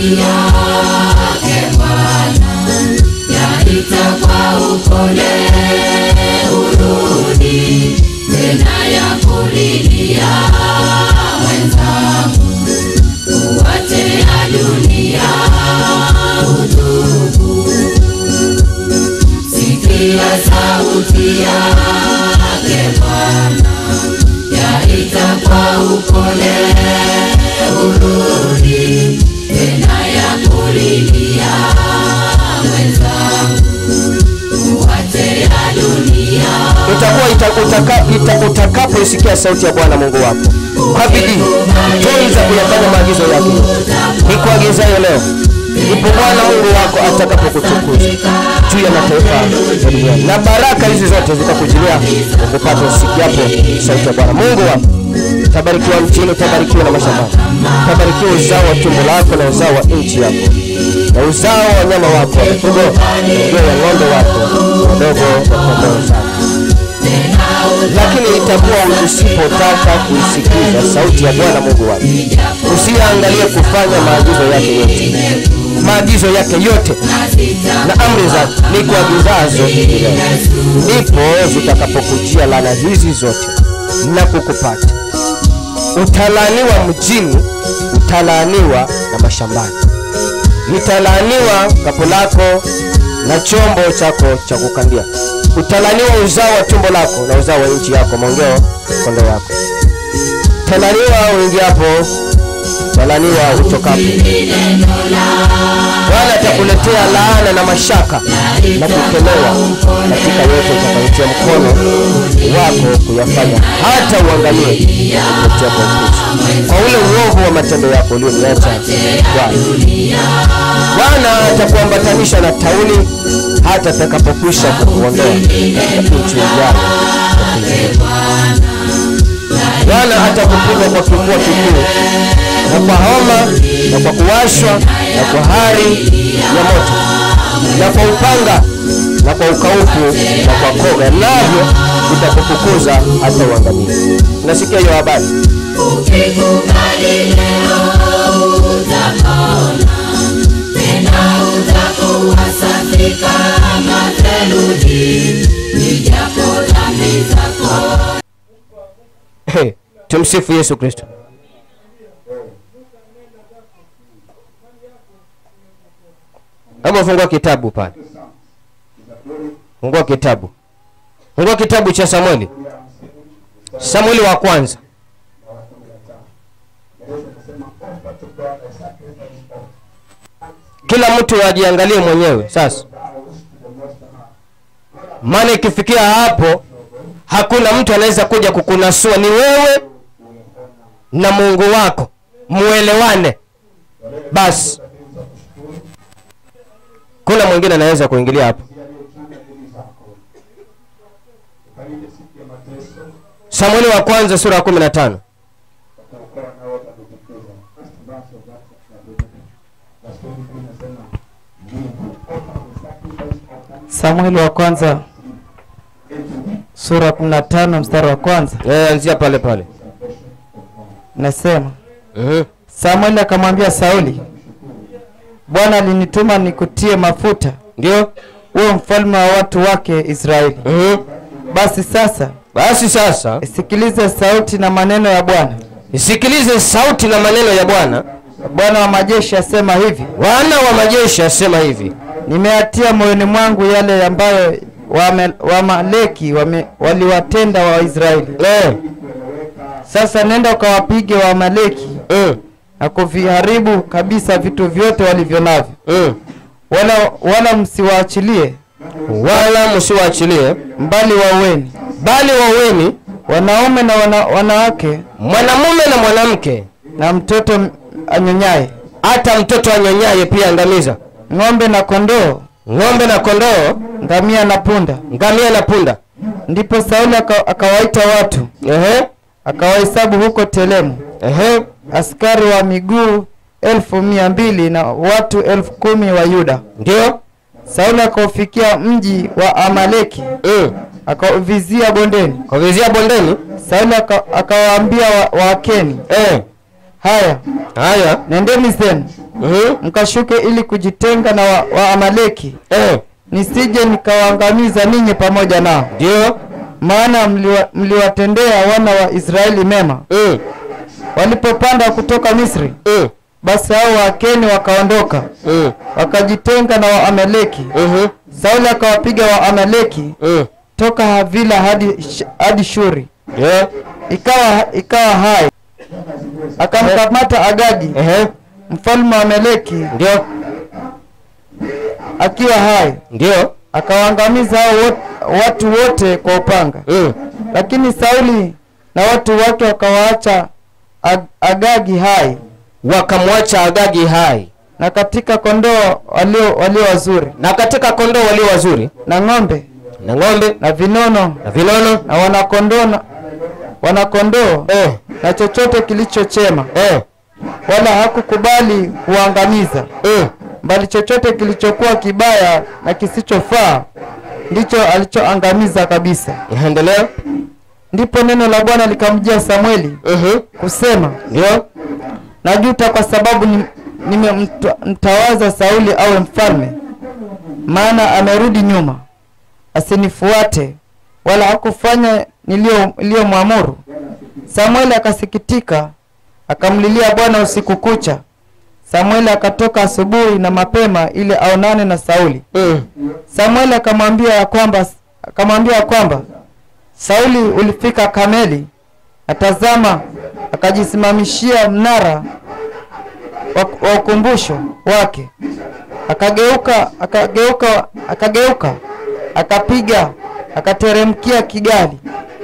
adui yake Bwana, yaita kwa upole urudi tena ya kulilia wenzangu, uwache ya dunia utubu, sikia sauti yake Bwana, yaita kwa upole urudi tena ya kulilia wenzangu, uwache ya dunia itakuwa ita, utaka, ita, utakapoisikia sauti ya Bwana Mungu wako kwa bidii, tunza kuyafanya maagizo yake nikuagizayo leo, ndipo Bwana Mungu wako atakapokutukuza juu ya mataifa ya duniani, na baraka hizi zote zitakujilia ukupata usikiapo sauti ya Bwana Mungu wako. Utabarikiwa mjini, utabarikiwa na mashambani, utabarikiwa uzao wa tumbo lako na uzao wa nchi yako na uzao wa wanyama wako wa mifugo, na ndio ya ng'ombe wako wadogo wa kondoo zako lakini itakuwa usipotaka kuisikiza sauti ya Bwana Mungu wako, usiangalie kufanya maagizo yake yote, maagizo yake yote na amri zake ni kuagizazo hivi leo, ndipo zitakapokujia laana hizi zote na kukupata. Utalaaniwa mjini, utalaaniwa na mashambani, litalaaniwa kapu lako na chombo chako cha kukandia. Utalaniwa uzao wa tumbo lako na uzao wa nchi yako, maongeo kondoo wako. Talaniwa uingiapo, talaniwa utokapo. Bwana atakuletea laana na mashaka na kukemewa katika yote utakayotia mkono wako kuyafanya, hata uangalie kupitia kwa Kristo, kwa ule uovu wa matendo yako ulioniacha Bwana. Bwana atakuambatanisha na tauni hata atakapokwisha kukuondoa katika nchi ijayo. Bwana atakupiga kwa kifua kikuu na kwa homa na kwa kuwashwa na kwa hari ya moto na kwa upanga na kwa ukaufu na kwa koga, navyo vitakufukuza hata uangamie. Unasikia hiyo habari? Ukikubali leo utapona, tena utakuwa safi kama theluji, ijapo dhambi zako Hey, tumsifu Yesu Kristo. Hebu fungua kitabu pale, fungua kitabu, fungua kitabu cha Samueli, Samueli wa kwanza. Kila mtu ajiangalie mwenyewe sasa, maana ikifikia hapo hakuna mtu anaweza kuja kukunasua, ni wewe na Mungu wako muelewane basi. Kuna mwingine anaweza kuingilia hapo. Samueli wa kwanza sura ya kumi na tano. Samueli wa kwanza sura 15 mstari wa kwanza Eh, anzia pale pale. nasema, Mhm. Samueli akamwambia Sauli, Bwana alinituma nikutie mafuta Ndio. uwe mfalme wa watu wake Israeli. Mhm. Basi sasa Basi sasa sikilize sauti na maneno ya Bwana. isikilize sauti na maneno ya Bwana. Bwana wa majeshi asema hivi, Bwana wa majeshi asema hivi, nimeatia moyoni mwangu yale ambayo Wame- Wamaleki wame, waliwatenda Waisraeli. eh, Sasa nenda ukawapige Waamaleki mm, na kuviharibu kabisa vitu vyote walivyo navyo, mm. wala wala msiwaachilie, wala msiwaachilie, mbali waueni bali waweni wanaume na wana, wanawake mwanamume na mwanamke, na mtoto m- anyonyaye, hata mtoto anyonyaye pia angamiza, ng'ombe na kondoo, ng'ombe na kondoo, ngamia na punda. ngamia na punda. Ndipo Sauli aka, akawaita watu Ehe, akawahesabu huko Telemu ehe, askari wa miguu elfu mia mbili na watu elfu kumi wa Yuda. ndio Sauli akaufikia mji wa Amaleki mm. akauvizia bondeni. Kwa vizia bondeni Sauli aka- akawaambia wa- Waakeni, eh, haya haya nendeni zenu Mhm. mkashuke ili kujitenga na wa, wa amaleki Eh, nisije nikawaangamiza ninyi pamoja nao ndio maana mliwa- mliwatendea wana wa israeli mema Mm, walipopanda kutoka misri mm, basi hao waakeni wakaondoka mm, wakajitenga na waamaleki mhm, sauli akawapiga waamaleki mm. toka havila hadi, Sh- hadi shuri Yeah. ikawa ikawa hai akamkamata agagi Ehe. mfalme wa amaleki ndio akiwa hai ndio akawaangamiza hao wot- watu wote kwa upanga Mm, lakini sauli na watu wake wakawaacha Ag- agagi hai wakamwacha agagi hai na katika kondoo walio walio wazuri na katika kondoo walio wazuri na ng'ombe na ng'ombe na vinono na vinono na wanakondoo na wanakondoo eh, na chochote kilichochema eh, wala hakukubali kuangamiza mm. bali chochote kilichokuwa kibaya na kisichofaa ndicho alichoangamiza kabisa endelea ndipo neno la bwana likamjia samueli Mhm. kusema ndio najuta kwa sababu ni- nimemtawaza sauli awe mfalme maana amerudi nyuma asinifuate wala hakufanya niliyo- niliyomwamuru samueli akasikitika akamlilia bwana usiku kucha samueli akatoka asubuhi na mapema ili aonane na sauli Mm. samueli akamwambia ya kwamba akamwambia ya kwamba sauli ulifika kameli atazama akajisimamishia mnara wa, wa ukumbusho wake akageuka akageuka akageuka akapiga akateremkia kigali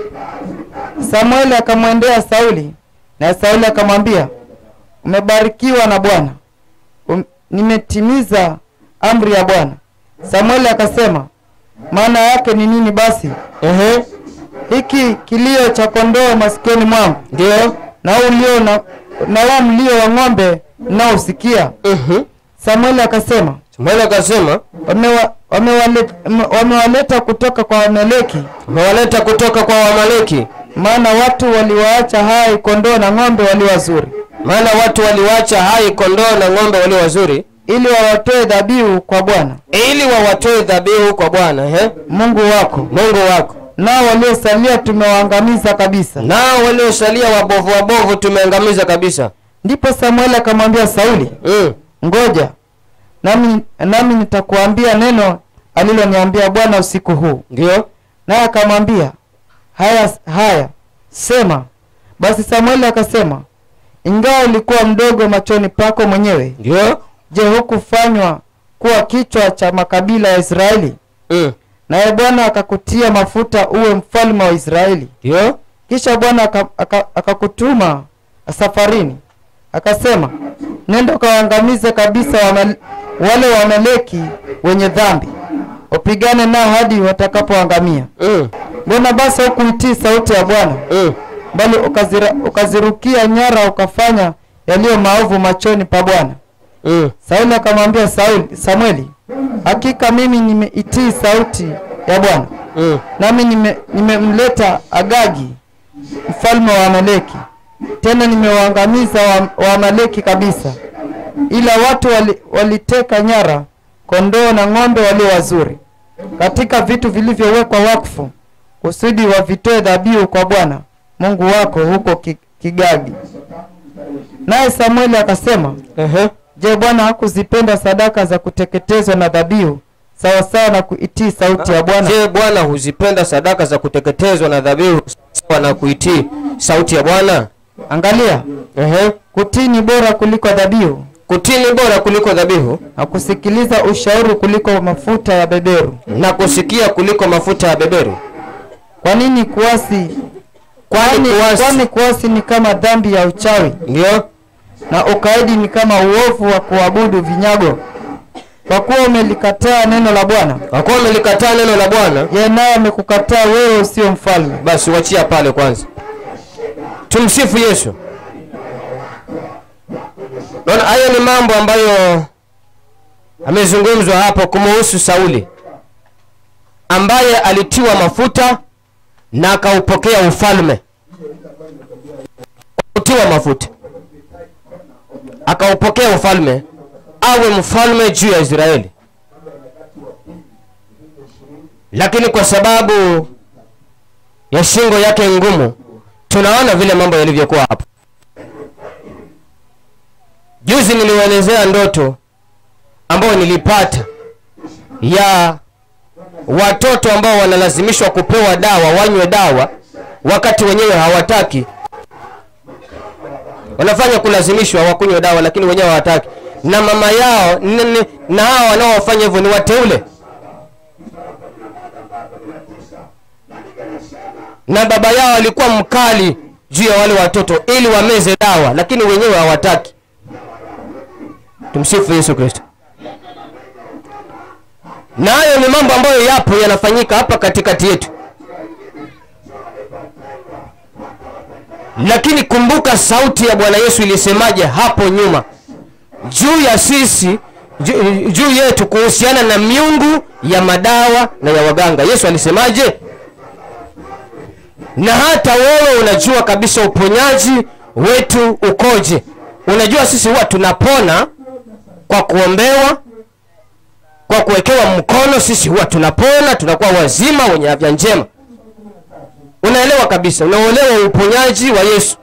samueli akamwendea sauli na sauli akamwambia umebarikiwa na bwana um, nimetimiza amri ya bwana samueli akasema maana yake ni nini basi Ehe. hiki kilio cha kondoo masikioni mwangu ndio na huu ulio na, na huu mlio wa ng'ombe mnaosikia Mhm. samueli akasema Samueli akasema wamewa- wamewale- wame- wamewaleta kutoka kwa wameleki umewaleta kutoka kwa wamaleki maana watu waliwaacha hai kondoo na ng'ombe walio wazuri maana watu waliwacha hai kondoo na ng'ombe walio wazuri ili wawatoe dhabihu kwa bwana ili wawatoe dhabihu kwa bwana ehe. mungu wako mungu wako nao waliosalia tumewaangamiza kabisa nao waliosalia wabovu wabovu tumeangamiza kabisa ndipo samueli akamwambia sauli mm. ngoja nami, nami nitakuambia neno aliloniambia bwana usiku huu ndio naye akamwambia haya haya sema basi samueli akasema ingawa ulikuwa mdogo machoni pako mwenyewe ndio je hukufanywa kuwa kichwa cha makabila ya israeli mm. naye bwana akakutia mafuta uwe mfalme wa israeli ndio kisha bwana aka- aka- akakutuma safarini akasema nenda ukawaangamize kabisa wame, wale wameleki wenye dhambi upigane nao hadi watakapoangamia mm. mbona basi hukuitii sauti ya bwana mm. bali ukazira, ukazirukia nyara ukafanya yaliyo maovu machoni pa bwana mm. sauli akamwambia sauli samueli hakika mimi nimeitii sauti ya bwana mm. nami nime- nimemleta agagi mfalme wa amaleki tena nimewaangamiza wa- waamaleki kabisa ila watu wali, waliteka nyara kondoo na ng'ombe walio wazuri katika vitu vilivyowekwa wakfu kusudi wavitoe dhabihu kwa bwana mungu wako huko Ki- kigagi naye samueli akasema Ehe. je bwana hakuzipenda sadaka za kuteketezwa na dhabihu sawasawa na kuitii sauti ya bwana je bwana huzipenda sadaka za kuteketezwa na dhabihu sawa na kuitii sauti ya bwana angalia Ehe. kutii ni bora kuliko dhabihu kutii ni bora kuliko dhabihu na kusikiliza ushauri kuliko mafuta ya beberu na kusikia kuliko mafuta ya beberu kwa nini kuasi kwani kuasi kwani kuasi ni kama dhambi ya uchawi ndio na ukaidi ni kama uovu wa kuabudu vinyago kwa kuwa umelikataa neno la bwana kwa kuwa umelikataa neno la bwana yeye naye amekukataa wewe usio mfalme basi wachia pale kwanza tumsifu yesu naona hayo ni mambo ambayo amezungumzwa hapo kumuhusu sauli ambaye alitiwa mafuta na akaupokea ufalme kutiwa mafuta akaupokea ufalme awe mfalme juu ya israeli lakini kwa sababu ya shingo yake ngumu tunaona vile mambo yalivyokuwa hapo juzi niliwaelezea ndoto ambayo nilipata ya watoto ambao wanalazimishwa kupewa dawa wanywe dawa wakati wenyewe hawataki wanafanya kulazimishwa wakunywe dawa lakini wenyewe hawataki na mama yao n- n- na hao wanaofanya hivyo ni wateule na baba yao alikuwa mkali juu ya wale watoto ili wameze dawa lakini wenyewe hawataki tumsifu yesu kristo na hayo ni mambo ambayo yapo yanafanyika hapa katikati yetu lakini kumbuka sauti ya bwana yesu ilisemaje hapo nyuma juu ya sisi juu, juu yetu kuhusiana na miungu ya madawa na ya waganga yesu alisemaje na hata wewe unajua kabisa uponyaji wetu ukoje unajua sisi huwa tunapona kwa kuombewa kwa kuwekewa mkono sisi huwa tunapona tunakuwa wazima wenye afya njema unaelewa kabisa unaelewa uponyaji wa yesu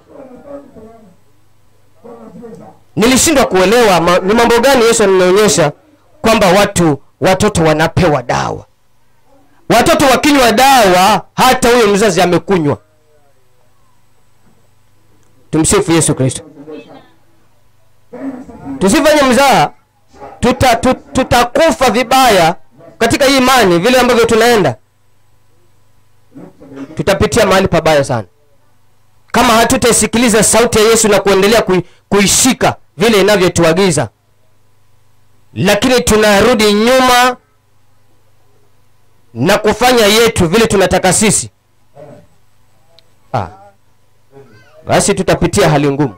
nilishindwa kuelewa ma, ni mambo gani yesu anaonyesha kwamba watu watoto wanapewa dawa watoto wakinywa dawa hata huyo mzazi amekunywa tumsifu yesu kristo tusifanye mzaha tuta, tu, tutakufa vibaya katika hii imani vile ambavyo tunaenda tutapitia mahali pabaya sana kama hatutaisikiliza sauti ya yesu na kuendelea kui, kuishika vile inavyotuagiza lakini tunarudi nyuma na kufanya yetu vile tunataka sisi ah. basi tutapitia hali ngumu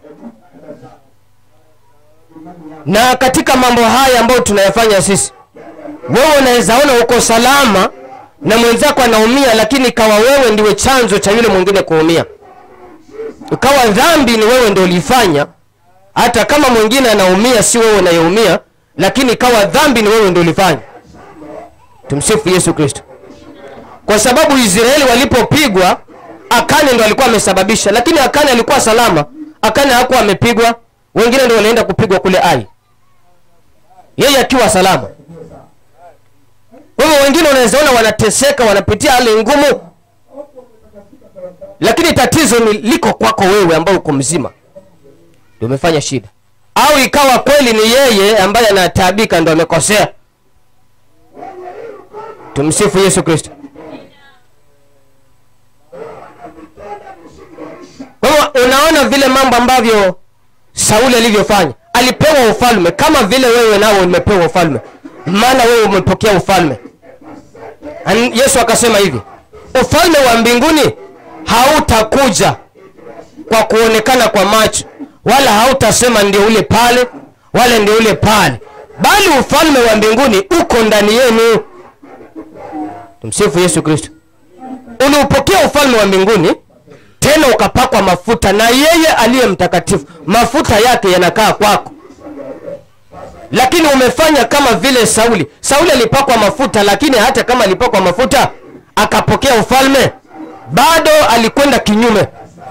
na katika mambo haya ambayo tunayafanya sisi wewe unaweza ona uko salama na mwenzako anaumia lakini ikawa wewe ndiwe chanzo cha yule mwingine kuumia ikawa dhambi ni wewe ndio ulifanya hata kama mwingine anaumia si wewe unayeumia lakini ikawa dhambi ni wewe ndio ulifanya tumsifu yesu kristo kwa sababu israeli walipopigwa akane ndo alikuwa amesababisha lakini akane alikuwa salama akane hakuwa amepigwa wengine ndo walienda kupigwa kule ai yeye akiwa salama kwa hivyo wengine unaweza ona wanateseka wanapitia hali ngumu lakini tatizo ni liko kwako wewe ambao uko mzima ndio umefanya shida au ikawa kweli ni yeye ambaye anataabika ndo amekosea tumsifu yesu kristo kwa hivyo unaona vile mambo ambavyo sauli alivyofanya alipewa ufalme kama vile wewe nao umepewa ufalme maana wewe umepokea ufalme An- yesu akasema hivi ufalme wa mbinguni hautakuja kwa kuonekana kwa macho wala hautasema ndio ule pale wala ndio ule pale bali ufalme wa mbinguni uko ndani yenu tumsifu yesu kristo uliupokea ufalme wa mbinguni tena ukapakwa mafuta na yeye aliye mtakatifu mafuta yake yanakaa kwako lakini umefanya kama vile sauli sauli alipakwa mafuta lakini hata kama alipakwa mafuta akapokea ufalme bado alikwenda kinyume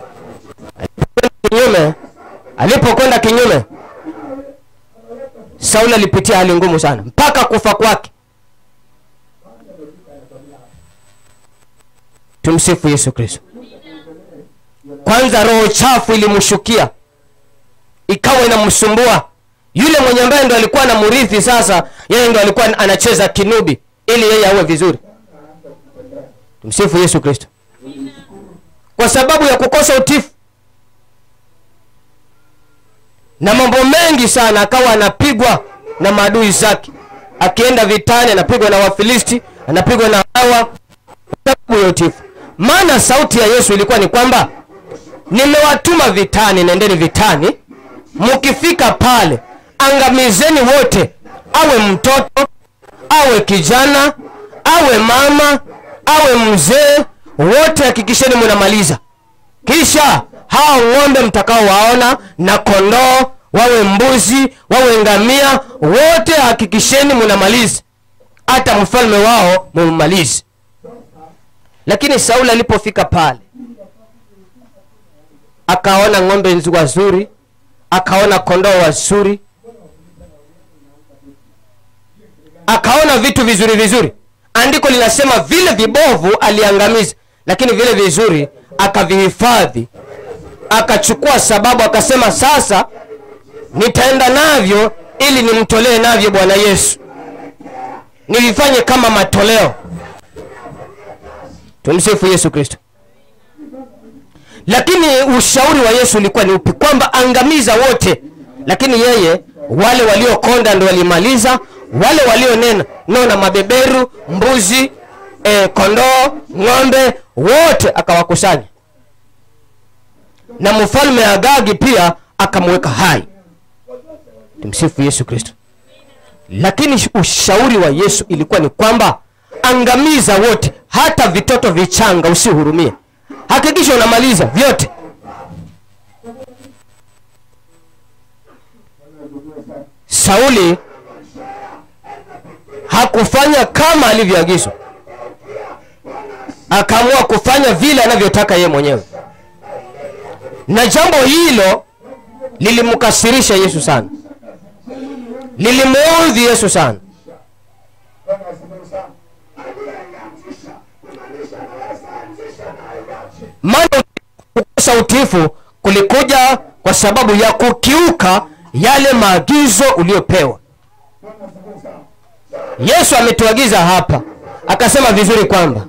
kinyume alipokwenda kinyume sauli alipitia hali ngumu sana mpaka kufa kwake tumsifu yesu kristo kwanza roho chafu ilimshukia ikawa inamsumbua yule mwenye ambaye ndo alikuwa na murithi sasa yeye ndo alikuwa anacheza kinubi ili yeye awe vizuri tumsifu yesu kristo kwa sababu ya kukosa utifu na mambo mengi sana akawa anapigwa na maadui zake akienda vitani anapigwa na wafilisti anapigwa na hawa kwa sababu ya utifu maana sauti ya yesu ilikuwa ni kwamba nimewatuma vitani nendeni vitani mkifika pale angamizeni wote awe mtoto awe kijana awe mama awe mzee wote hakikisheni mnamaliza kisha hao ng'ombe mtakaowaona na kondoo wawe mbuzi wawe ngamia wote hakikisheni munamaliza hata mfalme wao mummalize lakini sauli alipofika pale akaona ng'ombe nzu- wazuri akaona kondoo wazuri akaona vitu vizuri vizuri andiko linasema vile vibovu aliangamiza lakini vile vizuri akavihifadhi akachukua sababu akasema sasa nitaenda navyo ili nimtolee navyo bwana yesu nivifanye kama matoleo tumsifu yesu kristo lakini ushauri wa yesu ulikuwa ni upi kwamba angamiza wote lakini yeye wale waliokonda ndo walimaliza wale walionena nona mabeberu mbuzi e, kondoo ng'ombe wote akawakusanya na mfalme agagi pia akamweka hai tumsifu yesu kristo lakini ushauri wa yesu ilikuwa ni kwamba angamiza wote hata vitoto vichanga usihurumie hakikisha unamaliza vyote sauli hakufanya kama alivyoagizwa akaamua kufanya vile anavyotaka yeye mwenyewe na jambo hilo lilimkasirisha yesu sana lilimuudhi yesu sana maana kukosa utiifu kulikuja kwa sababu ya kukiuka yale maagizo uliyopewa yesu ametuagiza hapa akasema vizuri kwamba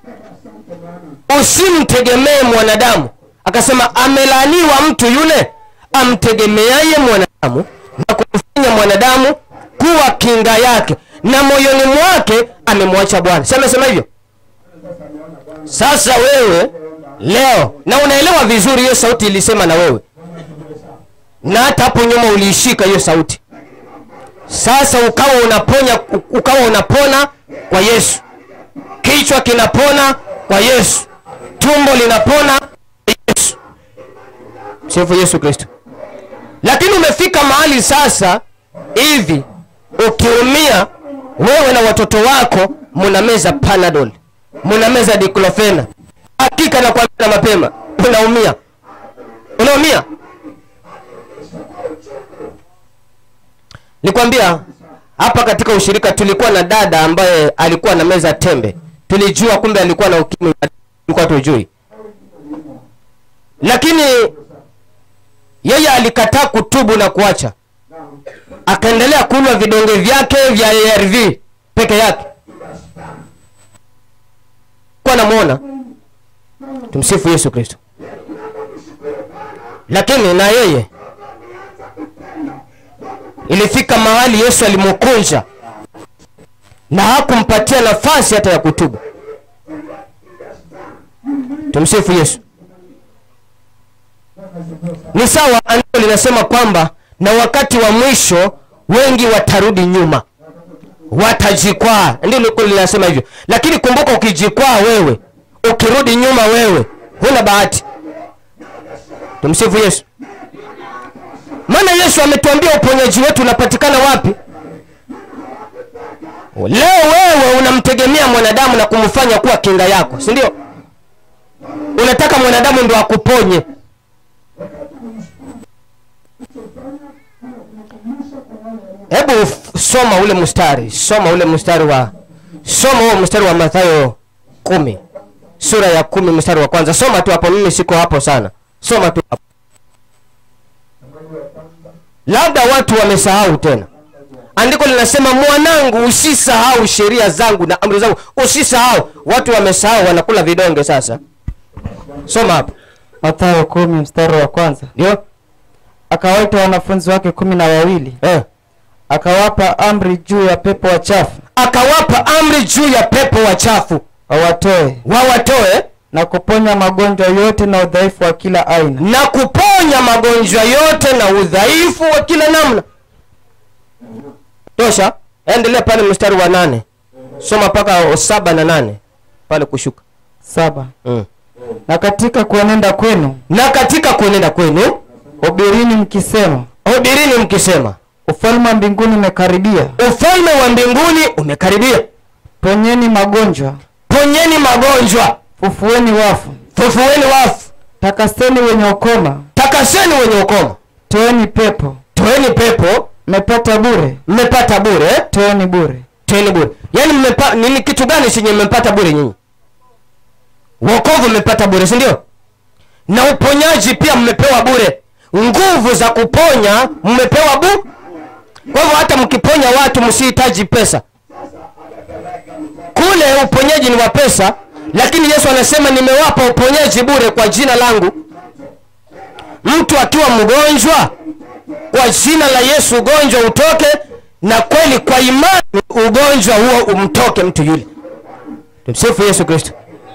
usimtegemee mwanadamu akasema amelaaniwa mtu yule amtegemeaye mwanadamu na kumfanya mwanadamu kuwa kinga yake na moyoni mwake amemwacha bwana si amesema hivyo sasa wewe leo na unaelewa vizuri hiyo sauti ilisema na wewe na hata hapo nyuma uliishika hiyo sauti sasa ukawa unaponya ukawa unapona kwa yesu kichwa kinapona kwa yesu tumbo linapona kwa yesu sifu yesu kristo lakini umefika mahali sasa hivi ukiumia wewe na watoto wako munameza panadol munameza diklofena hakika na kuambia mapema unaumia unaumia nikwambia hapa katika ushirika tulikuwa na dada ambaye alikuwa na meza tembe tulijua kumbe alikuwa na ukimwi tulikuwa tujui lakini yeye alikataa kutubu na kuacha akaendelea kunywa vidonge vyake vya arv peke yake kuwa namwona tumsifu yesu kristo lakini na yeye ilifika mahali yesu alimkunja na hakumpatia nafasi hata ya kutubu tumsifu yesu ni sawa andiko linasema kwamba na wakati wa mwisho wengi watarudi nyuma watajikwaa ndio liko linasema hivyo lakini kumbuka ukijikwaa wewe ukirudi nyuma wewe huna bahati tumsifu yesu maana yesu ametuambia uponyaji wetu unapatikana wapi leo wewe unamtegemea mwanadamu na kumfanya kuwa kinga yako si ndio unataka mwanadamu ndo akuponye hebu f- soma ule mstari soma ule mstari wa soma huo mstari wa mathayo kumi sura ya kumi mstari wa kwanza soma tu hapo mimi siko hapo sana soma tu hapo labda watu wamesahau tena andiko linasema mwanangu usisahau sheria zangu na amri zangu usisahau watu wamesahau wanakula vidonge sasa soma hapo Mathayo kumi mstari wa kwanza ndio akawaita wanafunzi wake kumi na wawili eh. akawapa amri juu ya pepo wachafu akawapa amri juu ya pepo wachafu wawatoe wawatoe na kuponya magonjwa yote na udhaifu wa kila aina na kuponya magonjwa yote na udhaifu wa kila namna tosha endelea pale mstari wa nane soma mpaka saba na nane pale kushuka saba mm. na katika kuenenda kwenu na katika kuenenda kwenu hubirini mkisema hubirini mkisema ufalme wa mbinguni umekaribia ufalme wa mbinguni umekaribia ponyeni magonjwa ponyeni magonjwa fufueni wafu fufueni wafu takaseni wenye ukoma takaseni wenye ukoma toeni pepo toeni pepo mmepata bure mmepata bure toeni bure toeni bure yaani mmepa, nini kitu gani chenye mmepata bure nyinyi wokovu mmepata bure si ndio na uponyaji pia mmepewa bure nguvu za kuponya mmepewa bu kwa hivyo hata mkiponya watu msihitaji pesa kule uponyaji ni wa pesa lakini yesu anasema nimewapa uponyaji bure kwa jina langu mtu akiwa mgonjwa kwa jina la yesu ugonjwa utoke na kweli kwa imani ugonjwa huo umtoke mtu yule tumsifu yesu kristo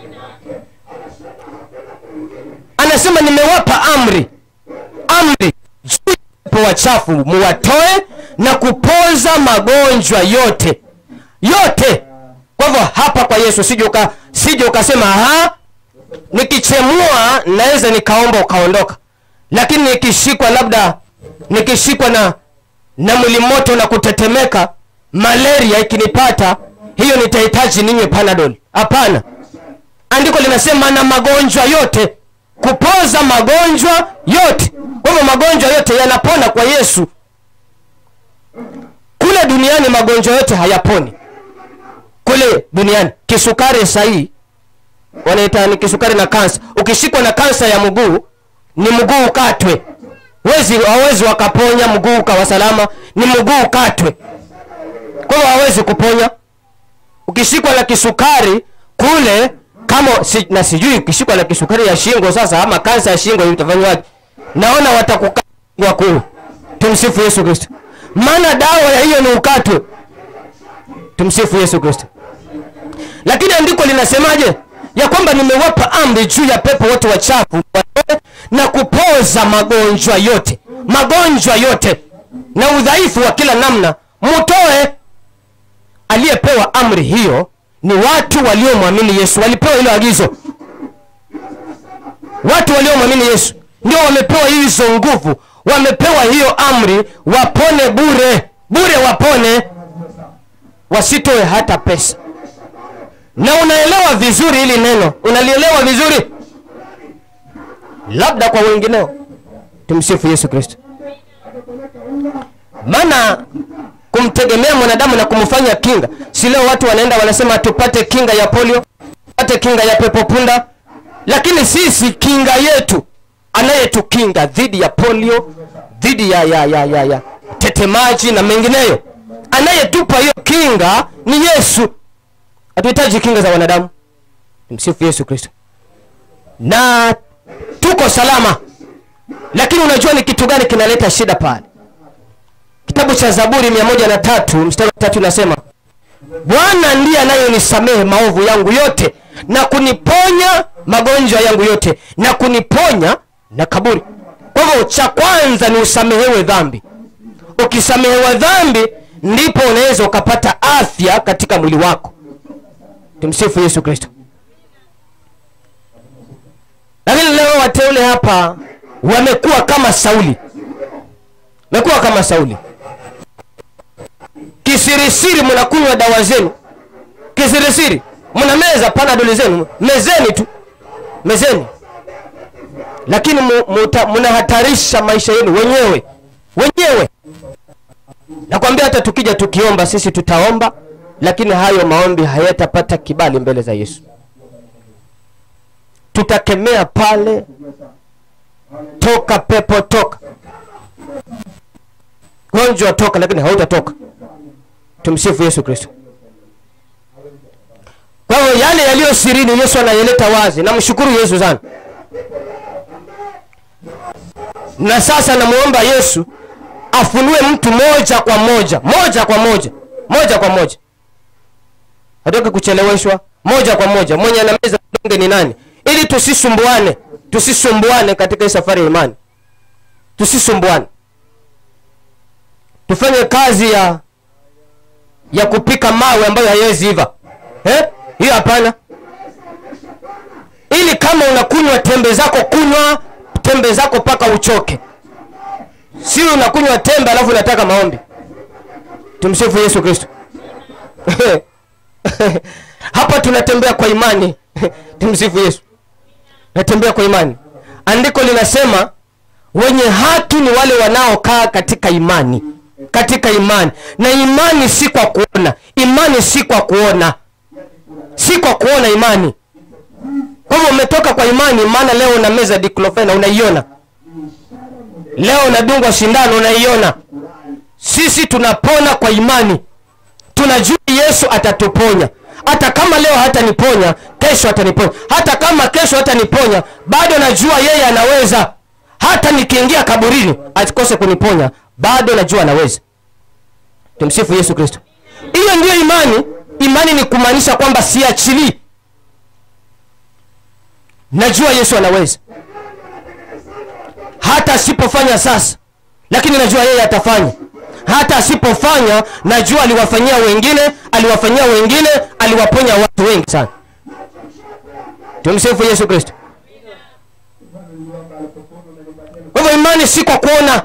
anasema nimewapa amri amri juu ya pepo wachafu muwatoe na kupoza magonjwa yote yote kwa hivyo hapa kwa yesu sije uka, sije ukasema ha nikichemua naweza nikaomba ukaondoka lakini nikishikwa labda nikishikwa na na mwili moto na kutetemeka malaria ikinipata hiyo nitahitaji ninywe panadol hapana andiko linasema na magonjwa yote kupoza magonjwa yote kwa hivyo magonjwa yote yanapona kwa yesu kule duniani magonjwa yote hayaponi kule duniani kisukari sahii wanaita ni kisukari na kansa ukishikwa na kansa ya mguu ni mguu ukatwe wezi hawezi wakaponya mguu ukawa salama ni mguu ukatwe kwa hiyo hawezi kuponya ukishikwa na kisukari kule kama si, na sijui ukishikwa na kisukari ya shingo sasa ama kansa ya shingo utafanywaje naona watakukwa kuu tumsifu yesu kristo maana dawa ya hiyo ni ukatwe tumsifu yesu kristo lakini andiko linasemaje ya kwamba nimewapa amri juu ya pepo wote wachafu watoe na kupoza magonjwa yote magonjwa yote na udhaifu wa kila namna mutoe aliyepewa amri hiyo ni watu waliomwamini yesu walipewa hilo agizo watu waliomwamini yesu ndio wamepewa hizo nguvu wamepewa hiyo amri wapone bure bure wapone wasitoe hata pesa na unaelewa vizuri hili neno unalielewa vizuri labda kwa wengineo tumsifu yesu kristo maana kumtegemea mwanadamu na kumfanya kinga si leo watu wanaenda wanasema tupate kinga ya polio tupate kinga ya pepo punda lakini sisi kinga yetu anayetukinga dhidi ya polio dhidi ya, ya, ya, ya, ya tetemaji na mengineyo anayetupa hiyo kinga ni yesu hatuhitaji kinga za wanadamu msifu yesu kristo na tuko salama lakini unajua ni kitu gani kinaleta shida pale kitabu cha zaburi mia moja na tatu mstari wa tatu inasema bwana ndiye anayenisamehe maovu yangu yote na kuniponya magonjwa yangu yote na kuniponya na kaburi kwa hivyo cha kwanza ni usamehewe dhambi ukisamehewa dhambi ndipo unaweza ukapata afya katika mwili wako tumsifu yesu kristo lakini leo wateule hapa wamekuwa kama sauli wamekuwa kama sauli kisirisiri mnakunywa dawa zenu kisirisiri mnameza panadoli zenu mezeni tu mezeni lakini mu- muta- mnahatarisha maisha yenu wenyewe wenyewe nakwambia hata tukija tukiomba sisi tutaomba lakini hayo maombi hayatapata kibali mbele za yesu tutakemea pale toka pepo toka gonjwa toka lakini hautatoka tumsifu yesu kristo kwa hiyo yale yaliyo sirini yesu anayeleta wazi namshukuru yesu sana na sasa namwomba yesu afunue mtu moja kwa moja moja kwa moja moja kwa moja hatoki kucheleweshwa moja kwa moja mwenye anameza donge ni nani ili tusisumbuane tusisumbuane katika hii safari ya imani tusisumbuane tufanye kazi ya ya kupika mawe ambayo hayawezi iva eh? hiyo hapana ili kama unakunywa tembe zako kunywa tembe zako mpaka uchoke si unakunywa tembe alafu unataka maombi tumsifu yesu kristo hapa tunatembea kwa imani tumsifu yesu natembea kwa imani andiko linasema wenye haki ni wale wanaokaa katika imani katika imani na imani si kwa kuona imani si kwa kuona si kwa kuona imani kwa hivyo umetoka kwa imani maana leo una meza diklofena unaiona leo unadungwa shindano unaiona sisi tunapona kwa imani tunajua yesu atatuponya hata kama leo hataniponya kesho ataniponya hata kama kesho hataniponya bado najua yeye anaweza hata nikiingia kaburini asikose kuniponya bado najua anaweza tumsifu yesu kristo hiyo ndiyo imani imani ni kumaanisha kwamba siachilii najua yesu anaweza hata asipofanya sasa lakini najua yeye atafanya hata asipofanya najua aliwafanyia wengine aliwafanyia wengine aliwaponya watu wengi sana tumsifu yesu kristo kwa hivyo imani si kwa kuona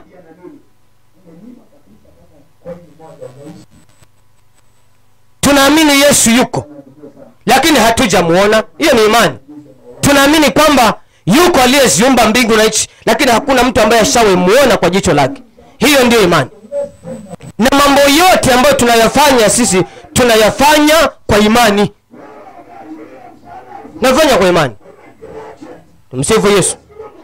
tunaamini yesu yuko lakini hatujamuona hiyo ni imani tunaamini kwamba yuko aliyeziumba mbingu na nchi lakini hakuna mtu ambaye ashawemuona kwa jicho lake hiyo ndiyo imani na mambo yote ambayo tunayafanya sisi tunayafanya kwa imani nafanya kwa imani tumsifu yesu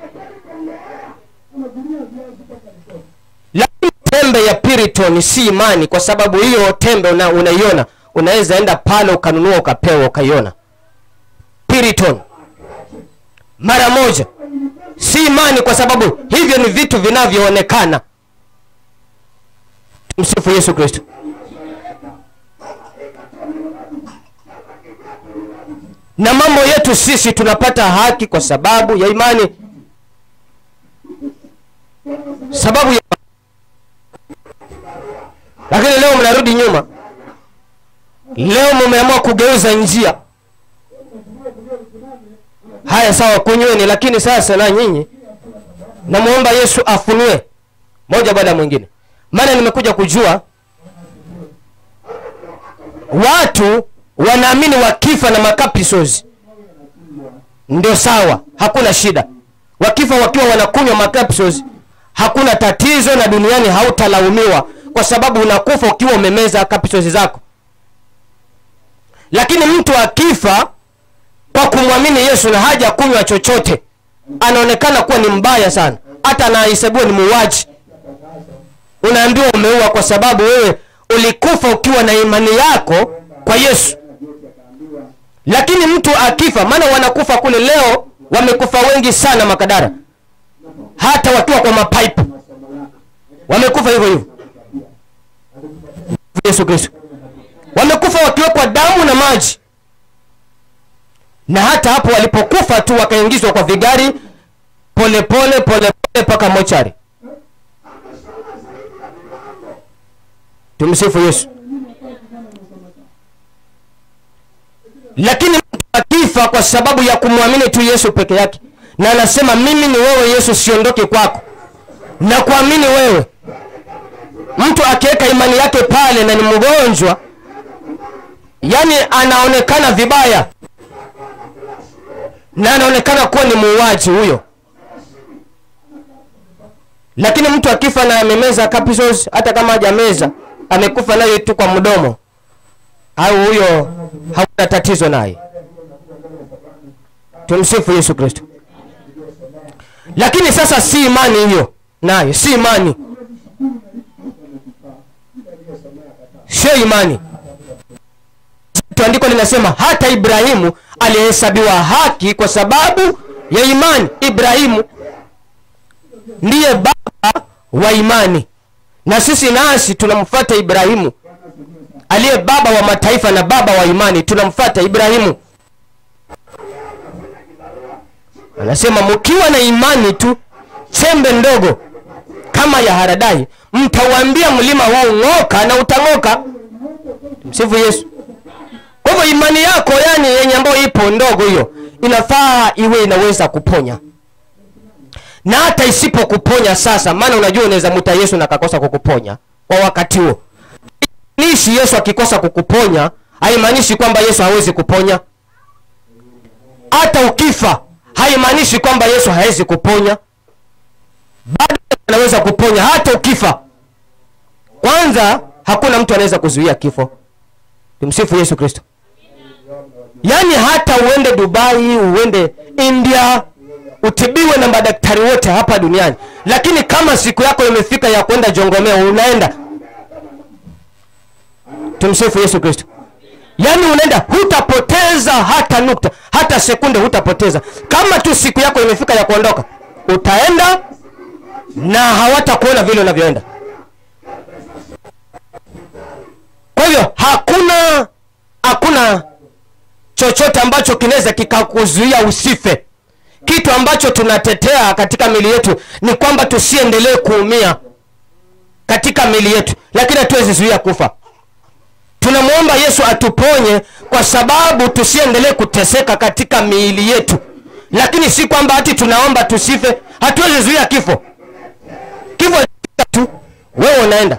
lakini tembe ya piriton si imani kwa sababu hiyo tembe una, unaiona unaweza enda pale ukanunua ukapewa ukaiona piriton mara moja si imani kwa sababu hivyo ni vitu vinavyoonekana tumsifu yesu kristo na mambo yetu sisi tunapata haki kwa sababu ya imani sababu ya lakini leo mnarudi nyuma leo mmeamua kugeuza njia haya sawa kunyweni lakini sasa na nyinyi namwomba yesu afunue moja baada ya mwingine maana nimekuja kujua watu wanaamini wakifa na makapisos ndio sawa hakuna shida wakifa wakiwa wanakunywa makapisos hakuna tatizo na duniani hautalaumiwa kwa sababu unakufa ukiwa umemeza kapisos zako lakini mtu akifa kwa kumwamini yesu na haja kunywa chochote anaonekana kuwa ni mbaya sana hata anahesabiwa ni muuaji unaambiwa umeua kwa sababu wewe ulikufa ukiwa na imani yako kwa yesu lakini mtu akifa maana wanakufa kule leo wamekufa wengi sana makadara hata wakiwa kwa mapaipu wamekufa hivyo hivyo yesu kristo wamekufa wakiwekwa damu na maji na hata hapo walipokufa tu wakaingizwa kwa vigari polepole polepole mpaka mochari tumsifu yesu lakini mtu akifa kwa sababu ya kumwamini tu yesu peke yake na anasema mimi ni wewe yesu siondoke kwako na kuamini wewe mtu akiweka imani yake pale na ni mgonjwa yani anaonekana vibaya na anaonekana kuwa ni muuaji huyo lakini mtu akifa na amemeza capsules hata kama hajameza amekufa nayo tu kwa mdomo au huyo hauna tatizo naye tumsifu yesu kristo lakini sasa si imani hiyo nayo si imani sio imani andiko linasema hata ibrahimu alihesabiwa haki kwa sababu ya imani ibrahimu ndiye baba wa imani na sisi nasi tunamfuata ibrahimu aliye baba wa mataifa na baba wa imani tunamfuata ibrahimu anasema mkiwa na imani tu chembe ndogo kama ya haradai mtauambia mlima huu ng'oka na utang'oka msifu yesu kwa hivyo imani yako yani yenye ambayo ipo ndogo hiyo inafaa iwe inaweza kuponya na hata isipokuponya sasa maana unajua unaweza mwita yesu na akakosa kukuponya kwa wakati huo nishi yesu akikosa kukuponya haimaanishi kwamba yesu hawezi kuponya hata ukifa haimaanishi kwamba yesu hawezi kuponya bado anaweza kuponya hata ukifa kwanza hakuna mtu anaweza kuzuia kifo tumsifu yesu kristo yaani hata uende dubai uende india utibiwe na madaktari wote hapa duniani lakini kama siku yako imefika ya kwenda jongomea unaenda tumsifu yesu kristo yaani unaenda hutapoteza hata nukta hata sekunde hutapoteza kama tu siku yako imefika ya kuondoka utaenda na hawatakuona vile unavyoenda kwa hivyo hakuna hakuna chochote ambacho kinaweza kikakuzuia usife kitu ambacho tunatetea katika mili yetu ni kwamba tusiendelee kuumia katika mili yetu lakini hatuwezi zuia kufa tunamwomba yesu atuponye kwa sababu tusiendelee kuteseka katika miili yetu lakini si kwamba hati tunaomba tusife hatuwezi zuia kifo kifo tu wewe unaenda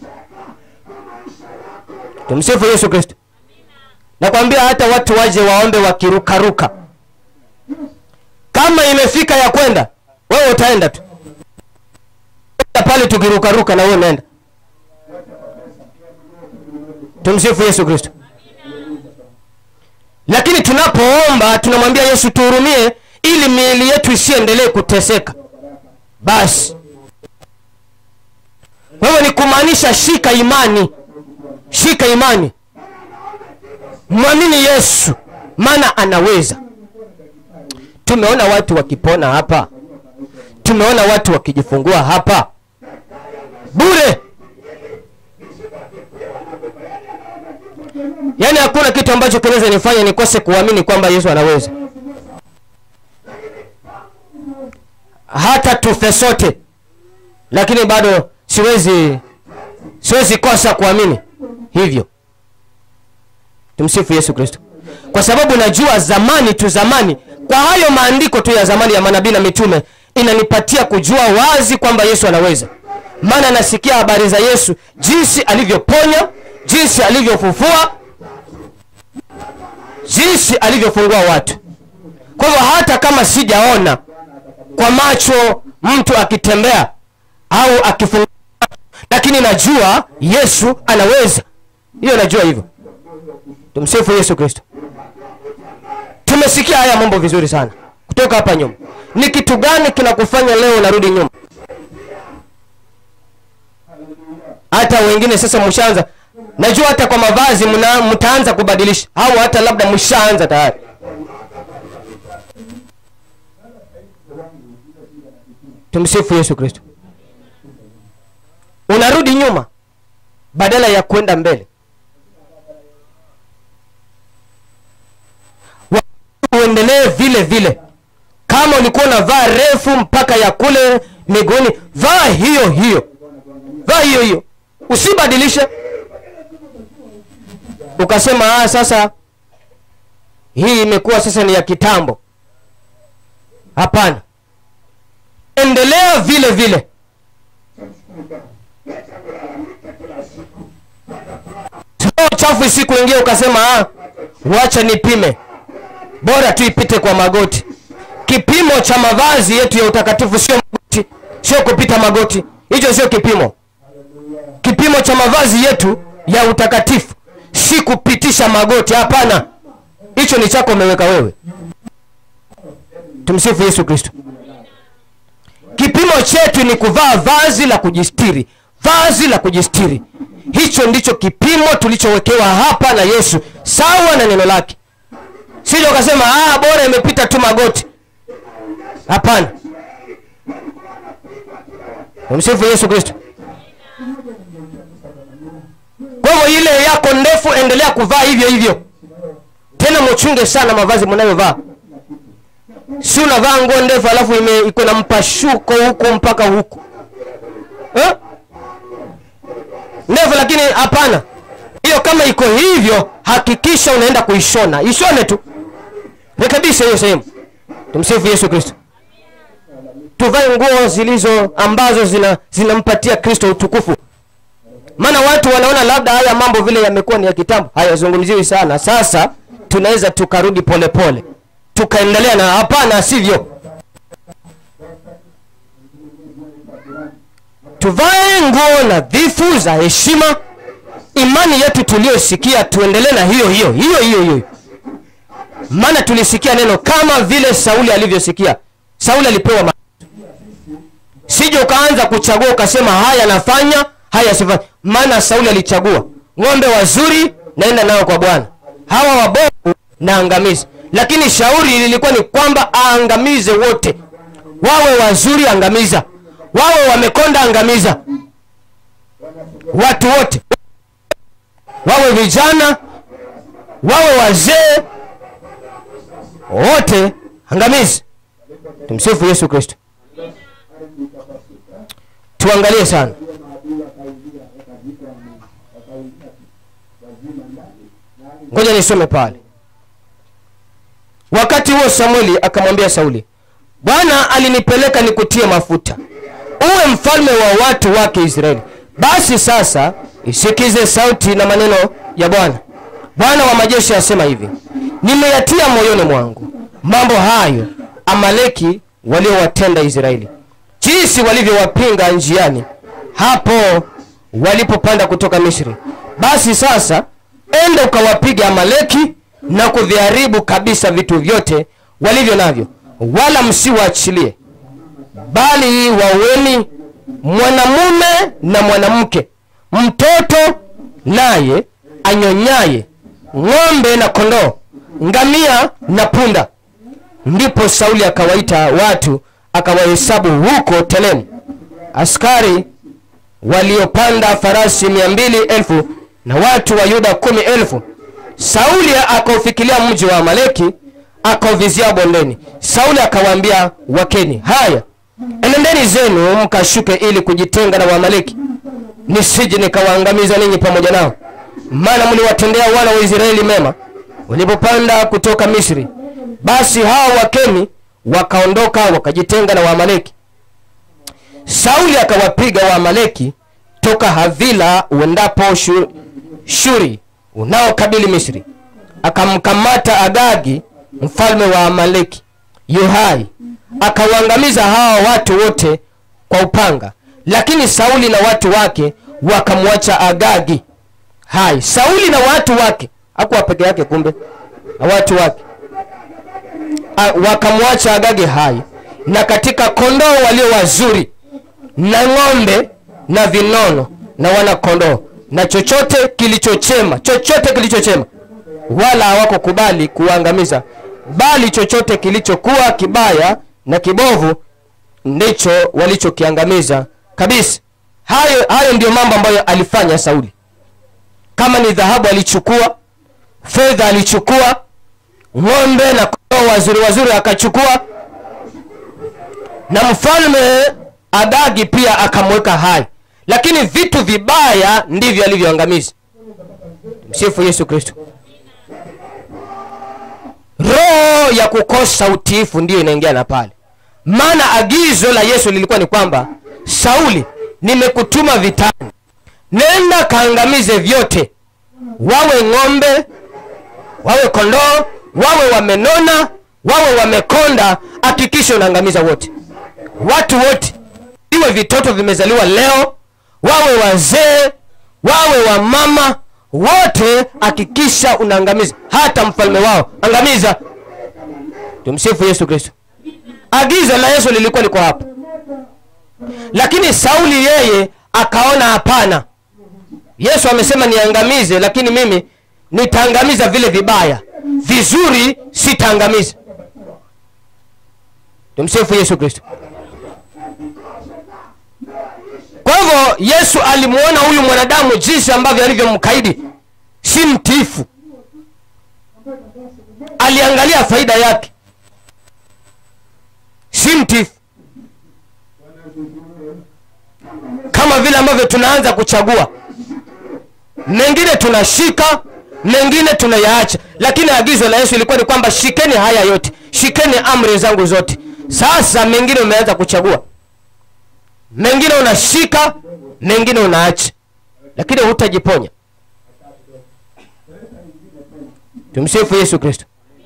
tumsifu yesu kristo nakwambia hata watu waje waombe wakirukaruka kama imefika ya kwenda wewe utaenda tu Enda pale tukirukaruka na wewe unaenda tumsifu yesu kristo lakini tunapoomba tunamwambia yesu tuhurumie ili miili yetu isiendelee kuteseka basi wewe ni kumaanisha shika imani shika imani mwamini yesu maana anaweza tumeona watu wakipona hapa tumeona watu wakijifungua hapa bure yaani hakuna kitu ambacho kinaweza nifanya nikose kuamini kwamba yesu anaweza hata tufe sote lakini bado siwezi siwezi kosa kuamini hivyo tumsifu yesu kristo kwa sababu najua zamani tu zamani kwa hayo maandiko tu ya zamani ya manabii na mitume inanipatia kujua wazi kwamba yesu anaweza maana nasikia habari za yesu jinsi alivyoponya jinsi alivyofufua jinsi alivyofungua watu kwa hivyo hata kama sijaona kwa macho mtu akitembea au akifungua lakini najua yesu anaweza hiyo najua hivyo tumsifu yesu kristo tumesikia haya mambo vizuri sana kutoka hapa nyuma ni kitu gani kinakufanya leo unarudi nyuma hata wengine sasa mshaanza najua hata kwa mavazi mna, mtaanza kubadilisha au hata labda mshaanza tayari tumsifu yesu kristo unarudi nyuma badala ya kwenda mbele Wa- uendelee vile vile kama ulikuwa unavaa refu mpaka ya kule miguuni vaa hiyo hiyo vaa hiyo hiyo usibadilishe ukasema ah, sasa hii imekuwa sasa ni ya kitambo hapana endelea vile vile Sio chafu siku ingia ukasema ah, wacha nipime bora tu ipite kwa magoti kipimo cha mavazi yetu ya utakatifu sio magoti sio kupita magoti hicho sio kipimo kipimo cha mavazi yetu ya utakatifu si kupitisha magoti hapana hicho ni chako umeweka wewe tumsifu yesu kristo kipimo chetu ni kuvaa vazi la kujistiri vazi la kujistiri hicho ndicho kipimo tulichowekewa hapa na yesu sawa na neno lake sija ukasema ah, bora imepita tu magoti hapana tumsifu yesu kristo kwa hivyo ile yako ndefu endelea kuvaa hivyo hivyo tena muchunge sana mavazi mnayovaa si unavaa nguo ndefu alafu ime- iko na mpashuko huku mpaka huku eh? ndefu lakini hapana hiyo kama iko hivyo hakikisha unaenda kuishona ishone tu rekebisha hiyo sehemu tumsifu yesu kristo tuvae nguo zilizo ambazo zina zinampatia kristo utukufu maana watu wanaona labda haya mambo vile yamekuwa ni ya kitambo hayazungumziwi sana sasa tunaweza tukarudi polepole tukaendelea na hapana sivyo tuvae nguo nadhifu za heshima imani yetu tuliyosikia tuendelee na hiyo hiyo hiyo hiyo hiyo maana tulisikia neno kama vile sauli alivyosikia sauli alipewa ma- sije ukaanza kuchagua ukasema haya nafanya haya sifanya maana sauli alichagua ng'ombe wazuri naenda nao kwa bwana hawa wabovu na angamizi lakini shauri lilikuwa ni kwamba aangamize wote wawe wazuri angamiza wawe wamekonda angamiza watu wote wawe vijana wawe wazee wote angamizi tumsifu yesu kristo tuangalie sana ngoja nisome pale wakati huo samueli akamwambia sauli bwana alinipeleka nikutie mafuta uwe mfalme wa watu wake israeli basi sasa isikize sauti na maneno ya bwana bwana wa majeshi asema hivi nimeyatia moyoni mwangu mambo hayo amaleki waliowatenda israeli jinsi walivyowapinga njiani hapo walipopanda kutoka misri basi sasa enda ukawapiga amaleki na kuviharibu kabisa vitu vyote walivyo navyo wala msiwaachilie bali waweni mwanamume na mwanamke mtoto naye anyonyaye ng'ombe na kondoo ngamia na punda ndipo sauli akawaita watu akawahesabu huko telemu askari waliopanda farasi mia mbili elfu na watu wa yuda kumi elfu sauli akaufikilia mji wa amaleki akauvizia bondeni sauli akawaambia wakeni haya enendeni zenu mkashuke ili kujitenga na waamaleki nisije nikawaangamiza ninyi pamoja nao maana mliwatendea wana wa israeli mema walipopanda kutoka misri basi hao wakeni wakaondoka wakajitenga na waamaleki sauli akawapiga waamaleki toka havila uendapo shuri, shuri unaokabili misri akamkamata agagi mfalme wa amaleki yuhai akawaangamiza hawa watu wote kwa upanga lakini sauli na watu wake wakamwacha agagi hai sauli na watu wake hakuwa peke yake kumbe na watu wake A- wakamwacha agagi hai na katika kondoo walio wazuri na ng'ombe na vinono na wana kondoo na chochote kilichochema chochote kilichochema wala hawakukubali kuangamiza bali chochote kilichokuwa kibaya na kibovu ndicho walichokiangamiza kabisa hayo hayo ndiyo mambo ambayo alifanya sauli kama ni dhahabu alichukua fedha alichukua ng'ombe na kondoo wazuri wazuri akachukua na mfalme agagi pia akamweka hai lakini vitu vibaya ndivyo alivyoangamiza msifu yesu kristo roho ya kukosa utiifu ndiyo inaingia na pale maana agizo la yesu lilikuwa ni kwamba sauli nimekutuma vitani nenda kaangamize vyote wawe ng'ombe wawe kondoo wawe wamenona wawe wamekonda hakikisha unaangamiza wote watu wote iwe vitoto vimezaliwa leo wawe wazee wawe wamama wote hakikisha unaangamiza hata mfalme wao angamiza tumsifu yesu kristo agizo la yesu lilikuwa liko hapo lakini sauli yeye akaona hapana yesu amesema niangamize lakini mimi nitaangamiza vile vibaya vizuri sitaangamiza tumsifu yesu kristo kwa hivyo yesu alimuona huyu mwanadamu jinsi ambavyo alivyomkaidi si mtiifu aliangalia faida yake si mtiifu kama vile ambavyo tunaanza kuchagua mengine tunashika mengine tunayaacha lakini agizo la yesu ilikuwa ni kwamba shikeni haya yote shikeni amri zangu zote sasa mengine umeanza kuchagua mengine unashika mengine unaacha lakini hutajiponya tumsifu yesu kristo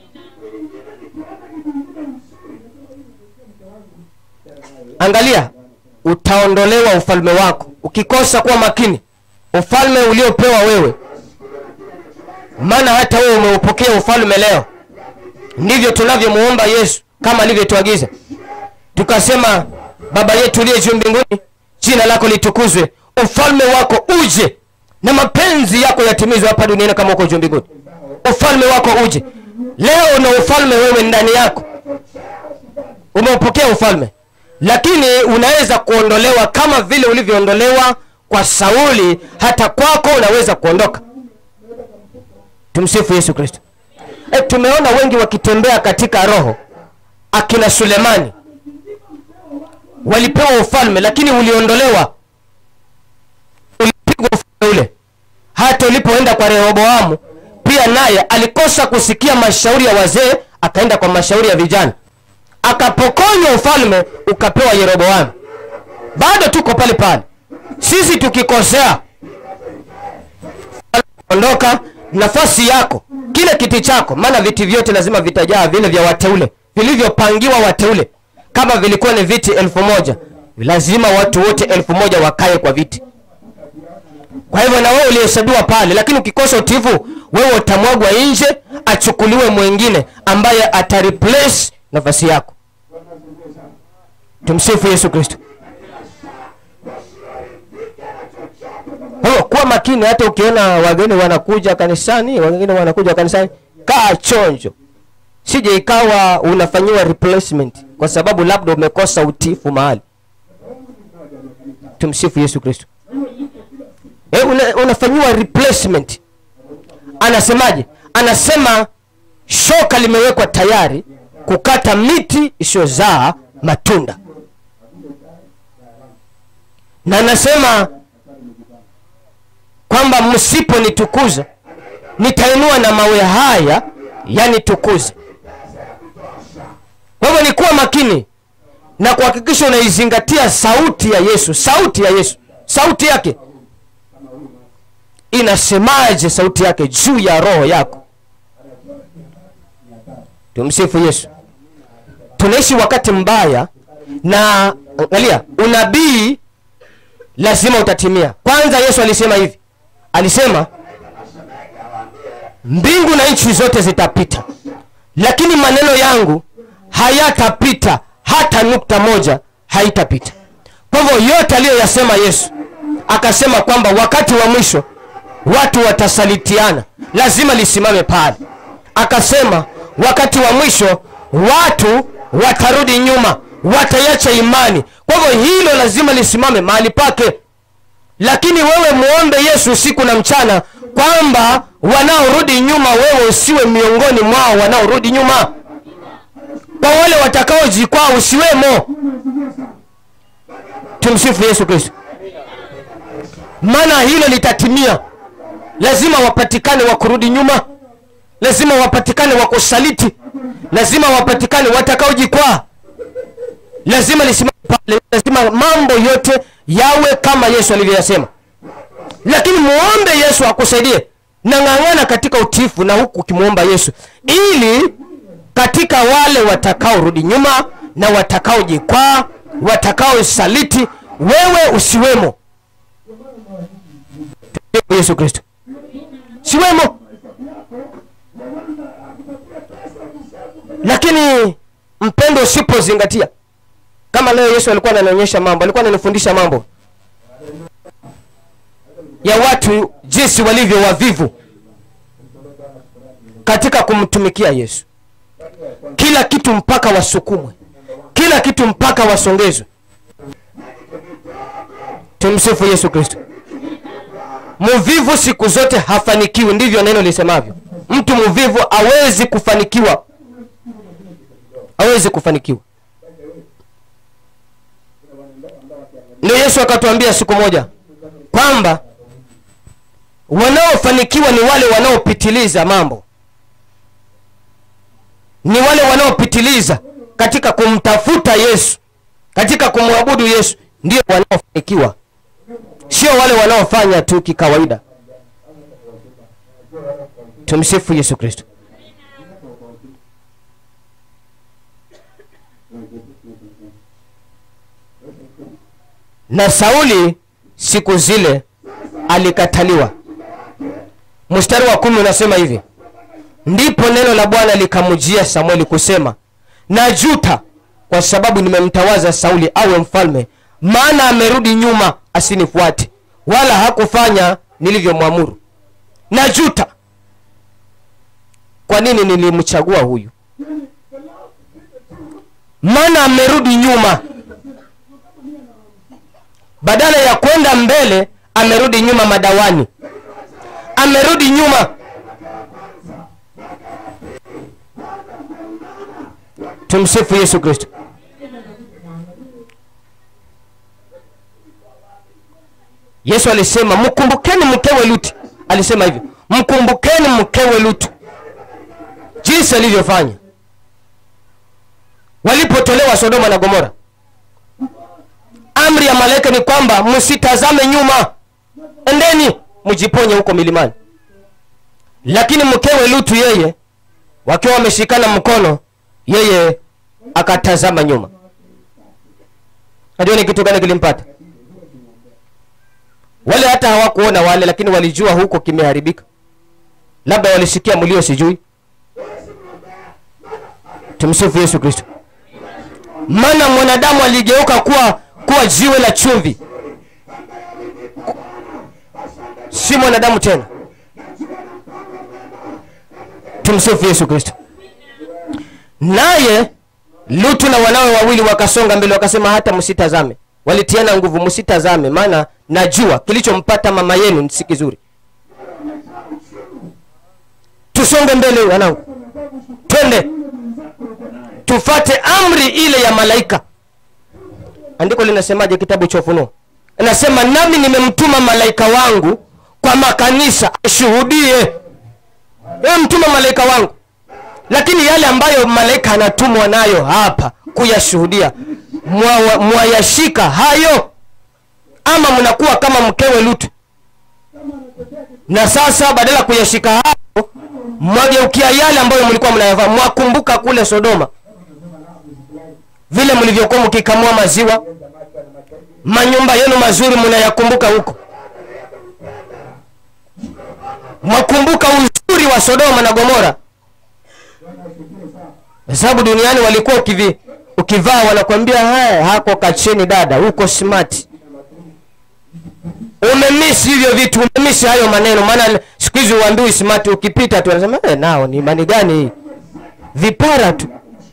angalia utaondolewa ufalme wako ukikosa kuwa makini ufalme uliopewa wewe maana hata wewe umeupokea ufalme leo ndivyo tunavyomuomba yesu kama alivyotuagiza tukasema baba yetu uliye juu mbinguni jina lako litukuzwe ufalme wako uje na mapenzi yako yatimizwe hapa duniani kama uko juu mbinguni ufalme wako uje leo una ufalme wewe ndani yako umeupokea ufalme lakini unaweza kuondolewa kama vile ulivyoondolewa kwa sauli hata kwako unaweza kuondoka tumsifu yesu kristo e, tumeona wengi wakitembea katika roho akina sulemani walipewa ufalme lakini uliondolewa ulipigwa ufalme ule hata ulipoenda kwa rehoboamu pia naye alikosa kusikia mashauri ya wazee akaenda kwa mashauri ya vijana akapokonywa ufalme ukapewa yeroboamu bado tuko pale pale sisi tukikosea ondoka nafasi yako kile kiti chako maana viti vyote lazima vitajaa vile vya wateule vilivyopangiwa wateule kama vilikuwa ni viti elfu moja lazima watu wote elfu moja wakae kwa viti kwa hivyo na wewe ulihesabiwa pale lakini ukikosa utifu wewe utamwagwa nje achukuliwe mwingine ambaye atareplace nafasi yako tumsifu yesu kristo Kwa hiyo kuwa makini hata ukiona wageni wanakuja kanisani wengine wanakuja kanisani kaa chonjo sije ikawa unafanyiwa replacement kwa sababu labda umekosa utifu mahali tumsifu yesu kristo e, una, unafanyiwa replacement anasemaje anasema shoka limewekwa tayari kukata miti isiyozaa matunda na anasema kwamba msiponitukuza nitainua na mawe haya yanitukuze kwa hivyo ni kuwa makini na kuhakikisha unaizingatia sauti ya yesu sauti ya yesu sauti yake inasemaje sauti yake juu ya roho yako tumsifu yesu tunaishi wakati mbaya na angalia unabii lazima utatimia kwanza yesu alisema hivi alisema mbingu na nchi zote zitapita lakini maneno yangu hayatapita hata nukta moja haitapita kwa hivyo yote aliyoyasema yesu akasema kwamba wakati wa mwisho watu watasalitiana lazima lisimame pale akasema wakati wa mwisho watu watarudi nyuma wataiacha imani kwa hivyo hilo lazima lisimame mahali pake lakini wewe muombe yesu usiku na mchana kwamba wanaorudi nyuma wewe usiwe miongoni mwao wanaorudi nyuma kwa wale watakaojikwaa usiwemo tumsifu yesu kristo maana hilo litatimia lazima wapatikane wa kurudi nyuma lazima wapatikane wa kusaliti lazima wapatikane watakaojikwaa lazima lisimame pale lazima mambo yote yawe kama yesu alivyoyasema lakini muombe yesu akusaidie na ng'ang'ana katika utiifu na huku ukimwomba yesu ili katika wale watakaorudi nyuma na watakaojikwaa watakaosaliti wewe usiwemo yesu kristo siwemo lakini mpendo usipozingatia kama leo yesu alikuwa ananionyesha mambo alikuwa ananifundisha mambo ya watu jinsi walivyo wavivu katika kumtumikia yesu kila kitu mpaka wasukumwe kila kitu mpaka wasongezwe tumsifu yesu kristo mvivu siku zote hafanikiwi ndivyo neno lisemavyo mtu mvivu awezi kufanikiwa awezi kufanikiwa ndio yesu akatuambia siku moja kwamba wanaofanikiwa ni wale wanaopitiliza mambo ni wale wanaopitiliza katika kumtafuta yesu katika kumwabudu yesu ndio wanaofanikiwa sio wale wanaofanya tu kikawaida tumsifu yesu kristo na sauli siku zile alikataliwa mstari wa kumi unasema hivi ndipo neno la bwana likamjia samueli kusema najuta kwa sababu nimemtawaza sauli awe mfalme maana amerudi nyuma asinifuate wala hakufanya nilivyomwamuru najuta kwa nini nilimchagua huyu maana amerudi nyuma badala ya kwenda mbele amerudi nyuma madawani amerudi nyuma tumsifu yesu kristo yesu alisema mkumbukeni mkewe lutu alisema hivyo mkumbukeni mkewe lutu jinsi alivyofanya walipotolewa sodoma na gomora amri ya malaika ni kwamba msitazame nyuma endeni mjiponye huko milimani lakini mkewe lutu yeye wakiwa wameshikana mkono yeye akatazama nyuma najua ni kitu gani kilimpata wale hata hawakuona wale lakini walijua huko kimeharibika labda walisikia mlio sijui tumsifu yesu kristo maana mwanadamu aligeuka kuwa kuwa jiwe la chumvi si mwanadamu tena tumsifu yesu kristo naye lutu na wanawe wawili wakasonga mbele wakasema hata msitazame walitiana nguvu msitazame maana najua kilichompata mama yenu si kizuri tusonge mbele wanangu twende tufate amri ile ya malaika andiko linasemaje kitabu cha ufunuo inasema nami nimemtuma malaika wangu kwa makanisa ashuhudie mtuma malaika wangu lakini yale ambayo malaika anatumwa nayo hapa kuyashuhudia mwa- mwayashika hayo ama mnakuwa kama mkewe lutu na sasa badala ya kuyashika hayo mwageukia yale ambayo mlikuwa mnayavaa mwakumbuka kule sodoma vile mlivyokuwa mkikamua maziwa manyumba yenu mazuri mnayakumbuka huko mwakumbuka uzuri wa sodoma na gomora kwa sababu duniani walikuwa ukivi, ukivaa wanakwambia haya hako kacheni dada huko smart umemisi hivyo vitu umemisi hayo maneno maana siku hizi uambiwi smart ukipita tu anasema eh, nao ni imani gani hii vipara tu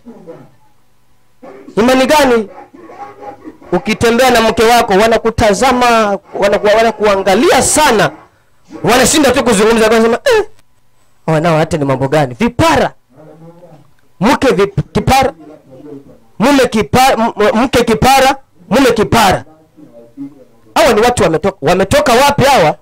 imani gani ukitembea na mke wako wanakutazama wanaku- wanakuangalia sana wanashinda tu kuzungumza wanasema eh, wanao hata ni mambo gani vipara mke vip, kipara mume kipara m- mke kipara mume kipara hawa ni watu wametoka wametoka wapi hawa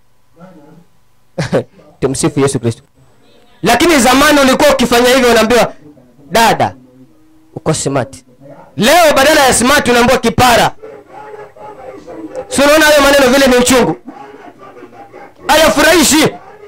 tumsifu yesu kristo lakini zamani ulikuwa ukifanya hivyo unaambiwa dada uko smart leo badala ya smart unaambiwa kipara si unaona hayo maneno vile ni uchungu hayafurahishi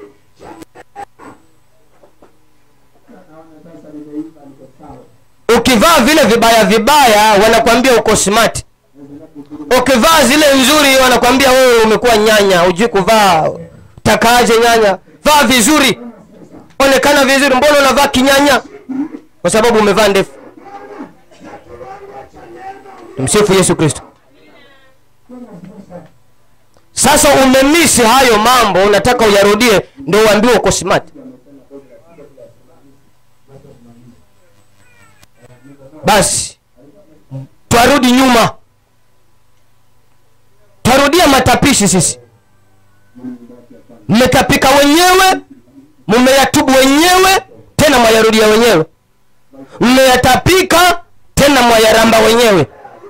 ukivaa vile vibaya vibaya wanakwambia uko smart ukivaa zile nzuri wanakwambia wewe umekuwa nyanya hujui kuvaa takaaje nyanya vaa vizuri onekana vizuri mbona unavaa kinyanya kwa sababu umevaa ndefu tumsifu yesu kristo sasa umemisi hayo mambo unataka uyarudie ndo uambiwe uko smart basi twarudi nyuma twarudia matapishi sisi mmetapika wenyewe mmeyatubu wenyewe tena mwayarudia wenyewe mmeyatapika tena mwayaramba wenyewe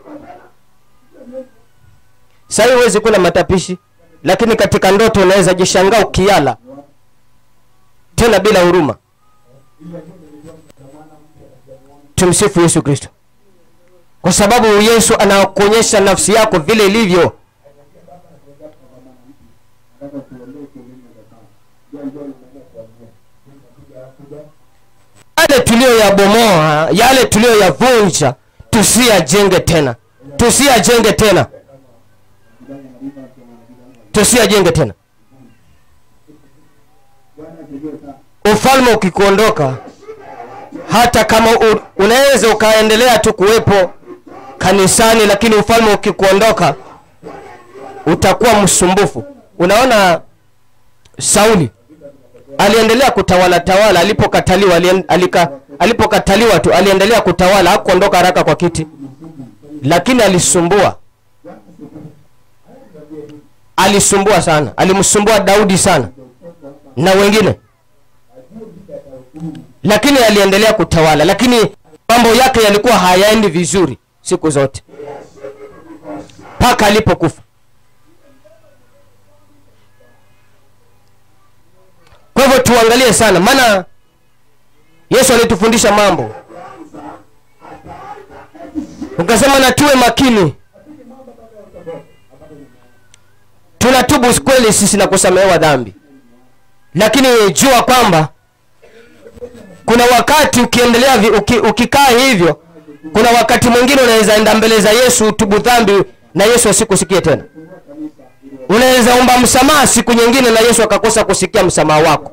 sahii huwezi kula matapishi lakini katika ndoto unaweza jishangaa ukiala tena bila huruma tumsifu yesu kristo kwa sababu yesu anakuonyesha nafsi yako vile ilivyo yale tuliyoyabomoa yale tuliyoyavunja tusiyajenge tena tusiyajenge tena tusiyajenge tena ufalme ukikuondoka hata kama u, unaweza ukaendelea tu kuwepo kanisani lakini ufalme ukikuondoka utakuwa msumbufu unaona sauli aliendelea kutawala tawala alipokataliwa alien- alika, alipokataliwa tu aliendelea kutawala hakuondoka haraka kwa kiti lakini alisumbua alisumbua sana alimsumbua daudi sana na wengine lakini aliendelea kutawala lakini mambo yake yalikuwa hayaendi vizuri siku zote mpaka alipokufa kwa hivyo tuangalie sana maana yesu alitufundisha mambo ukasema na tuwe makini tunatubu kweli sisi na kusamehewa dhambi lakini jua kwamba kuna wakati ukiendelea vi- uki, ukikaa hivyo kuna wakati mwingine unaweza enda mbele za yesu utubu dhambi na yesu asikusikie tena unaweza omba msamaha siku nyingine na yesu akakosa kusikia msamaha wako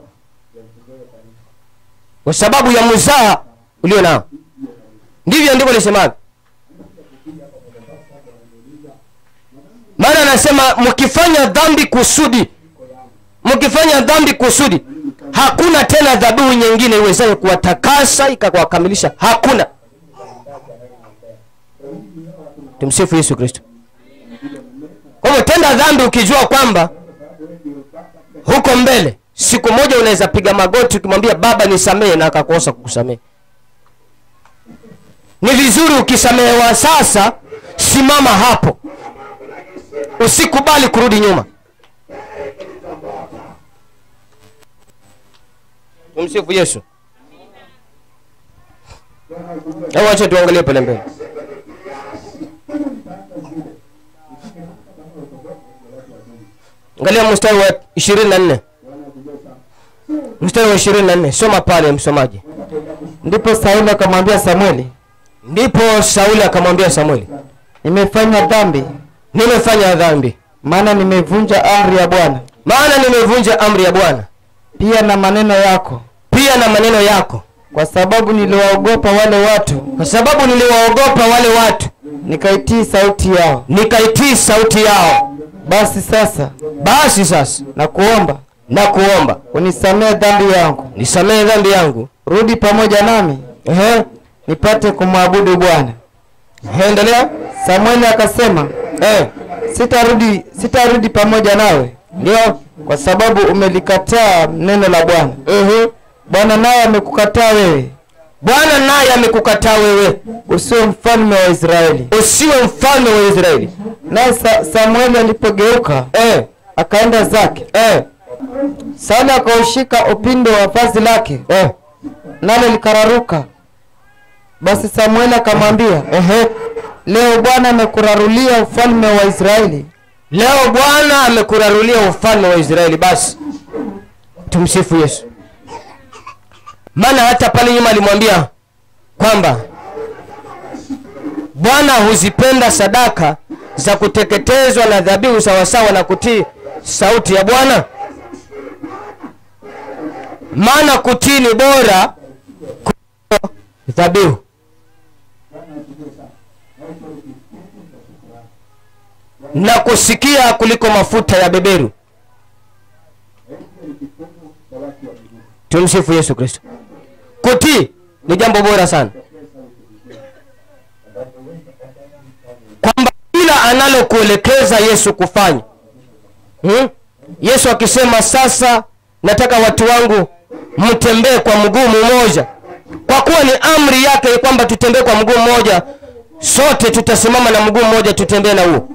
kwa sababu ya mzaha ulio nao ndivyo ndivyo lisemavyo maana anasema mkifanya dhambi kusudi mkifanya dhambi kusudi hakuna tena dhabihu nyingine iwezayo kuwatakasa ikawakamilisha hakuna tumsifu yesu kristo kwa hivyo tenda dhambi ukijua kwamba huko mbele siku moja unaweza piga magoti ukimwambia baba nisamehe na akakosa kukusamehe ni vizuri ukisamehewa sasa simama hapo usikubali kurudi nyuma tumsifu yesu hebu acha tuangalie pale mbele angalia mstari wa ishirini na nne mstari wa ishirini na nne soma pale msomaji ndipo sauli akamwambia samueli ndipo sauli akamwambia samueli nimefanya dhambi nimefanya dhambi maana nimevunja amri ya bwana maana nimevunja amri ya bwana pia na maneno yako pia na maneno yako kwa sababu niliwaogopa wale watu kwa sababu niliwaogopa wale watu nikaitii sauti yao nikaitii sauti yao basi sasa basi sasa na kuomba na kuomba unisamehe dhambi yangu nisamehe dhambi yangu rudi pamoja nami Ehe, nipate kumwabudu bwana ehe, endelea samueli akasema Eh, sitarudi sitarudi pamoja nawe ndio kwa sababu umelikataa neno la bwana Mhm. bwana naye amekukataa wewe bwana naye amekukataa wewe usiwe mfalme wa israeli usiwe mfalme wa israeli naye sa, samueli alipogeuka eh, akaenda zake eh, sauli akaushika upindo wa vazi lake eh. nalo likararuka basi samueli akamwambia Ehe. leo bwana amekurarulia ufalme wa israeli leo bwana amekurarulia ufalme wa israeli basi tumsifu yesu maana hata pale nyuma alimwambia kwamba bwana huzipenda sadaka za kuteketezwa na dhabihu sawasawa na kutii sauti ya bwana maana kutii ni bora kuliko dhabihu na kusikia kuliko mafuta ya beberu tumsifu yesu kristo kutii ni jambo bora sana kwamba kila analokuelekeza yesu kufanya hmm? yesu akisema sasa nataka watu wangu mtembee kwa mguu mmoja kwa kuwa ni amri yake kwamba tutembee kwa mguu mmoja sote tutasimama na mguu mmoja tutembee na huo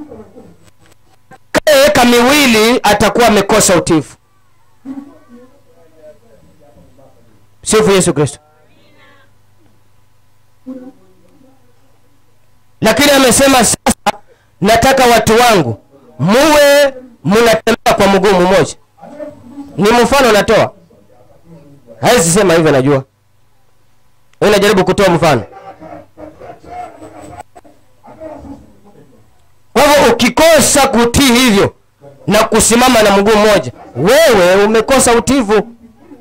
kaeka miwili atakuwa amekosa utifu sifu yesu kristo lakini amesema sasa nataka watu wangu muwe mnatembea kwa mguu mmoja ni mfano natoa hawezi sema hivyo najua Wewe unajaribu kutoa mfano kwa hivyo ukikosa kutii hivyo na kusimama na mguu mmoja wewe umekosa utivu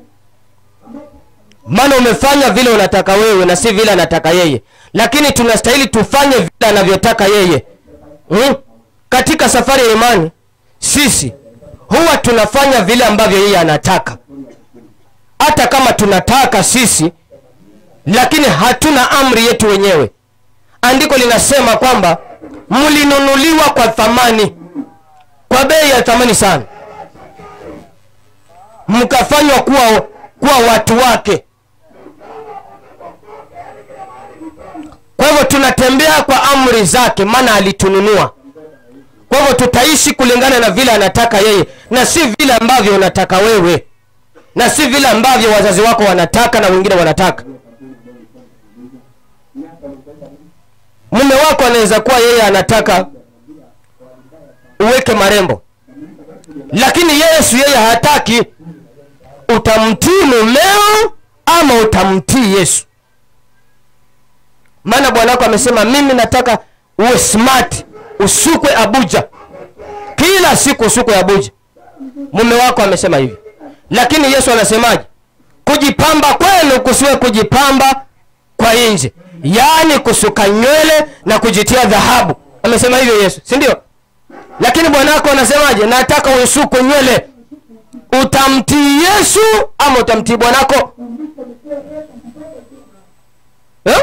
maana umefanya vile unataka wewe na si vile anataka yeye lakini tunastahili tufanye vile anavyotaka yeye hmm? katika safari ya imani sisi huwa tunafanya vile ambavyo yeye anataka hata kama tunataka sisi lakini hatuna amri yetu wenyewe andiko linasema kwamba mlinunuliwa kwa thamani kwa bei ya thamani sana mkafanywa kuwa, kuwa watu wake kwa hivyo tunatembea kwa amri zake maana alitununua kwa hivyo tutaishi kulingana na vile anataka yeye na si vile ambavyo unataka wewe na si vile ambavyo wazazi wako wanataka na wengine wanataka mume wako anaweza kuwa yeye anataka uweke marembo lakini yesu yeye hataki utamtii mumeo ama utamtii yesu maana bwana wako amesema mimi nataka uwe smart usukwe abuja kila siku usukwe abuja mume wako amesema hivi lakini yesu anasemaje kujipamba kwenu kusiwe kujipamba kwa nje yaani kusuka nywele na kujitia dhahabu amesema hivyo yesu si ndio lakini bwana wako anasemaje nataka usuku nywele utamtii yesu ama utamtii bwanako eh?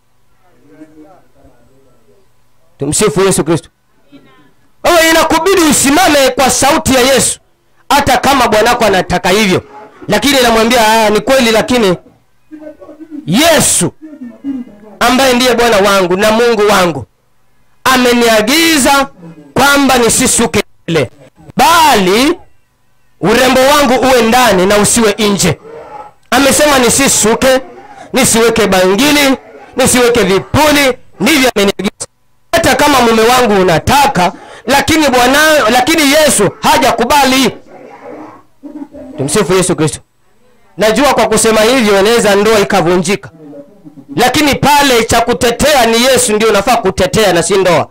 tumsifu yesu kristo wewe inakubidi usimame kwa sauti ya yesu hata kama bwanako anataka hivyo lakini namwambia "Ah, ni kweli lakini yesu ambaye ndiye bwana wangu na mungu wangu ameniagiza kwamba nisisuke nywele bali urembo wangu uwe ndani na usiwe nje amesema nisisuke nisiweke bangili nisiweke vipuli ndivyo ameniagiza hata kama mume wangu unataka lakini bwana lakini yesu hajakubali tumsifu yesu kristo najua kwa kusema hivyo inaweza ndoa ikavunjika lakini pale cha kutetea ni yesu ndio unafaa kutetea na si ndoa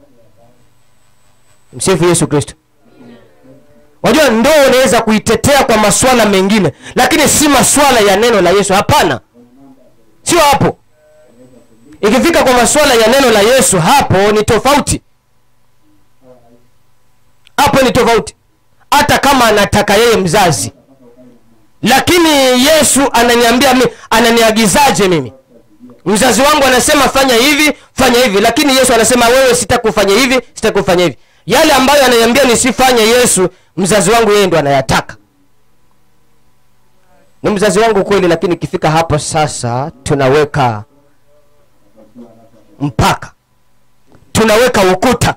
msifu yesu kristo wajua ndoa unaweza kuitetea kwa maswala mengine lakini si maswala ya neno la yesu hapana sio hapo ikifika kwa maswala ya neno la yesu hapo ni tofauti hapo ni tofauti hata kama anataka yeye mzazi lakini yesu ananiambia mi ananiagizaje mimi mzazi wangu anasema fanya hivi fanya hivi lakini yesu anasema wewe sitakufanya hivi sitakufanya hivi yale ambayo ananiambia nisifanye yesu mzazi wangu yeye ndo anayataka ni mzazi wangu kweli lakini ikifika hapo sasa tunaweka mpaka tunaweka ukuta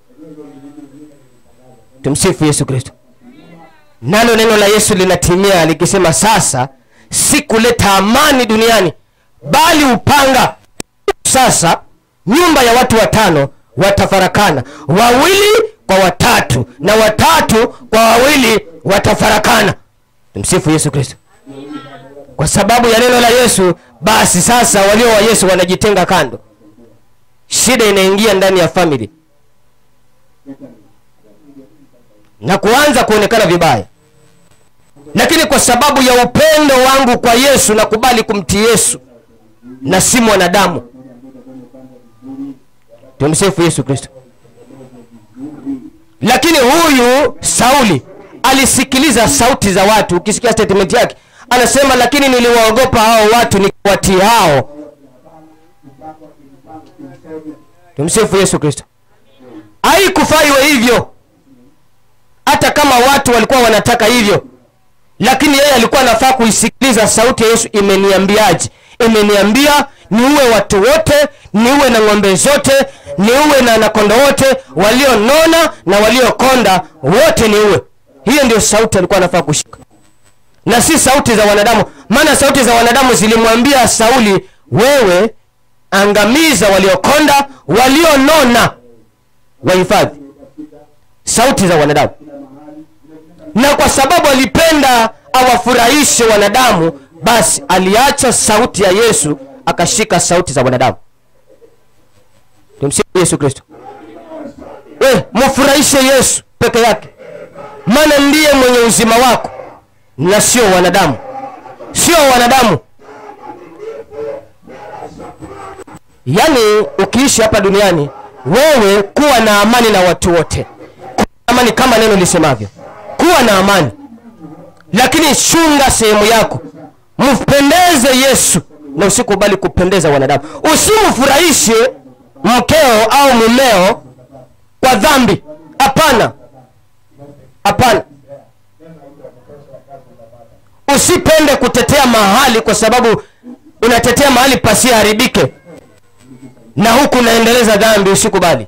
tumsifu yesu kristo nalo neno la yesu linatimia likisema sasa si kuleta amani duniani bali upanga sasa nyumba ya watu watano watafarakana wawili kwa watatu na watatu kwa wawili watafarakana tumsifu yesu kristo kwa sababu ya neno la yesu basi sasa walio wa yesu wanajitenga kando shida inaingia ndani ya famili na kuanza kuonekana vibaya lakini kwa sababu ya upendo wangu kwa yesu nakubali kumtii yesu na si mwanadamu tumsifu yesu kristo lakini huyu sauli alisikiliza sauti za watu ukisikia statement yake anasema lakini niliwaogopa hao watu nikiwatii hao tumsifu yesu kristo haikufaa iwe hivyo hata kama watu walikuwa wanataka hivyo lakini yeye alikuwa anafaa kuisikiliza sauti ya yesu imeniambiaje imeniambia niuwe watu wote niuwe na ng'ombe zote niuwe na nakondo wote walionona na waliokonda wote niuwe hiyo ndio sauti alikuwa anafaa kushika na si sauti za wanadamu maana sauti za wanadamu zilimwambia sauli wewe angamiza waliokonda walionona wahifadhi sauti za wanadamu na kwa sababu alipenda awafurahishe wanadamu basi aliacha sauti ya yesu akashika sauti za wanadamu tumsifu yesu kristo we mfurahishe yesu peke yake maana ndiye mwenye uzima wako na sio wanadamu sio wanadamu yaani ukiishi hapa duniani wewe kuwa na amani na watu wote kuwa na amani kama neno lisemavyo kuwa na amani lakini chunga sehemu yako mpendeze yesu na usikubali kupendeza wanadamu usimfurahishe mkeo au mumeo kwa dhambi hapana hapana usipende kutetea mahali kwa sababu unatetea mahali pasiharibike na huku unaendeleza dhambi usikubali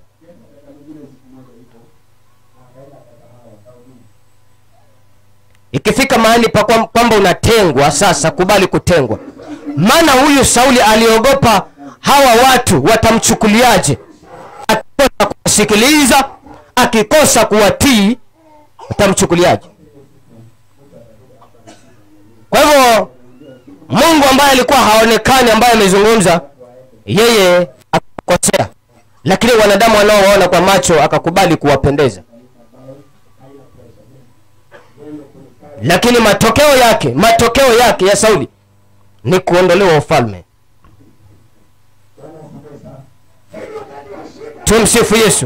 ikifika mahali pa kwam- kwamba unatengwa sasa kubali kutengwa maana huyu sauli aliogopa hawa watu watamchukuliaje akikosa kuwasikiliza akikosa kuwatii watamchukuliaje kwa hivyo mungu ambaye alikuwa haonekani ambaye amezungumza yeye akakosea lakini wanadamu wanaowaona kwa macho akakubali kuwapendeza lakini matokeo yake matokeo yake ya sauli ni kuondolewa ufalme tumsifu yesu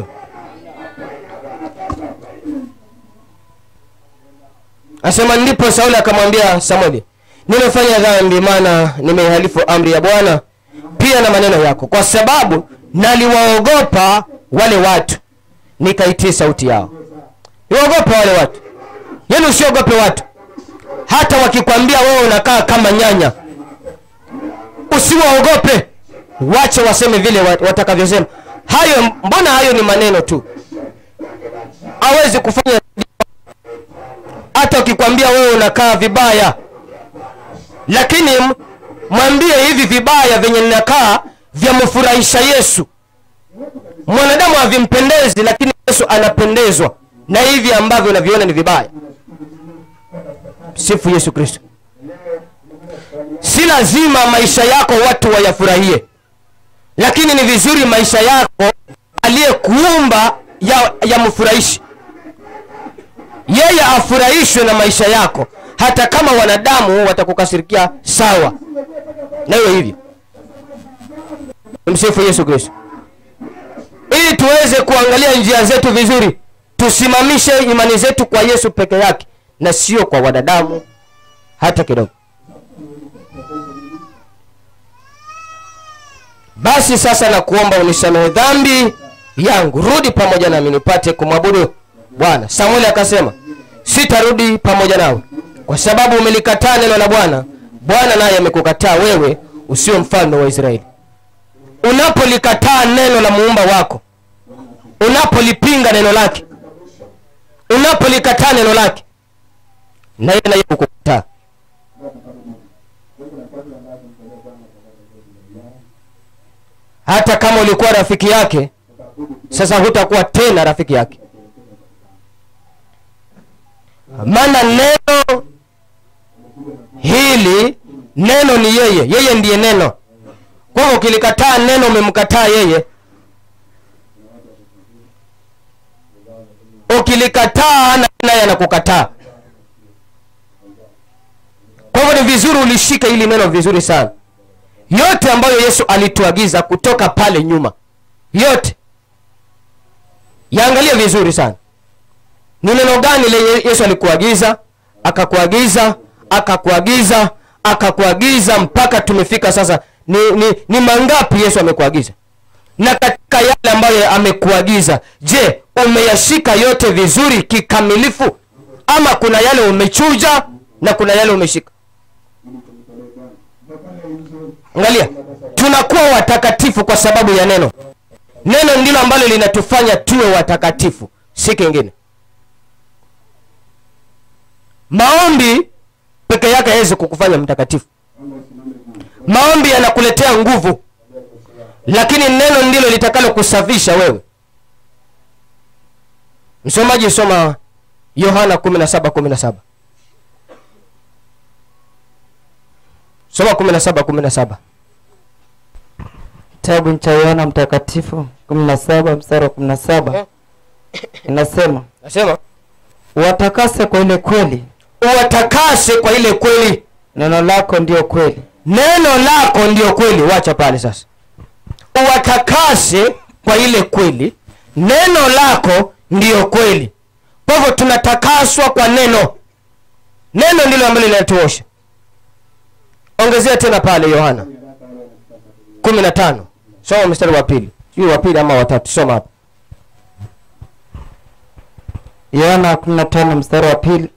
asema ndipo sauli akamwambia samueli nimefanya dhambi maana nimeihalifu amri ya bwana pia na maneno yako kwa sababu naliwaogopa wale watu nikaitii sauti yao niwaogope wale watu yaani usiogope watu hata wakikwambia wewe unakaa kama nyanya usiwaogope wache waseme vile wat- watakavyosema hayo mbona hayo ni maneno tu hawezi kufanya hata ukikwambia wewe unakaa vibaya lakini m- mwambie hivi vibaya vyenye ninakaa vyamfurahisha yesu mwanadamu havimpendezi lakini yesu anapendezwa na hivi ambavyo unaviona ni vibaya sifu yesu kristo si lazima maisha yako watu wayafurahie lakini ni vizuri maisha yako aliyekuumba ya, yamfurahishi yeye afurahishwe na maisha yako hata kama wanadamu watakukasirikia sawa na hiyo hivyo msifu yesu kristo ili tuweze kuangalia njia zetu vizuri tusimamishe imani zetu kwa yesu peke yake na sio kwa wanadamu hata kidogo basi sasa nakuomba unisamehe dhambi yangu rudi pamoja nami nipate kumwabudu bwana samueli akasema sitarudi pamoja nawe kwa sababu umelikataa neno la bwana bwana naye amekukataa wewe usio mfalme wa israeli unapolikataa neno la muumba wako unapolipinga neno lake unapolikataa neno lake na yeye naye kukukataa hata kama ulikuwa rafiki yake sasa hutakuwa tena rafiki yake maana neno hili neno ni yeye yeye ndiye neno kwa hivyo ukilikataa neno umemkataa yeye ukilikataa na naye anakukataa kwa hivyo ni vizuri ulishike hili neno vizuri sana yote ambayo yesu alituagiza kutoka pale nyuma yote yaangalie vizuri sana ni neno gani lenye yesu alikuagiza akakuagiza akakuagiza akakuagiza mpaka tumefika sasa ni, ni, ni mangapi yesu amekuagiza na katika yale ambayo amekuagiza je umeyashika yote vizuri kikamilifu ama kuna yale umechuja na kuna yale umeshika angalia tunakuwa watakatifu kwa sababu ya neno neno ndilo ambalo linatufanya tuwe watakatifu si kingine maombi peke yake hawezi kukufanya mtakatifu maombi yanakuletea nguvu lakini neno ndilo litakalo kusafisha wewe msomaji soma yohana 17:17 soma 17:17 Kitabu cha Yohana Mtakatifu 17 mstari wa 17 inasema, nasema watakase kwa ile kweli, uwatakase kwa ile kweli neno lako ndio kweli. neno lako ndio kweli wacha pale sasa uwatakase kwa ile kweli neno lako ndiyo kweli kwa hivyo tunatakaswa kwa neno neno ndilo ambalo linatuosha ongezea tena pale yohana 15 soma mstari wa pili sijui wa pili ama watatu soma hapa Yohana 15 mstari wa pili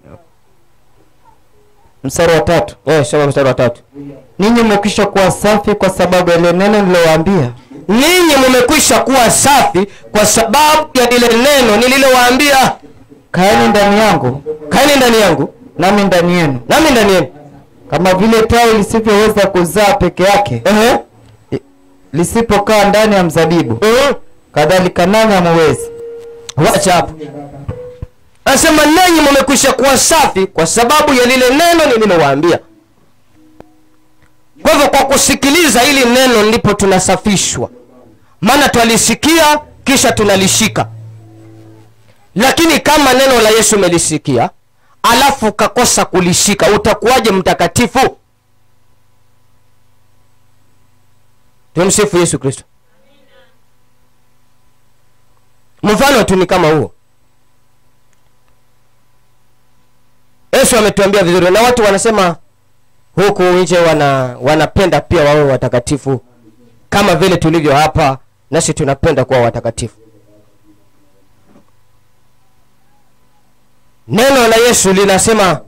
mstari wa tatu eh, soma mstari wa tatu ninyi mmekwisha kuwa safi kwa sababu ya ile neno nilowaambia. ninyi mumekwisha kuwa safi kwa sababu ya lile neno nililowaambia Kaeni ndani yangu kaeni ndani yangu nami ndani yenu, nami ndani yenu kama vile tawi lisivyoweza kuzaa peke yake Ehe. lisipokaa ndani ya mzabibu, Mhm. kadhalika nanyi hamuwezi. wacha hapo anasema nanyi mumekwisha kuwa safi kwa sababu ya lile neno nililowaambia kwa hivyo kwa kusikiliza hili neno ndipo tunasafishwa maana twalisikia kisha tunalishika lakini kama neno la yesu umelisikia alafu ukakosa kulishika utakuwaje mtakatifu tumsifu yesu kristo mfano tu ni kama huo yesu ametuambia vizuri na watu wanasema huku nje wana wanapenda pia wawe watakatifu kama vile tulivyo hapa nasi tunapenda kuwa watakatifu neno la yesu linasema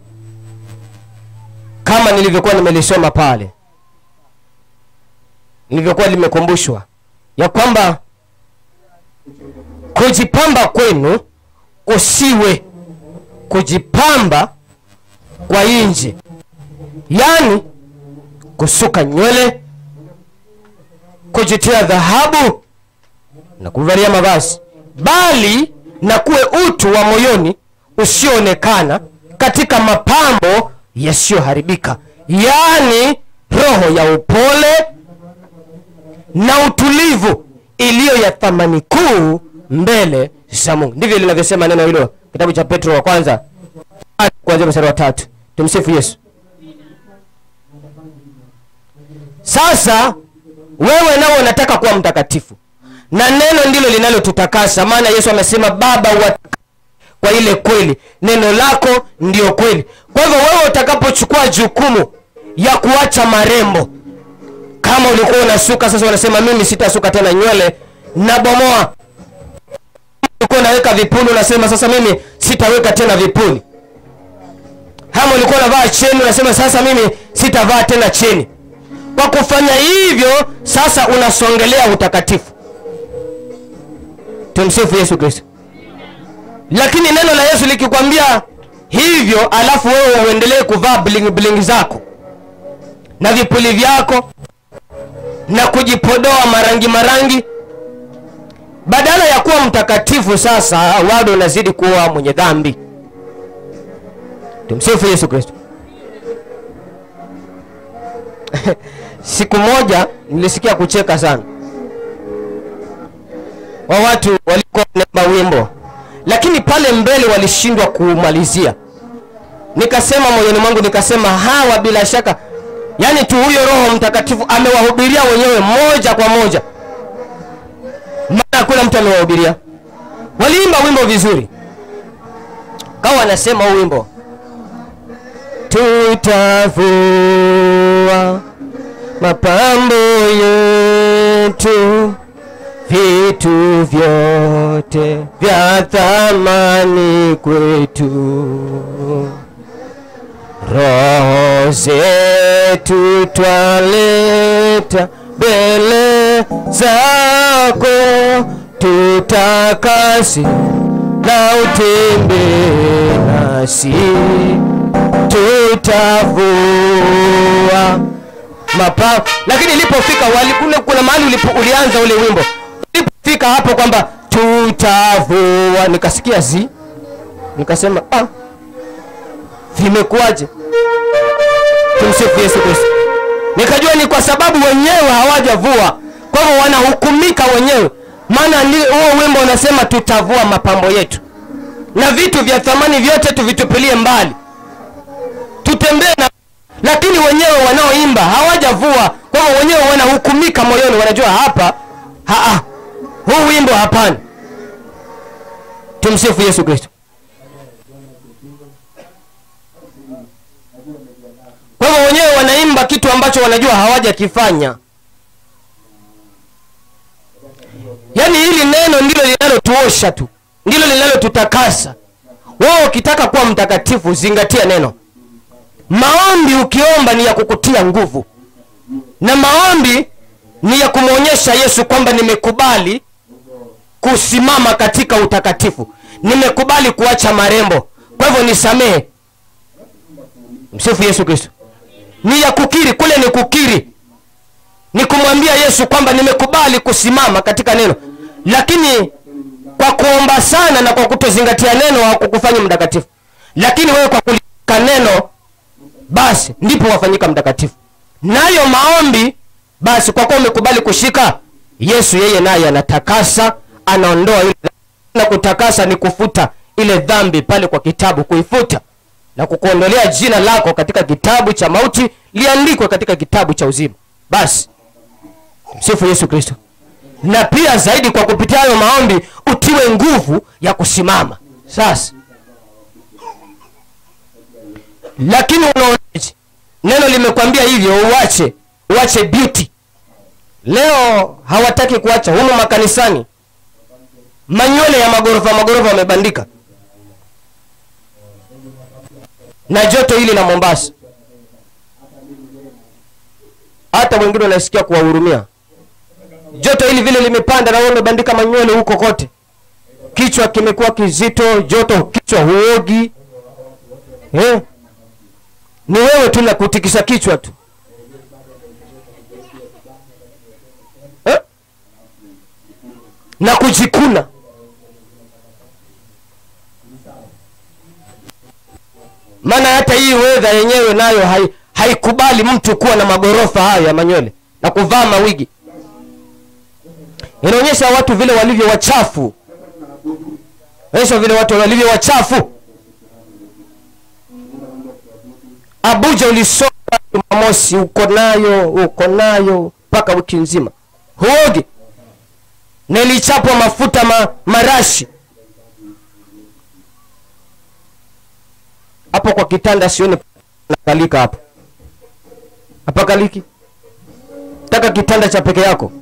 kama nilivyokuwa nimelisoma pale nilivyokuwa limekumbushwa ya kwamba kujipamba kwenu usiwe kujipamba kwa nje yaani kusuka nywele kujitia dhahabu na kuvalia mavazi bali na kuwe utu wa moyoni usioonekana katika mapambo yasiyoharibika yaani roho ya upole na utulivu iliyo ya thamani kuu mbele za mungu ndivyo linavyosema neno hilo kitabu cha petro wa kwanza kuanzia mstari wa tatu tumsifu yesu sasa wewe nao unataka kuwa mtakatifu na neno ndilo linalotutakasa maana yesu amesema baba wa kwa ile kweli neno lako ndio kweli kwa hivyo wewe utakapochukua jukumu ya kuacha marembo kama ulikuwa unasuka sasa unasema mimi sitasuka tena nywele nabomoa ulikuwa unaweka vipuli unasema sasa mimi sitaweka tena vipuli ama ulikuwa unavaa cheni unasema sasa mimi sitavaa tena cheni kwa kufanya hivyo sasa unasongelea utakatifu tumsifu yesu kristo lakini neno la yesu likikwambia hivyo alafu wewe uendelee kuvaa bling bling zako na vipuli vyako na kujipodoa marangi marangi badala ya kuwa mtakatifu sasa bado unazidi kuwa mwenye dhambi tumsifu yesu kristo siku moja nilisikia kucheka sana wa watu walikuwa wanaimba wimbo lakini pale mbele walishindwa kumalizia nikasema moyoni mwangu nikasema hawa bila shaka yaani tu huyo roho mtakatifu amewahubiria wenyewe moja kwa moja maana hakuna mtu amewahubiria waliimba wimbo vizuri kawa wanasema huu wimbo tutavua mapambo yetu vitu vyote vya thamani kwetu roho zetu twaleta mbele zako tutakasi na utembe nasi tutavua mapao lakini ilipofika wali- kule kuna mahali ulipo- ulianza ule wimbo ulipofika hapo kwamba tutavua nikasikia zi nikasema ah, vimekuwaje tumsifu yesu kristo nikajua ni kwa sababu wenyewe hawajavua kwa hivyo wanahukumika wenyewe maana ni- huo wimbo unasema tutavua mapambo yetu na vitu vya thamani vyote tuvitupilie mbali tutembee na lakini wenyewe wanaoimba hawajavua kwa hivyo wenyewe wanahukumika moyoni wanajua hapa haa huu wimbo hapana tumsifu yesu kristo kwa hivyo wenyewe wanaimba kitu ambacho wanajua hawajakifanya yaani hili neno ndilo linalotuosha tu ndilo linalotutakasa wewe ukitaka kuwa mtakatifu zingatia neno maombi ukiomba ni ya kukutia nguvu na maombi ni ya kumwonyesha yesu kwamba nimekubali kusimama katika utakatifu nimekubali kuacha marembo kwa hivyo nisamehe msifu yesu kristo ni ya kukiri kule ni kukiri ni kumwambia yesu kwamba nimekubali kusimama katika neno lakini kwa kuomba sana na kwa kutozingatia neno hakukufanya mtakatifu lakini wewe kwa kulika neno basi ndipo wafanyika mtakatifu nayo maombi basi kwa kuwa umekubali kushika yesu yeye naye anatakasa anaondoa ile dhambi. na kutakasa ni kufuta ile dhambi pale kwa kitabu kuifuta na kukuondolea jina lako katika kitabu cha mauti liandikwe katika kitabu cha uzima basi msifu yesu kristo na pia zaidi kwa kupitia hayo maombi utiwe nguvu ya kusimama sasa lakini unaonaje neno limekwambia hivyo uache uache beauty leo hawataki kuacha humu makanisani manywele ya magorofa magorofa wamebandika na joto hili la mombasa hata wengine wanasikia kuwahurumia joto hili vile limepanda na wewe umebandika manywele huko kote kichwa kimekuwa kizito joto kichwa huogi eh? ni wewe tu na kutikisa kichwa tu eh? na kujikuna maana hata hii wedha yenyewe nayo hai, haikubali mtu kuwa na magorofa hayo ya manywele na kuvaa mawigi inaonyesha watu vile walivyo wachafu onyesha vile watu walivyo wachafu abuja ulisoma jumamosi uko nayo uko nayo mpaka wiki nzima huogi na ilichapwa mafuta ma, marashi hapo kwa kitanda sioni nakalika hapo hapa kaliki taka kitanda cha peke yako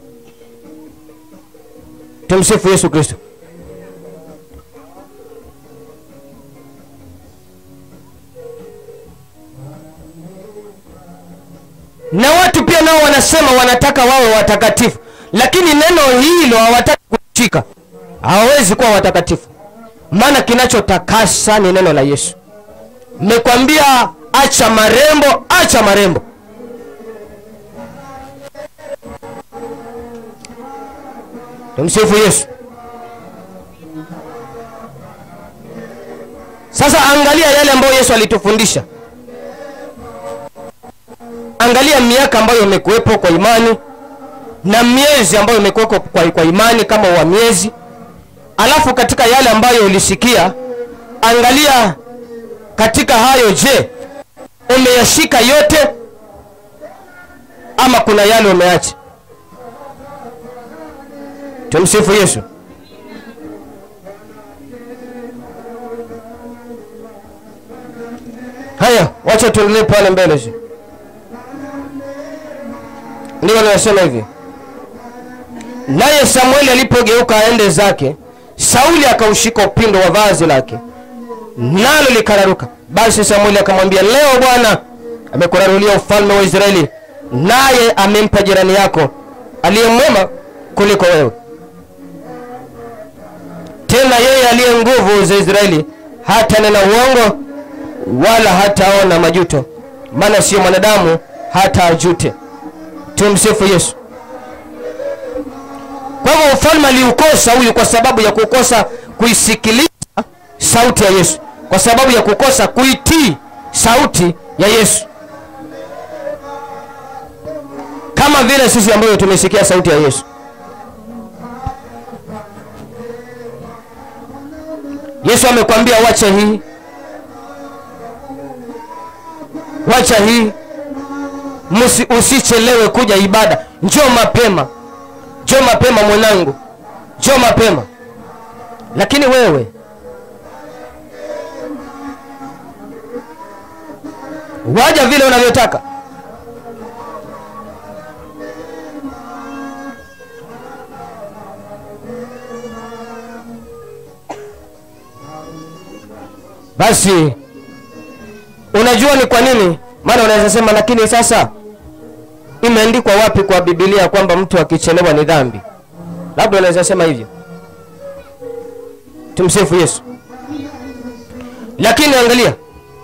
tumsifu yesu kristo na watu pia nao wanasema wanataka wawe watakatifu lakini neno hilo hawataki kushika hawawezi kuwa watakatifu maana kinachotakasa ni neno la yesu mmekwambia acha marembo acha marembo tumsifu yesu sasa angalia yale ambayo yesu alitufundisha angalia miaka ambayo imekuwepo kwa imani na miezi ambayo imekuwepo kwa, kwa imani kama wa miezi alafu katika yale ambayo ulisikia angalia katika hayo je umeyashika yote ama kuna yale umeacha tumsifu yesu haya wacha tuendelee pale mbele si ndio linasema hivi naye samueli alipogeuka aende zake sauli akaushika upindo wa vazi lake nalo likararuka basi samueli akamwambia leo bwana amekurarulia ufalme wa israeli naye amempa jirani yako aliye mwema kuliko wewe tena yeye aliye nguvu za israeli hata nena uongo wala hataona majuto maana sio mwanadamu hata ajute tumsifu yesu kwa hivyo ufalme aliukosa huyu kwa sababu ya kukosa kuisikiliza sauti ya yesu kwa sababu ya kukosa kuitii sauti ya yesu kama vile sisi ambavyo tumesikia sauti ya yesu yesu amekwambia wacha hii wacha hii Musi, usichelewe kuja ibada njoo mapema njoo mapema mwanangu njoo mapema lakini wewe waja vile unavyotaka basi unajua ni kwa nini maana unaweza sema lakini sasa imeandikwa wapi kwa bibilia kwamba mtu akichelewa ni dhambi labda unaweza sema hivyo tumsifu yesu lakini angalia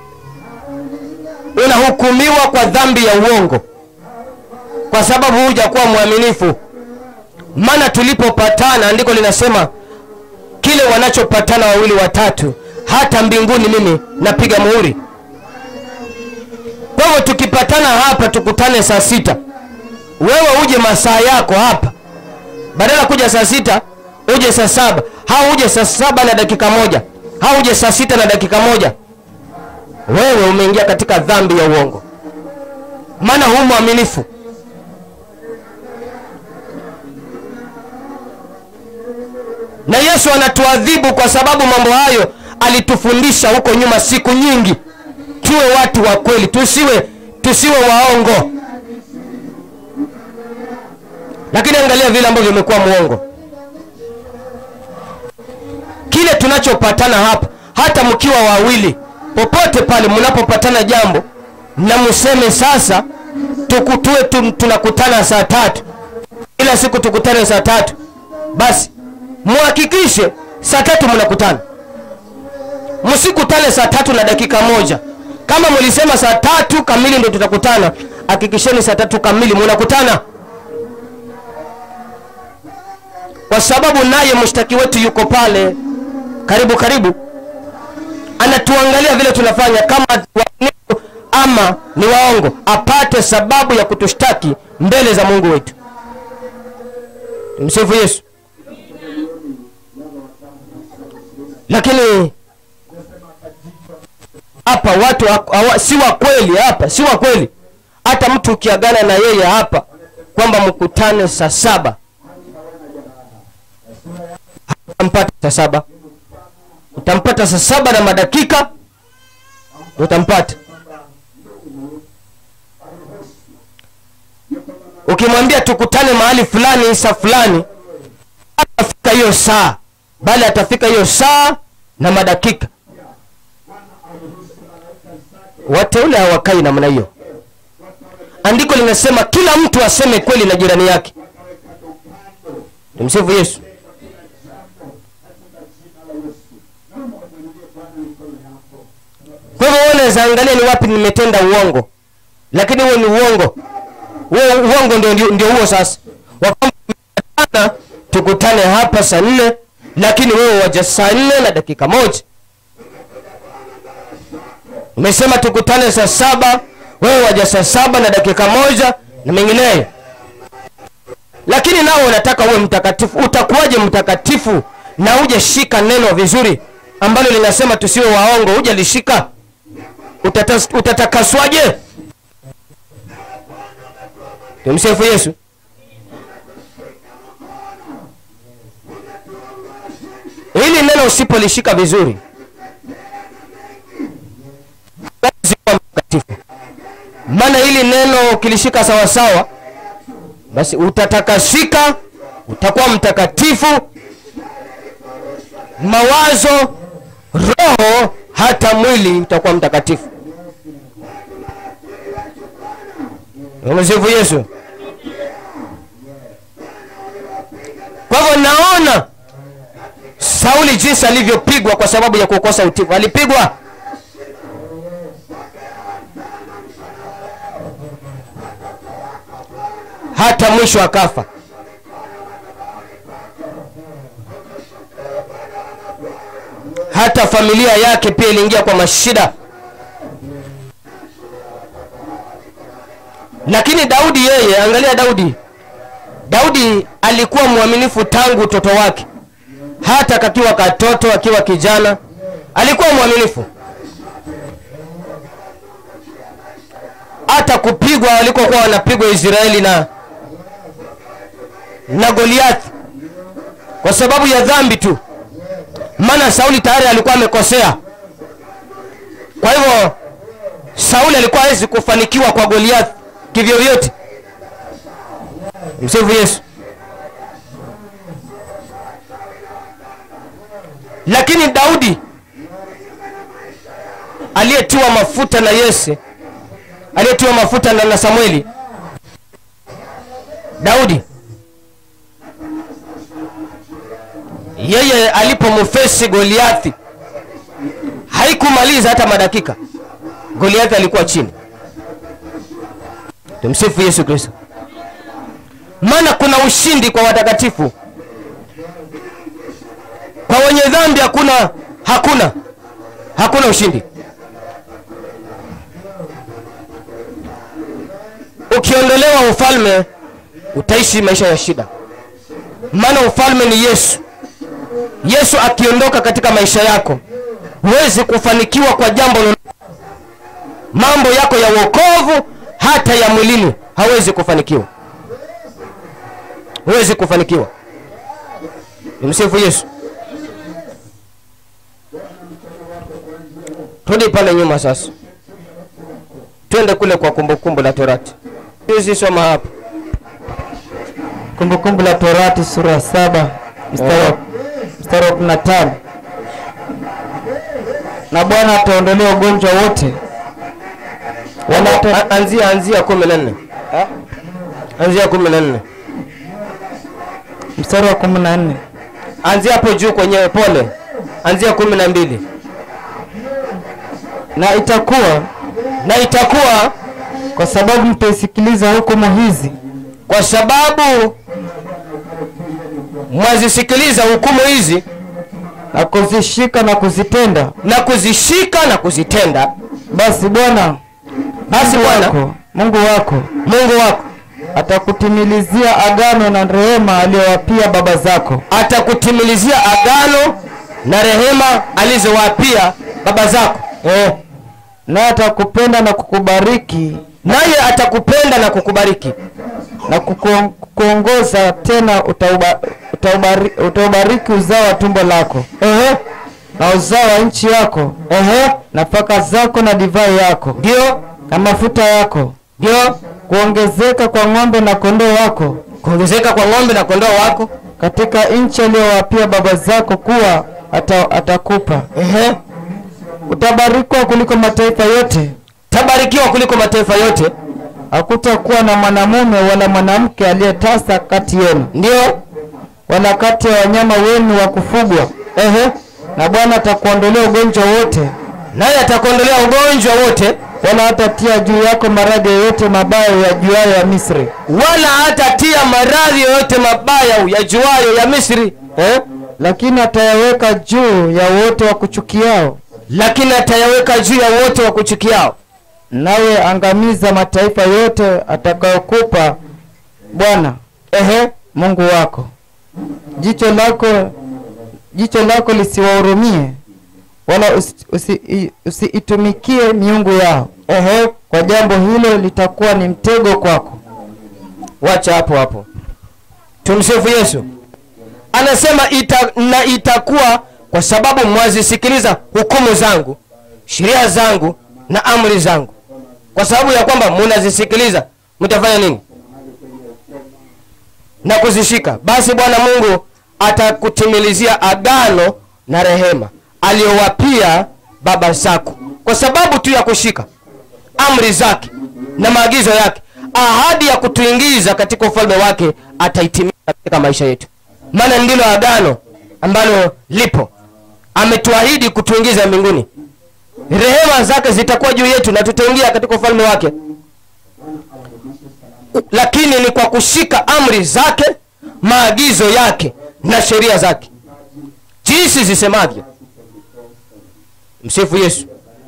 unahukumiwa kwa dhambi ya uongo kwa sababu hujakuwa mwaminifu maana tulipopatana andiko linasema kile wanachopatana wawili watatu hata mbinguni mimi napiga muhuri kwa hivyo tukipatana hapa tukutane saa sita wewe uje masaa yako hapa badala kuja saa sita uje saa saba au uje saa saba na dakika moja au uje saa sita na dakika moja wewe umeingia katika dhambi ya uongo maana hu mwaminifu na yesu anatuadhibu kwa sababu mambo hayo alitufundisha huko nyuma siku nyingi tuwe watu wa kweli tusiwe tusiwe waongo lakini angalia vile ambavyo imekuwa mwongo kile tunachopatana hapa hata mkiwa wawili popote pale mnapopatana jambo na mseme sasa tukutue tu, tunakutana saa tatu kila siku tukutane saa tatu basi muhakikishe saa tatu mnakutana msikutane saa tatu na dakika moja kama mlisema saa tatu kamili ndo tutakutana hakikisheni saa tatu kamili munakutana kwa sababu naye mshtaki wetu yuko pale karibu karibu anatuangalia vile tunafanya kama waaminifu ama ni waongo apate sababu ya kutushtaki mbele za mungu wetu msifu yesu lakini hapa watu hawa, si wa kweli hapa si wa kweli hata mtu ukiagana na yeye hapa kwamba mkutane saa saba utampata saa saba utampata saa saba na madakika utampata ukimwambia tukutane mahali fulani saa fulani atafika hiyo saa bali atafika hiyo saa na madakika wateule hawakai namna hiyo andiko linasema kila mtu aseme kweli na jirani yake tumsifu yesu kwa hivyo wewe unaweza angalia ni wapi nimetenda uongo lakini huo ni uongo huo uongo ndio, ndio, ndio huo sasa wakwamba tukutane hapa saa nne lakini wewe waja saa nne na dakika moja umesema tukutane saa saba wewe waja saa saba na dakika moja na mengineyo lakini nao unataka uwe mtakatifu utakuwaje mtakatifu na uje shika neno vizuri ambalo linasema tusiwe waongo uje lishika Utata- utatakaswaje tumsifu yesu hili neno usipolishika vizuri huwezi kuwa mtakatifu maana hili neno ukilishika sawasawa basi utatakasika utakuwa mtakatifu mawazo roho hata mwili utakuwa mtakatifu msifu yesu kwa hivyo naona sauli jinsi alivyopigwa kwa sababu ya kukosa utifu alipigwa hata mwisho akafa hata familia yake pia iliingia kwa mashida lakini daudi yeye angalia daudi daudi alikuwa mwaminifu tangu utoto wake hata kakiwa katoto akiwa kijana alikuwa mwaminifu hata kupigwa walikokuwa wanapigwa israeli na na goliathi kwa sababu ya dhambi tu maana sauli tayari alikuwa amekosea kwa hivyo sauli alikuwa hawezi kufanikiwa kwa goliathi kivyovyote msifu yesu lakini daudi aliyetiwa mafuta na yese aliyetiwa mafuta na, na samueli daudi yeye alipomfesi goliathi haikumaliza hata madakika goliathi alikuwa chini tumsifu yesu kristo maana kuna ushindi kwa watakatifu kwa wenye dhambi hakuna hakuna hakuna ushindi ukiondolewa ufalme utaishi maisha ya shida maana ufalme ni yesu yesu akiondoka katika maisha yako huwezi kufanikiwa kwa jambo lolote mambo yako ya uokovu hata ya mwilini hawezi kufanikiwa huwezi kufanikiwa nimsifu yesu turudi pale nyuma sasa twende kule kwa kumbukumbu la torati hizi soma hapa kumbukumbu la torati sura ya saba mstari wa- mstari wa kumi na tano na bwana ataondolea ugonjwa wote wala hata A- anzia anzia kumi na nne anzia kumi na nne mstari wa kumi na nne anzia hapo juu kwenye pole anzia kumi na mbili na itakuwa na itakuwa kwa sababu mtaisikiliza hukumu hizi kwa sababu mwazisikiliza hukumu hizi na kuzishika na kuzitenda na kuzishika na kuzitenda basi bwana basi Mungu bwana wako mungu wako mungu wako atakutimilizia agano na rehema aliyowapia baba zako atakutimilizia agano na rehema alizowapia baba zako eh. naye atakupenda na kukubariki naye atakupenda na kukubariki na kukuon- kukuongoza tena utauba, utaubari, utaubariki uzao wa tumbo lako Ehe. na uzao wa nchi yako Ehe. nafaka zako na divai yako ndio na mafuta yako ndio kuongezeka kwa ng'ombe na kondoo wako kuongezeka kwa ng'ombe na kondoo wako katika nchi aliyowapia baba zako kuwa ata, atakupa Ehe. utabarikiwa kuliko mataifa yote tabarikiwa kuliko mataifa yote hakutakuwa na mwanamume wala mwanamke aliyetasa kati yenu ndio wala kati ya wanyama wenu wa kufugwa Ehe. na bwana atakuondolea ugonjwa wote naye atakuondolea ugonjwa wote wala hatatia juu yako maradhi yoyote mabaya ya juayo ya misri wala hatatia maradhi yoyote mabaya yajuayo ya misri eh? lakini atayaweka juu ya wote wa kuchukiao lakini atayaweka juu ya wote wa kuchukiao nawe angamiza mataifa yote atakayokupa bwana Ehe. mungu wako jicho lako jicho lako lisiwahurumie wala usi- usi- usiitumikie miungu yao Ehe. kwa jambo hilo litakuwa ni mtego kwako wacha hapo hapo tumsifu yesu anasema ita, na itakuwa kwa sababu mwazisikiliza hukumu zangu sheria zangu na amri zangu kwa sababu ya kwamba munazisikiliza mtafanya nini na kuzishika basi bwana mungu atakutimilizia agano na rehema aliyowapia baba zako kwa sababu tu ya kushika amri zake na maagizo yake ahadi ya kutuingiza katika ufalme wake ataitimiza katika maisha yetu maana ndilo agano ambalo lipo ametuahidi kutuingiza mbinguni rehema zake zitakuwa juu yetu na tutaingia katika ufalme wake lakini ni kwa kushika amri zake maagizo yake na sheria zake jinsi zisemavyo msifu yesu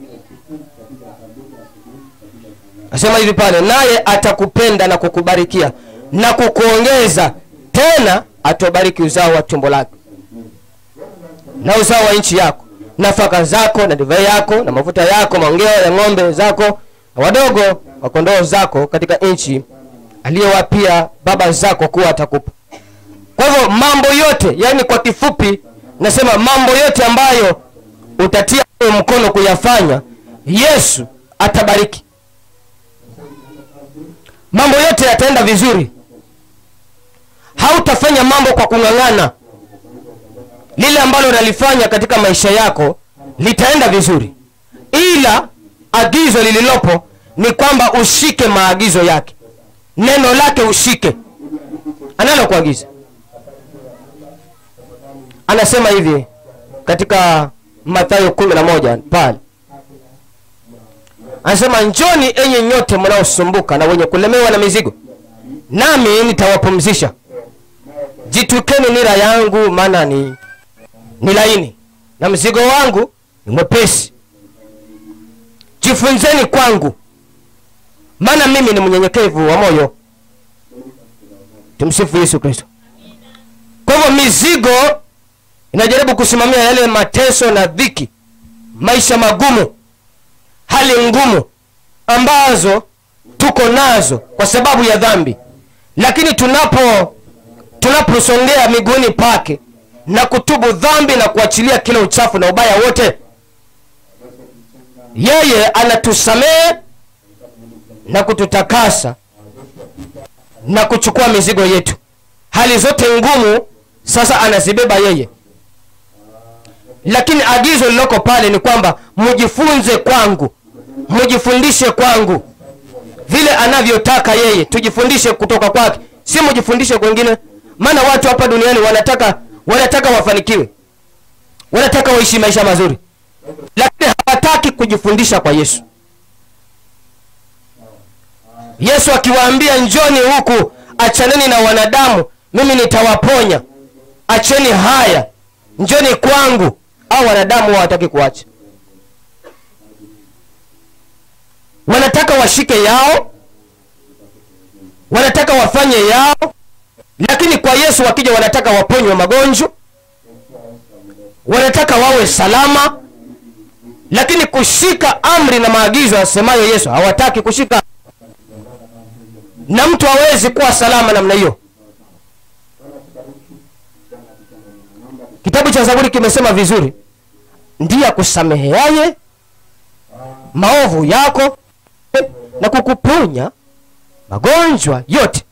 asema hivi pale naye atakupenda na kukubarikia na kukuongeza tena atobariki uzao wa tumbo lake na uzao wa nchi yako nafaka zako na divai yako na mafuta yako maongeo ya ng'ombe zako na wadogo wa kondoo zako katika nchi aliyowapia baba zako kuwa atakupa kwa hivyo mambo yote yani kwa kifupi nasema mambo yote ambayo utatia wewe mkono kuyafanya yesu atabariki mambo yote yataenda vizuri hautafanya mambo kwa kung'ang'ana lile ambalo unalifanya katika maisha yako litaenda vizuri ila agizo lililopo ni kwamba ushike maagizo yake neno lake ushike analokuagiza anasema hivi katika mathayo kumi na moja pale anasema njoni enye nyote mnaosumbuka na wenye kulemewa na mizigo nami nitawapumzisha jitukeni nira yangu maana ni ni laini na mzigo wangu ni mwepesi jifunzeni kwangu maana mimi ni mnyenyekevu wa moyo tumsifu yesu kristo kwa hivyo mizigo inajaribu kusimamia yale mateso na dhiki maisha magumu hali ngumu ambazo tuko nazo kwa sababu ya dhambi lakini tunapo tunaposongea miguuni pake na kutubu dhambi na kuachilia kila uchafu na ubaya wote yeye anatusamehe na kututakasa na kuchukua mizigo yetu hali zote ngumu sasa anazibeba yeye lakini agizo liloko pale ni kwamba mjifunze kwangu mjifundishe kwangu vile anavyotaka yeye tujifundishe kutoka kwake si mjifundishe kwengine maana watu hapa duniani wanataka wanataka wafanikiwe wanataka waishi maisha mazuri lakini hawataki kujifundisha kwa yesu yesu akiwaambia njoni huku achaneni na wanadamu mimi nitawaponya acheni haya njoni kwangu au wanadamu hawataki kuacha wanataka washike yao wanataka wafanye yao lakini kwa yesu wakija wanataka waponywe magonjwa wanataka wawe salama lakini kushika amri na maagizo asemayo yesu hawataki kushika na mtu hawezi kuwa salama namna hiyo kitabu cha zaburi kimesema vizuri ndiye akusameheaye maovu yako na kukuponya magonjwa yote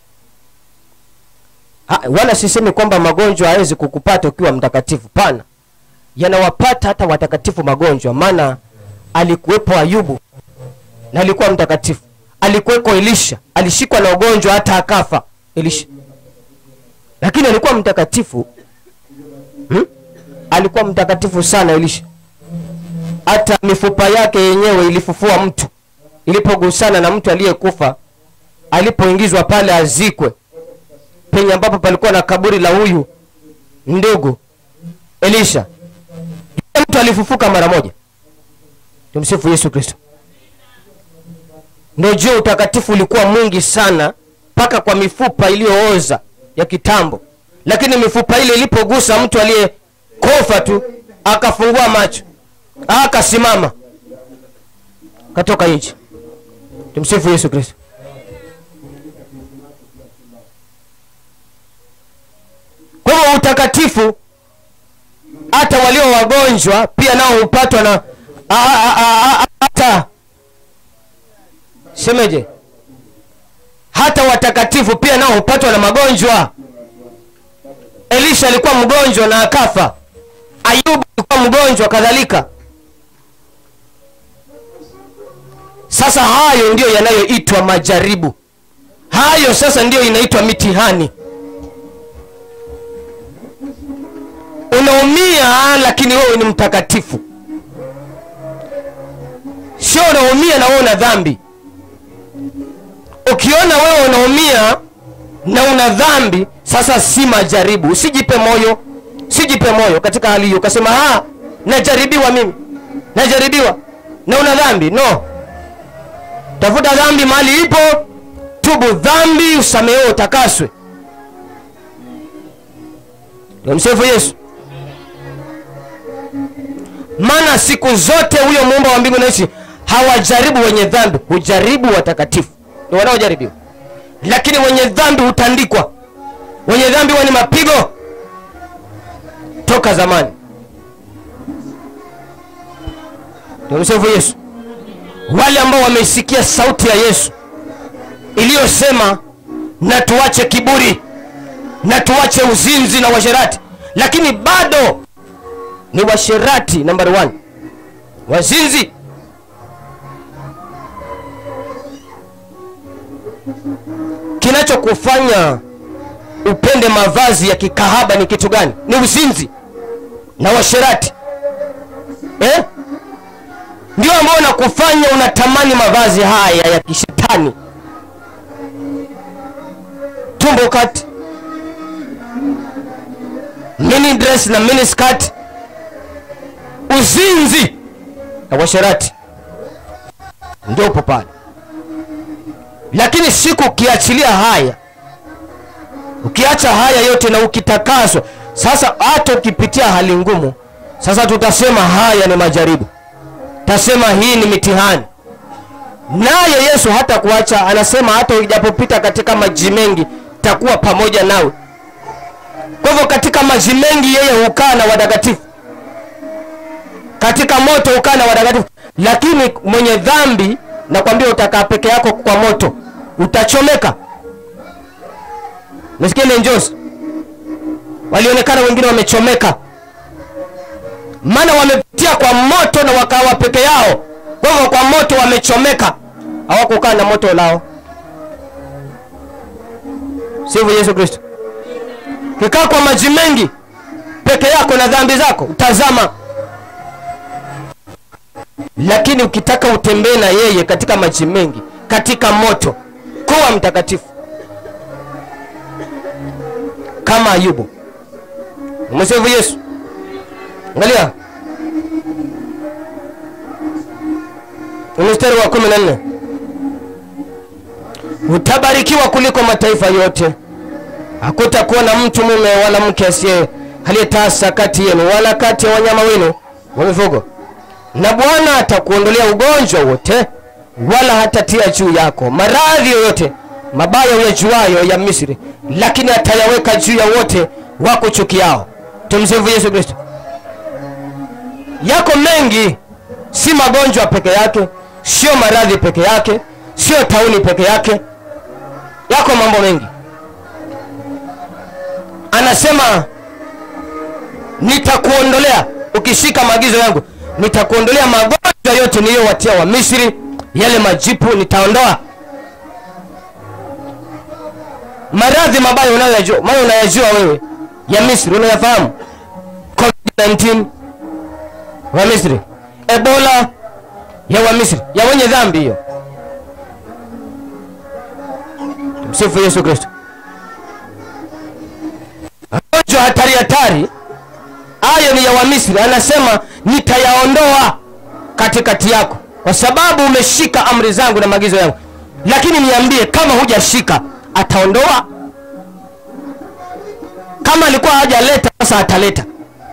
ha, wala sisemi kwamba magonjwa hawezi kukupata ukiwa mtakatifu pana yanawapata hata watakatifu magonjwa maana alikuwepo ayubu na alikuwa mtakatifu alikuweko elisha alishikwa na ugonjwa hata akafa elisha lakini alikuwa mtakatifu hmm? alikuwa mtakatifu sana elisha hata mifupa yake yenyewe ilifufua mtu ilipogusana na mtu aliyekufa alipoingizwa pale azikwe penye ambapo palikuwa na kaburi la huyu ndugu elisha yule mtu alifufuka mara moja tumsifu yesu kristo ndio jua utakatifu ulikuwa mwingi sana mpaka kwa mifupa iliyooza ya kitambo lakini mifupa ile ilipogusa mtu aliyekufa tu akafungua macho akasimama katoka nchi tumsifu yesu kristo kwa hivyo utakatifu hata walio wagonjwa pia nao hupatwa na a- a- a- a- hata semeje hata watakatifu pia nao hupatwa na magonjwa elisha alikuwa mgonjwa na akafa ayubu alikuwa mgonjwa kadhalika sasa hayo ndiyo yanayoitwa majaribu hayo sasa ndiyo inaitwa mitihani unaumia lakini wewe ni mtakatifu sio unaumia na wewe una dhambi ukiona wewe unaumia na una dhambi sasa si majaribu usijipe moyo sijipe moyo katika hali hiyo ukasema "Ah, najaribiwa mimi najaribiwa na una dhambi no tafuta dhambi mahali ipo tubu dhambi usamehewe utakaswe namsifu yesu maana siku zote huyo muumba wa mbingu na nchi hawajaribu wenye dhambi hujaribu watakatifu ni wanaojaribiwa lakini wenye dhambi hutandikwa wenye dhambi huwa ni mapigo toka zamani tumsifu yesu wale ambao wameisikia sauti ya yesu iliyosema na tuache kiburi na tuache uzinzi na washerati lakini bado ni washerati nambari one wazinzi kinachokufanya upende mavazi ya kikahaba ni kitu gani ni uzinzi na washerati eh? ndio ambao unakufanya unatamani mavazi haya ya kishetani tumbo kati mini dress na mini skirt uzinzi na washerati ndio upo pale lakini siku ukiachilia haya ukiacha haya yote na ukitakaswa sasa hata ukipitia hali ngumu sasa tutasema haya ni majaribu tasema hii ni mitihani naye yesu hata kuacha anasema hata ujapopita katika maji mengi takuwa pamoja nawe kwa hivyo katika maji mengi yeye hukaa na watakatifu katika moto hukaa na watakatifu lakini mwenye dhambi nakwambia utakaa peke yako kwa moto utachomeka mesikia ile njozi walionekana wengine wamechomeka maana wamepitia kwa moto na wakawa peke yao kwa hivyo kwa moto wamechomeka hawakukaa na moto lao sivyo yesu kristo kikaa kwa maji mengi peke yako na dhambi zako utazama lakini ukitaka utembee na yeye katika maji mengi katika moto kuwa mtakatifu kama ayubu umesifu yesu angalia mstari wa kumi na nne utabarikiwa kuliko mataifa yote hakutakuwa na mtu mume wala mke asiye aliyetasa kati yenu wala kati ya wanyama wenu wa mifugo na bwana atakuondolea ugonjwa wote wala hatatia juu yako maradhi yoyote mabaya uyajuayo ya misri lakini atayaweka juu ya wote wakuchukiao tumsifu yesu kristo yako mengi si magonjwa peke yake sio maradhi peke yake sio tauni peke yake yako mambo mengi anasema nitakuondolea ukishika maagizo yangu nitakuondolea magonjwa yote niliyowatia wa misri yale majipu nitaondoa maradhi mabaya unayoyajua maana unayajua wewe ya misri unayafahamu covid-19 wa misri ebola ya wa misri ya wenye dhambi hiyo msifu yesu kristo magonjwa hatari hatari hayo ni ya wamisri anasema nitayaondoa katikati yako kwa sababu umeshika amri zangu na maagizo yangu lakini niambie kama hujashika ataondoa kama alikuwa hajaleta sasa ataleta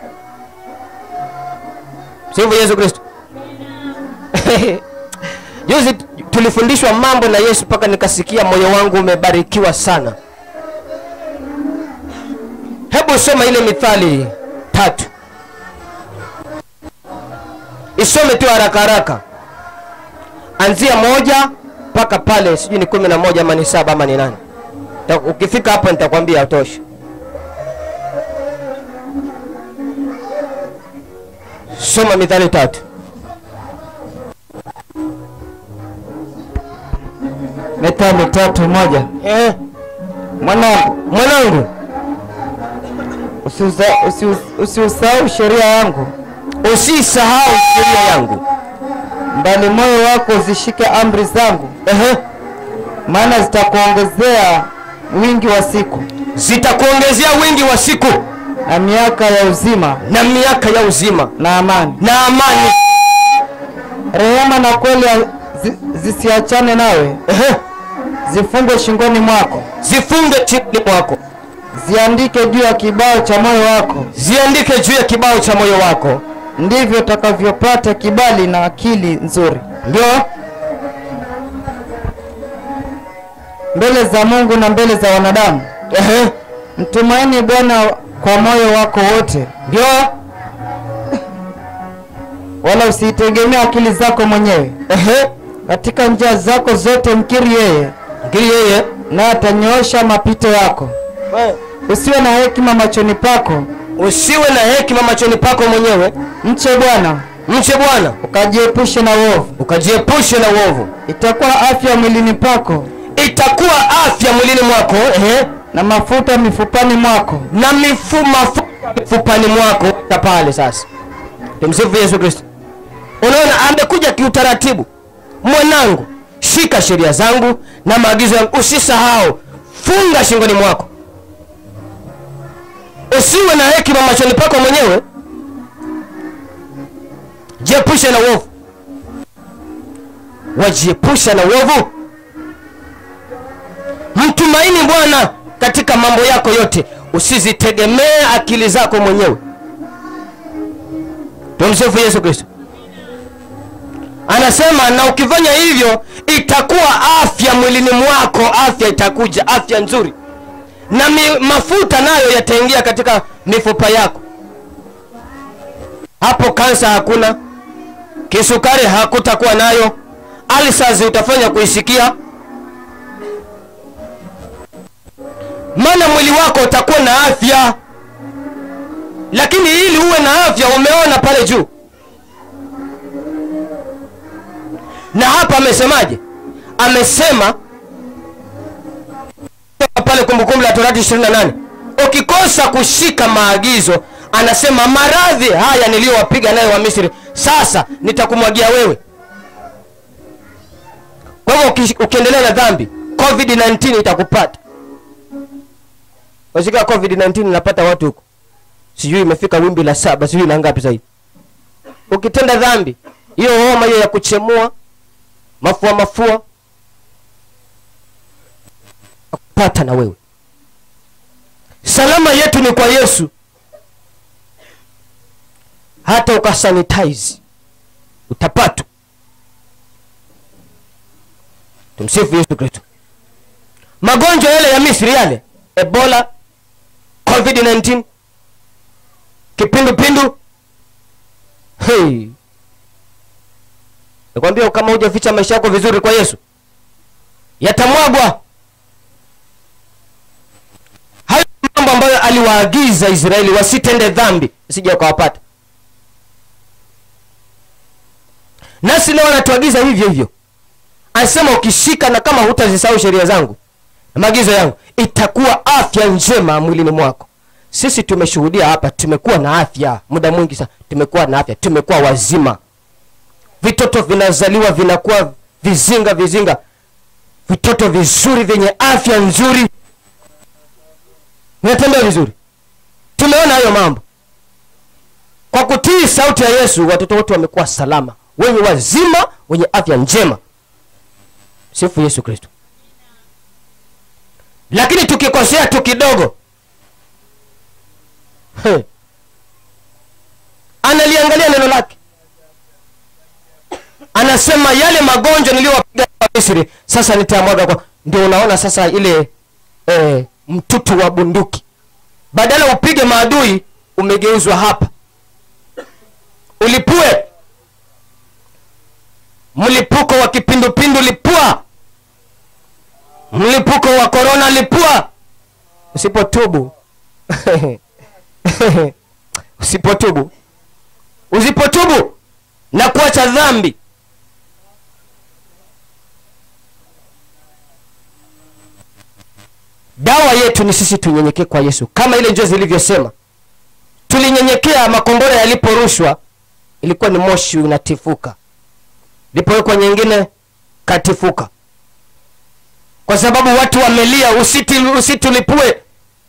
sivyo yesu kristo juzi tulifundishwa mambo na yesu mpaka nikasikia moyo wangu umebarikiwa sana hebu soma ile mithali tatu isome tu haraka haraka anzia moja mpaka pale sijui ni kumi na moja ama ni saba ama ni nane Ta- ukifika hapo nitakwambia tosha soma mithali tatu methali tatu moja eh, mwanangu mwanangu usiusa- usius- usiusahau sheria yangu usisahau sheria yangu mbali moyo wako uzishike amri zangu Ehe. maana zitakuongezea wingi wa siku zitakuongezea wingi wa siku na miaka ya uzima na miaka ya uzima na amani. na amani Rehema na kweli zi- zisiachane nawe, Ehe. zifungwe shingoni mwako, zifunge chini mwako ziandike juu ya kibao cha moyo wako. ziandike juu ya kibao cha moyo wako Ndivyo utakavyopata kibali na akili nzuri ndio mbele za Mungu na mbele za wanadamu. Ehe. Mtumaini Bwana kwa moyo wako wote, ndio wala usiitegemee akili zako mwenyewe. Ehe. Katika njia zako zote mkiri yeye, ngiri yeye naye atanyoosha mapito yako. Usiwe na hekima machoni pako, usiwe na hekima machoni pako mwenyewe mche Bwana mche bwana ukajiepushe na uovu. ukajiepushe na uovu Itakuwa afya mwilini pako itakuwa afya mwilini mwako ehe, na mafuta mifupani mwako. na mifu mafuta mifupani mwako ta pale sasa tumsifu yesu kristo unaona amekuja kiutaratibu mwanangu shika sheria zangu na maagizo yangu usisahau funga shingoni mwako usiwe na hekima machoni pako mwenyewe jiepushe na uovu wajiepusha na uovu mtumaini bwana katika mambo yako yote usizitegemee akili zako mwenyewe tumsifu yesu kristo anasema na ukifanya hivyo itakuwa afya mwilini mwako afya itakuja afya nzuri na mi, mafuta nayo yataingia katika mifupa yako hapo kansa hakuna kisukari hakutakuwa nayo alsas utafanya kuisikia maana mwili wako utakuwa na afya lakini ili uwe na afya umeona pale juu na hapa amesemaje amesema pale kumbukumbu la torati 28 ukikosa kushika maagizo anasema maradhi haya niliyowapiga nayo wa misri sasa nitakumwagia wewe kwa hivyo uki- ukiendelea na dhambi covid-19 itakupata washika covid-19 inapata watu huko sijui imefika wimbi la saba sijui la ngapi zaidi ukitenda dhambi hiyo homa hiyo ya kuchemua mafua mafua pata na wewe salama yetu ni kwa yesu hata ukasanitize utapata tumsifu yesu kristo magonjwa yale ya misri yale ebola covid-19 kipindupindu hey. nikwambia kama hujaficha maisha yako vizuri kwa yesu yatamwagwa hayo ni mambo ambayo aliwaagiza israeli wasitende dhambi sija ukawapata nasi leo anatuagiza hivyo hivyo anasema ukishika na kama hutazisahau sheria zangu na maagizo yangu itakuwa afya njema mwilini mwako sisi tumeshuhudia hapa tumekuwa na afya muda mwingi sana tumekuwa na afya tumekuwa wazima vitoto vinazaliwa vinakuwa vizinga vizinga vitoto vizuri vyenye afya nzuri vinatembea vizuri tumeona hayo mambo kwa kutii sauti ya yesu watoto wote wamekuwa salama wenye wazima wenye afya njema sifu yesu kristo lakini tukikosea tu kidogo He. analiangalia neno lake anasema yale magonjwa niliyowapiga wa misri sasa nitayamwaga kwa ndio unaona sasa ile eh, mtutu wa bunduki badala upige maadui umegeuzwa hapa ulipue mlipuko wa kipindupindu lipua mlipuko wa korona lipua usipotubu usipotubu usipotubu na kuacha dhambi dawa yetu ni sisi tunyenyekee kwa yesu kama ile njozi ilivyosema tulinyenyekea makombora yaliporushwa ilikuwa ni moshi unatifuka lipowekwa nyingine katifuka kwa sababu watu wamelia usiti, usitulipue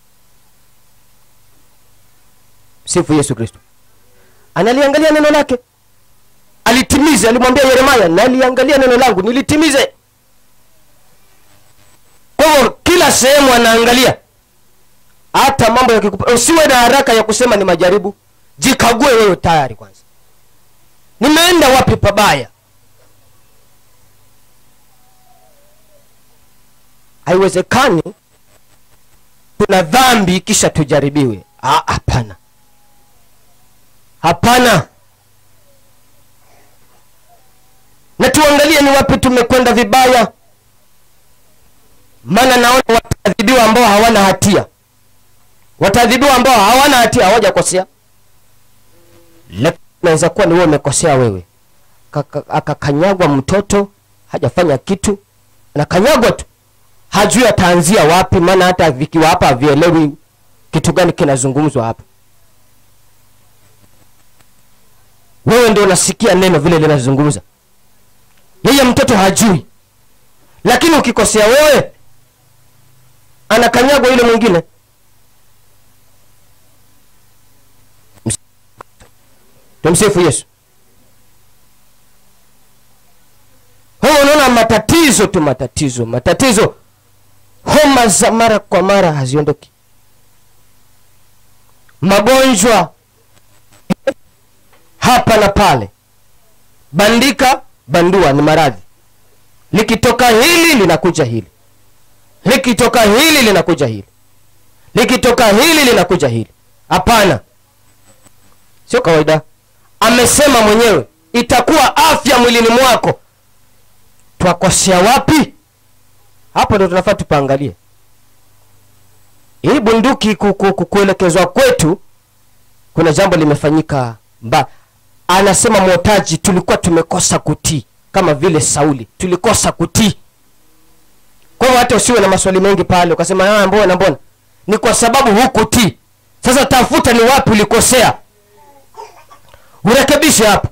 sifu yesu kristo analiangalia neno lake alitimize alimwambia yeremaya naliangalia neno langu nilitimize kwa hivyo kila sehemu anaangalia hata mambo yakikupa usiwe na haraka ya kusema ni majaribu jikague wewe tayari kwanza nimeenda wapi pabaya haiwezekani tuna dhambi kisha tujaribiwe Ah, hapana hapana na tuangalie ni wapi tumekwenda vibaya maana naona wataadhibiwa ambao hawana hatia wataadhibiwa ambao hawana hatia hawajakosea lakini naweza kuwa ni wewe umekosea wewe Kaka- akakanyagwa mtoto hajafanya kitu anakanyagwa tu hajui ataanzia wapi maana hata vikiwa hapa havielewi kitu gani kinazungumzwa hapa wewe ndio unasikia neno vile linazungumza yeye mtoto hajui lakini ukikosea wewe anakanyagwa yule mwingine Ms- tumsifu yesu huo unaona matatizo tu matatizo matatizo homa za mara kwa mara haziondoki magonjwa hapa na pale bandika bandua ni maradhi likitoka hili linakuja hili likitoka hili linakuja hili likitoka hili linakuja hili hapana sio kawaida amesema mwenyewe itakuwa afya mwilini mwako twakosea wapi hapo ndo tunafaa tupaangalie hii bunduki ku- ku- ku- kuelekezwa kwetu kuna jambo limefanyika mba anasema mwotaji tulikuwa tumekosa kutii kama vile sauli tulikosa kutii kwa hivyo hata usiwe na maswali mengi pale ukasema "Ah, mbona mbona ni kwa sababu hukutii sasa tafuta ni wapi ulikosea urekebishe hapo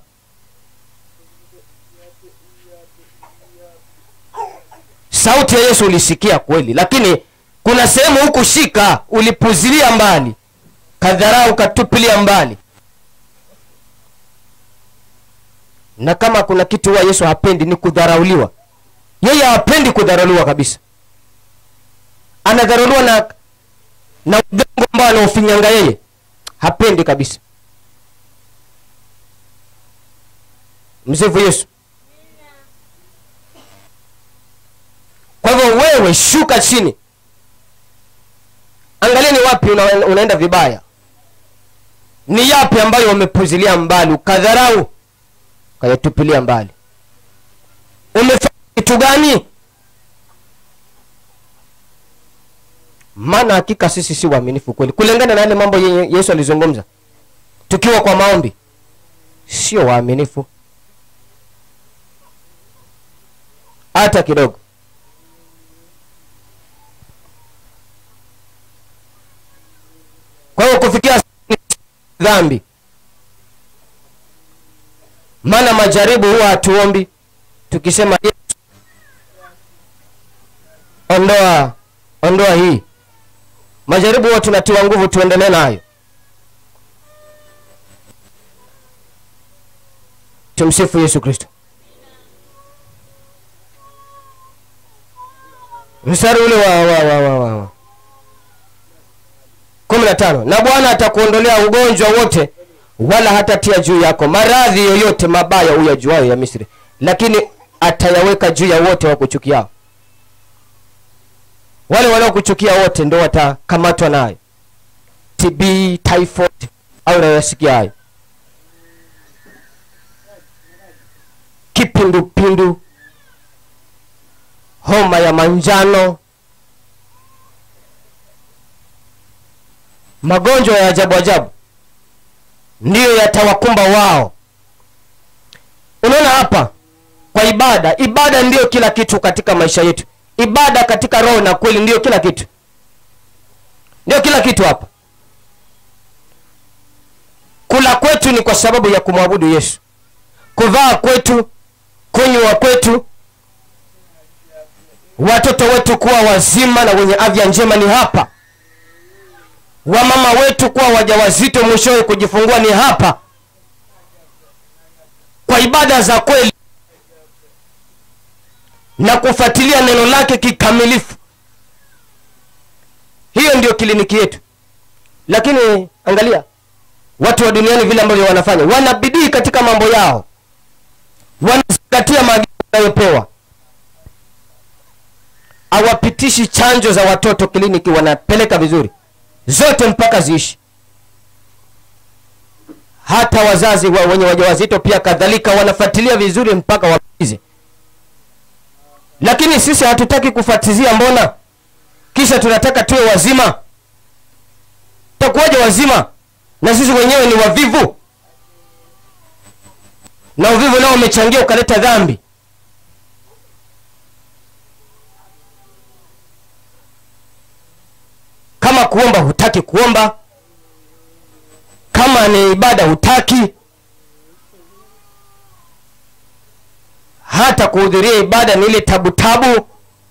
sauti ya yesu ulisikia kweli lakini kuna sehemu hukushika ulipuzilia mbali kadharau ukatupilia mbali na kama kuna kitu huwa yesu hapendi ni kudharauliwa yeye hapendi kudharauliwa kabisa anadharauliwa na na udongo ambao anaofinyanga yeye hapendi kabisa msifu yesu kwa hivyo wewe shuka chini angalia ni wapi una, unaenda vibaya ni yapi ambayo umepuzilia mbali ukadharau ukayatupilia mbali umefanya kitu gani maana hakika sisi si waaminifu kweli kulingana na yale mambo yenye yesu alizungumza tukiwa kwa maombi sio waaminifu hata kidogo kwa hiyo kufikia dhambi maana majaribu huwa hatuombi tukisema "Yesu, ondoa ondoa hii majaribu huwa tunatiwa nguvu tuendelee nayo tumsifu yesu kristo mstari ule wa, wa, wa, wa, wa, wa. kumi na tano na bwana atakuondolea ugonjwa wote wala hatatia juu yako maradhi yoyote mabaya uyajuayo ya misri lakini atayaweka juu ya wote wakuchukiao wale wanaokuchukia wote ndo watakamatwa nayo tb typhoid au nayasikia hayo kipindupindu homa ya manjano magonjwa ya ajabu ajabu ndiyo yatawakumba wao unaona hapa kwa ibada ibada ndiyo kila kitu katika maisha yetu ibada katika roho na kweli ndiyo kila kitu ndiyo kila kitu hapa kula kwetu ni kwa sababu ya kumwabudu yesu kuvaa kwetu kunywa kwetu watoto wetu kuwa wazima na wenye afya njema ni hapa wamama wetu kuwa wajawazito mwishowe kujifungua ni hapa kwa ibada za kweli na kufuatilia neno lake kikamilifu hiyo ndio kliniki yetu lakini angalia watu wa duniani vile ambavyo wanafanya wana bidii katika mambo yao wanazingatia maagizo wanayopewa hawapitishi chanjo za watoto kliniki wanapeleka vizuri zote mpaka ziishi hata wazazi wa wenye wajawazito pia kadhalika wanafuatilia vizuri mpaka wamalize lakini sisi hatutaki kufuatizia mbona kisha tunataka tuwe wazima takuwaje wazima na sisi wenyewe ni wavivu na uvivu nao umechangia ukaleta dhambi kama kuomba hutaki kuomba kama ni ibada hutaki hata kuhudhuria ibada ni ile tabu tabu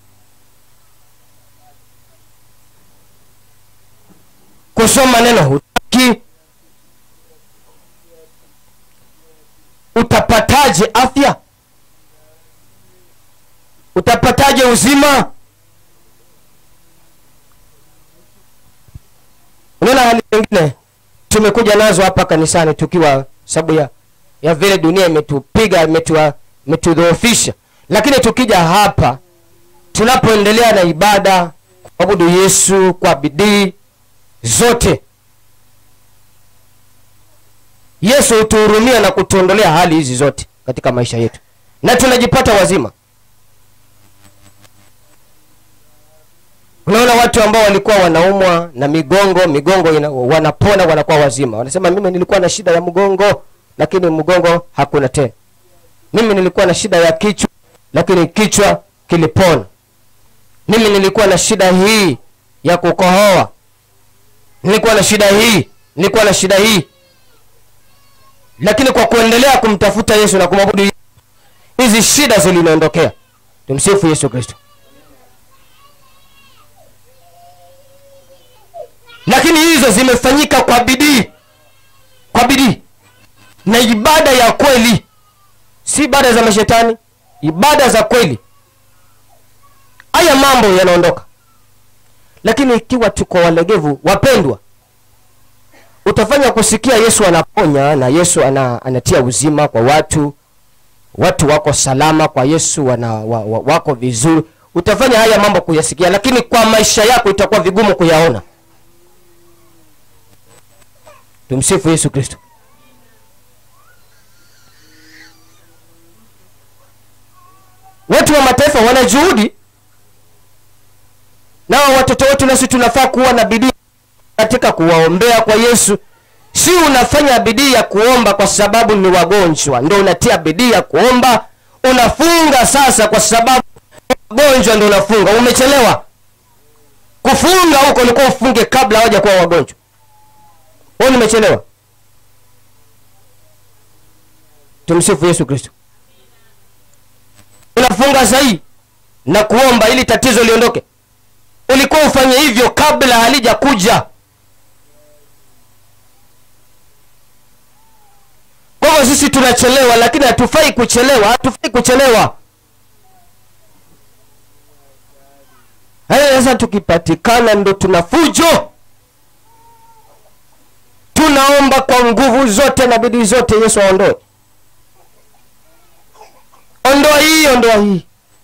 kusoma neno hutaki utapataje afya utapataje uzima unaona hali nyingine tumekuja nazo hapa kanisani tukiwa sababu ya ya vile dunia imetupiga imetua- imetudhoofisha lakini tukija hapa tunapoendelea na ibada kuabudu yesu kwa bidii zote yesu hutuhurumia na kutuondolea hali hizi zote katika maisha yetu na tunajipata wazima unaona watu ambao walikuwa wanaumwa na migongo migongo ina, wanapona wanakuwa wazima wanasema mimi nilikuwa na shida ya mgongo lakini mgongo hakuna tena mimi nilikuwa na shida ya kichwa lakini kichwa kilipona mimi nilikuwa na shida hii ya kukohoa nilikuwa na shida hii nilikuwa na shida hii lakini kwa kuendelea kumtafuta yesu na kumwabudu Yesu, hizi shida ziliniondokea tumsifu yesu kristo lakini hizo zimefanyika kwa bidii kwa bidii na ibada ya kweli si ibada za mashetani ibada za kweli haya mambo yanaondoka lakini ikiwa tuko walegevu wapendwa utafanya kusikia yesu anaponya na yesu ana, anatia uzima kwa watu watu wako salama kwa yesu wana, wa, wa, wako vizuri utafanya haya mambo kuyasikia lakini kwa maisha yako itakuwa vigumu kuyaona tumsifu yesu kristo watu wa mataifa wana juhudi nao watoto wetu nasi tunafaa kuwa na bidii katika kuwaombea kwa yesu si unafanya bidii ya kuomba kwa sababu ni wagonjwa ndo unatia bidii ya kuomba unafunga sasa kwa sababu wagonjwa ndo unafunga umechelewa kufunga huko ulikuwa ufunge kabla hawaja kuwa wagonjwa wewe nimechelewa tumsifu yesu kristo unafunga sahii na kuomba ili tatizo liondoke ulikuwa ufanye hivyo kabla halija kuja kwa hivyo sisi tunachelewa lakini hatufai kuchelewa hatufai kuchelewa haya sasa tukipatikana ndo tuna fujo tunaomba kwa nguvu zote na bidii zote yesu aondoe ondoa hii ondoa hii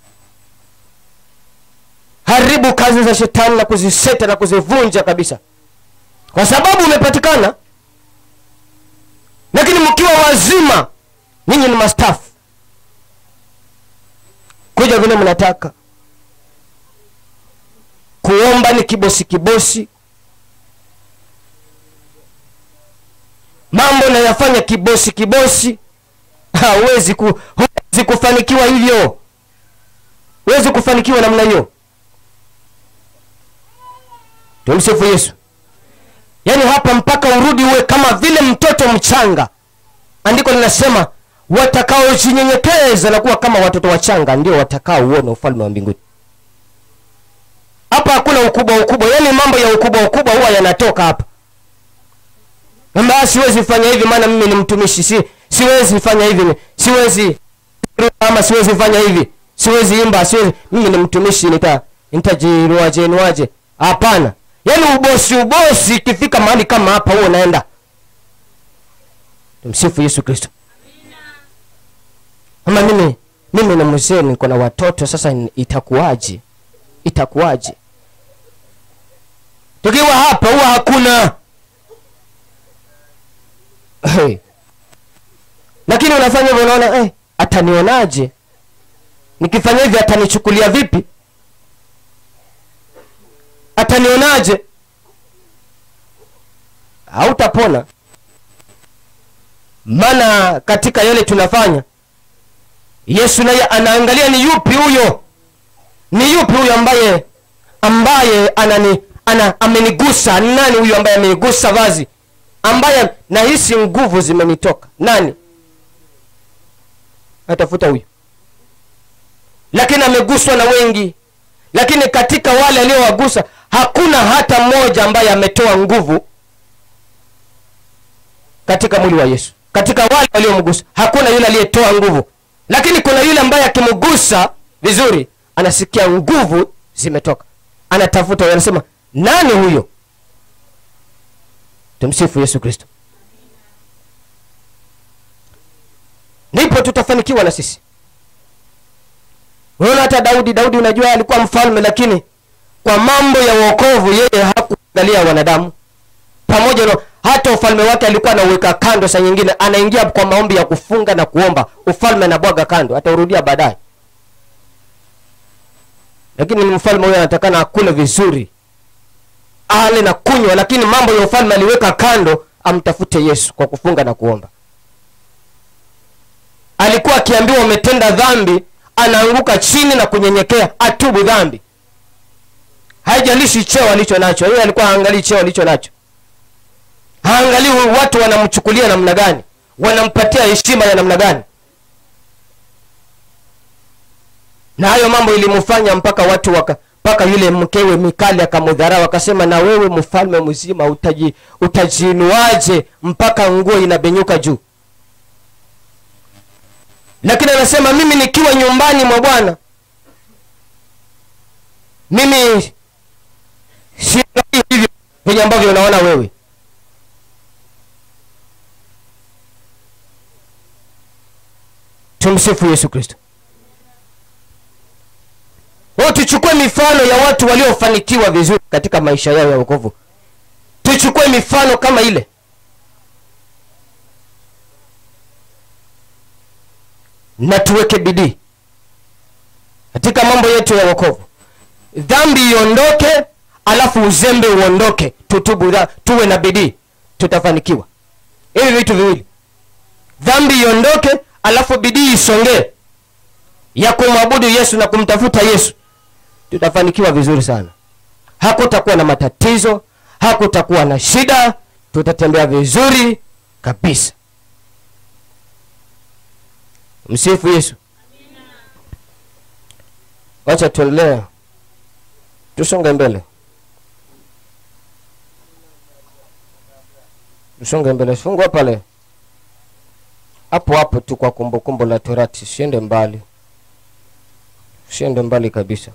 haribu kazi za shetani na kuziseta na kuzivunja kabisa kwa sababu umepatikana lakini mkiwa wazima nyinyi ni mastafu kuja vile mnataka kuomba ni kibosi kibosi mambo nayafanya kibosi kibosi hawezi ku, huwezi kufanikiwa hivyo huwezi kufanikiwa namna hiyo tumsifu yesu yaani hapa mpaka urudi uwe kama vile mtoto mchanga andiko linasema watakaojinyenyekeza na kuwa kama watoto wachanga ndio watakaouona ufalme wa mbinguni hapa hakuna ukubwa ukubwa yaani mambo ya ukubwa ukubwa huwa yanatoka hapa kwamba siwezi fanya hivi maana mimi ni mtumishi si siwezi fanya hivi siwezi ama siwezi fanya hivi siwezi imba siwezi mimi ni mtumishi nita nitajiruaje nuaje hapana yaani ubosi ubosi ikifika mahali kama hapa huo unaenda tumsifu yesu kristo ama mimi mimi ni mzee niko na watoto sasa ni- itakuwaje itakuwaje tukiwa hapa huwa hakuna hey. lakini unafanya hivyo unaona hey, atanionaje nikifanya hivi atanichukulia vipi atanionaje hautapona maana katika yale tunafanya yesu naye anaangalia ni yupi huyo ni yupi huyo ambaye ambaye anani ana amenigusa Ni nani huyo ambaye amenigusa vazi ambaye nahisi nguvu zimenitoka nani atafuta huyo lakini ameguswa na wengi lakini katika wale aliowagusa hakuna hata mmoja ambaye ametoa nguvu katika mwili wa yesu katika wale waliomgusa hakuna yule aliyetoa nguvu lakini kuna yule ambaye akimgusa vizuri anasikia nguvu zimetoka anatafuta huyo, anasema nani huyo tumsifu yesu kristo ndipo tutafanikiwa na sisi unaona hata daudi daudi unajua alikuwa mfalme lakini kwa mambo ya uokovu yeye hakuangalia wanadamu pamoja na hata ufalme wake alikuwa anauweka kando saa nyingine anaingia kwa maombi ya kufunga na kuomba ufalme anabwaga kando ataurudia baadaye lakini ni mfalme huyo anatakana akule vizuri ale na kunywa lakini mambo ya ufalme aliweka kando amtafute yesu kwa kufunga na kuomba alikuwa akiambiwa umetenda dhambi anaanguka chini na kunyenyekea atubu dhambi haijalishi cheo alicho nacho yeye alikuwa haangalii cheo alicho nacho haangalii watu wanamchukulia namna gani wanampatia heshima ya namna gani na hayo mambo ilimfanya mpaka watu waka mpaka yule mkewe mikali akamudharau akasema na wewe mfalme mzima utaji utajiinuaje mpaka nguo inabenyuka juu lakini anasema mimi nikiwa nyumbani mwa bwana mimi siangalii hivyo venye ambavyo unaona wewe tumsifu yesu kristo Kwa hiyo tuchukue mifano ya watu waliofanikiwa vizuri katika maisha yao ya wokovu tuchukue mifano kama ile na tuweke bidii katika mambo yetu ya wokovu dhambi iondoke alafu uzembe uondoke tutubu dha, tuwe na bidii tutafanikiwa hivi vitu viwili dhambi iondoke alafu bidii isongee ya kumwabudu yesu na kumtafuta yesu tutafanikiwa vizuri sana hakutakuwa na matatizo hakutakuwa na shida tutatembea vizuri kabisa msifu yesu wacha tuendelee tusonge mbele tusonge mbele fungua pale hapo hapo tu kwa kumbukumbu la torati siende mbali siende mbali kabisa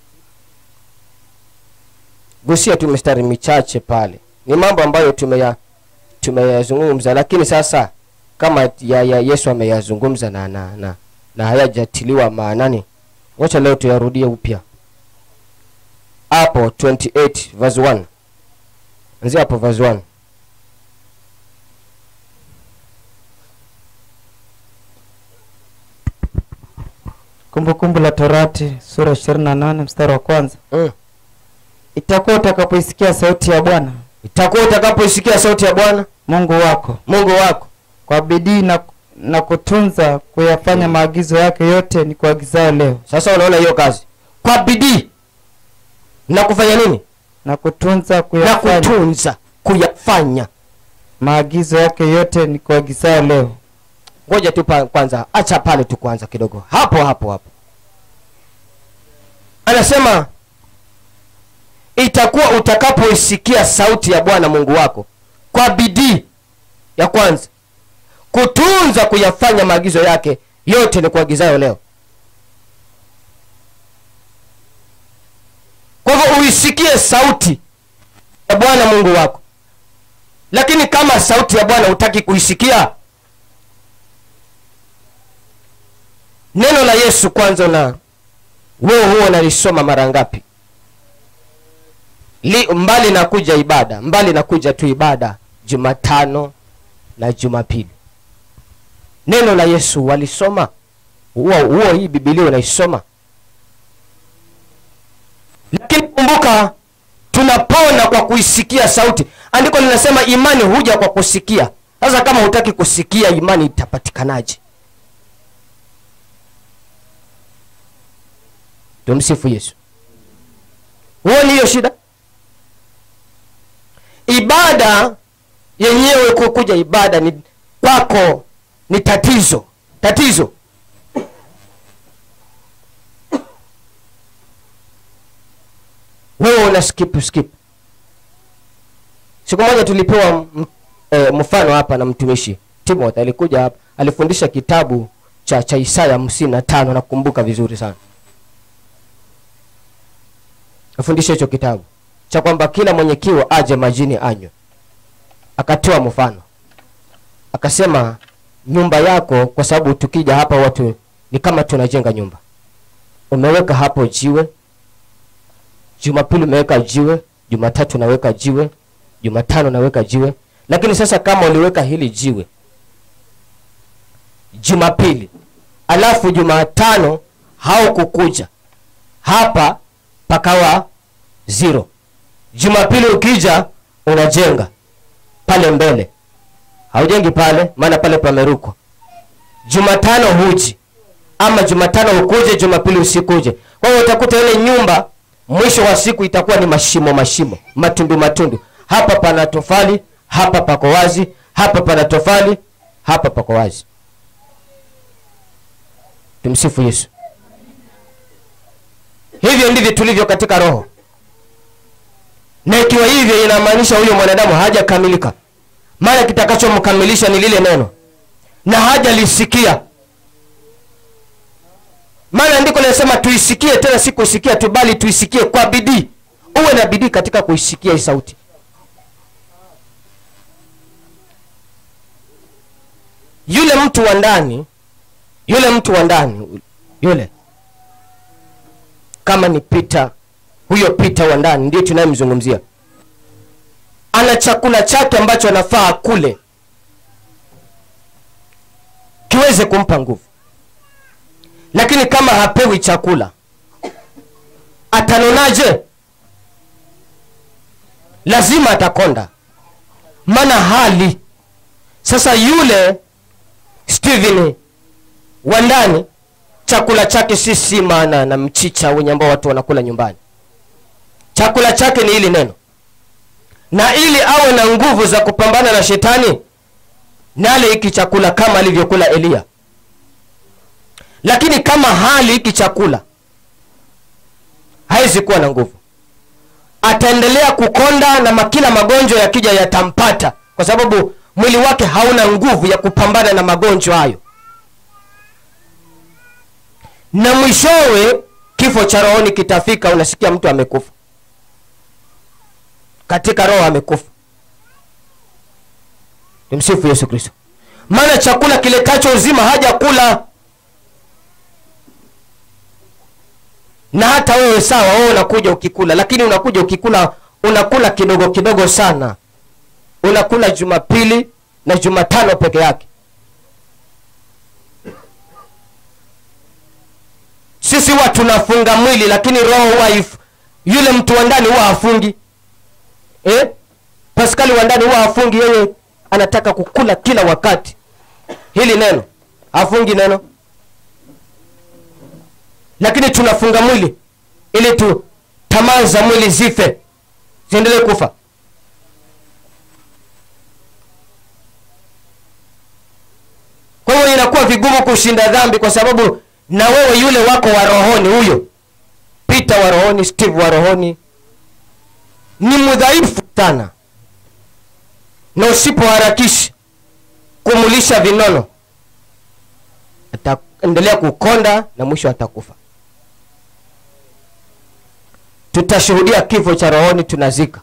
gusia tu mistari michache pale ni mambo ambayo tumeya tumeyazungumza lakini sasa kama ya, ya yesu ameyazungumza na na na, na hayajatiliwa maanani wacha leo tuyarudie upya hapo 28 verse 1 anzia hapo verse 1 kumbukumbu la torati sura 28 mstari wa kwanza mm. itakuwa utakapoisikia sauti ya bwana itakuwa utakapoisikia sauti ya bwana mungu wako mungu wako kwa bidii na, na kutunza kuyafanya maagizo yake yote ni kuagizayo leo sasa unaona hiyo kazi kwa bidii na kufanya nini na kutunza na kuyafanya kutunza kuyafanya maagizo yake yote ni kuagizayo leo ngoja tu pa, kwanza acha pale tu kwanza kidogo hapo hapo hapo anasema itakuwa utakapoisikia sauti ya bwana mungu wako kwa bidii ya kwanza kutunza kuyafanya maagizo yake yote ni kuagizayo leo kwa hivyo uisikie sauti ya bwana mungu wako lakini kama sauti ya bwana hutaki kuisikia neno la yesu kwanza na wewe huo unalisoma mara ngapi Li, mbali na kuja ibada mbali na kuja tu ibada jumatano na jumapili neno la yesu walisoma huo huo hii bibilia unaisoma lakini kumbuka tunapona kwa kuisikia sauti andiko linasema imani huja kwa kusikia sasa kama hutaki kusikia imani itapatikanaje tumsifu yesu huoni hiyo shida ibada yenyewe kukuja ibada ni kwako ni tatizo tatizo wewe una skip skip siku moja tulipewa m- e, mfano hapa na mtumishi timothy alikuja hapa alifundisha kitabu cha cha isaya hamsini na tano nakumbuka vizuri sana afundisha hicho kitabu cha kwamba kila mwenye kiu aje majini anywe akatoa mfano akasema nyumba yako kwa sababu tukija hapa watu ni kama tunajenga nyumba umeweka hapo jiwe jumapili umeweka jiwe jumatatu unaweka jiwe jumatano unaweka jiwe lakini sasa kama uliweka hili jiwe jumapili alafu jumatano haukukuja hapa pakawa zero jumapili ukija unajenga pale mbele haujengi pale maana pale pamerukwa jumatano huji ama jumatano ukuje jumapili usikuje kwa hiyo utakuta ile nyumba mwisho wa siku itakuwa ni mashimo mashimo matundu matundu hapa pana tofali hapa pako wazi hapa pana tofali hapa pako wazi tumsifu yesu hivyo ndivyo tulivyo katika roho na ikiwa hivyo inamaanisha huyo mwanadamu hajakamilika maana kitakachomkamilisha ni lile neno na hajalisikia maana andiko linasema tuisikie tena si kuisikia tu bali tuisikie kwa bidii uwe na bidii katika kuisikia hii sauti yule mtu wa ndani yule mtu wa ndani yule kama ni pita huyo pita wa ndani ndio tunayemzungumzia ana chakula chake ambacho anafaa akule kiweze kumpa nguvu lakini kama hapewi chakula atanonaje lazima atakonda maana hali sasa yule stephen wa ndani chakula chake si sima na, na mchicha wenye ambao watu wanakula nyumbani chakula chake ni hili neno na ili awe na nguvu za kupambana na shetani nale hiki chakula kama alivyokula eliya lakini kama hali hiki chakula hawezi kuwa na nguvu ataendelea kukonda na ma- kila magonjwa yakija yatampata kwa sababu mwili wake hauna nguvu ya kupambana na magonjwa hayo na mwishowe kifo cha rohoni kitafika unasikia mtu amekufa katika roho amekufa tumsifu yesu kristo maana chakula kiletacho uzima haja kula na hata wewe sawa wewe unakuja ukikula lakini unakuja ukikula unakula kidogo kidogo sana unakula jumapili na jumatano peke yake sisi huwa tunafunga mwili lakini roho huwa if- yule mtu wa ndani huwa hafungi eh? paskali wa ndani huwa hafungi yeye anataka kukula kila wakati hili neno hafungi neno lakini tunafunga mwili ili tu tamaa za mwili zife ziendelee kufa kwa hiyo inakuwa vigumu kushinda dhambi kwa sababu na wewe yule wako wa rohoni huyo peter wa rohoni steve wa rohoni ni mdhaifu sana na usipoharakishi kumulisha vinono ataendelea kukonda na mwisho atakufa tutashuhudia kifo cha rohoni tunazika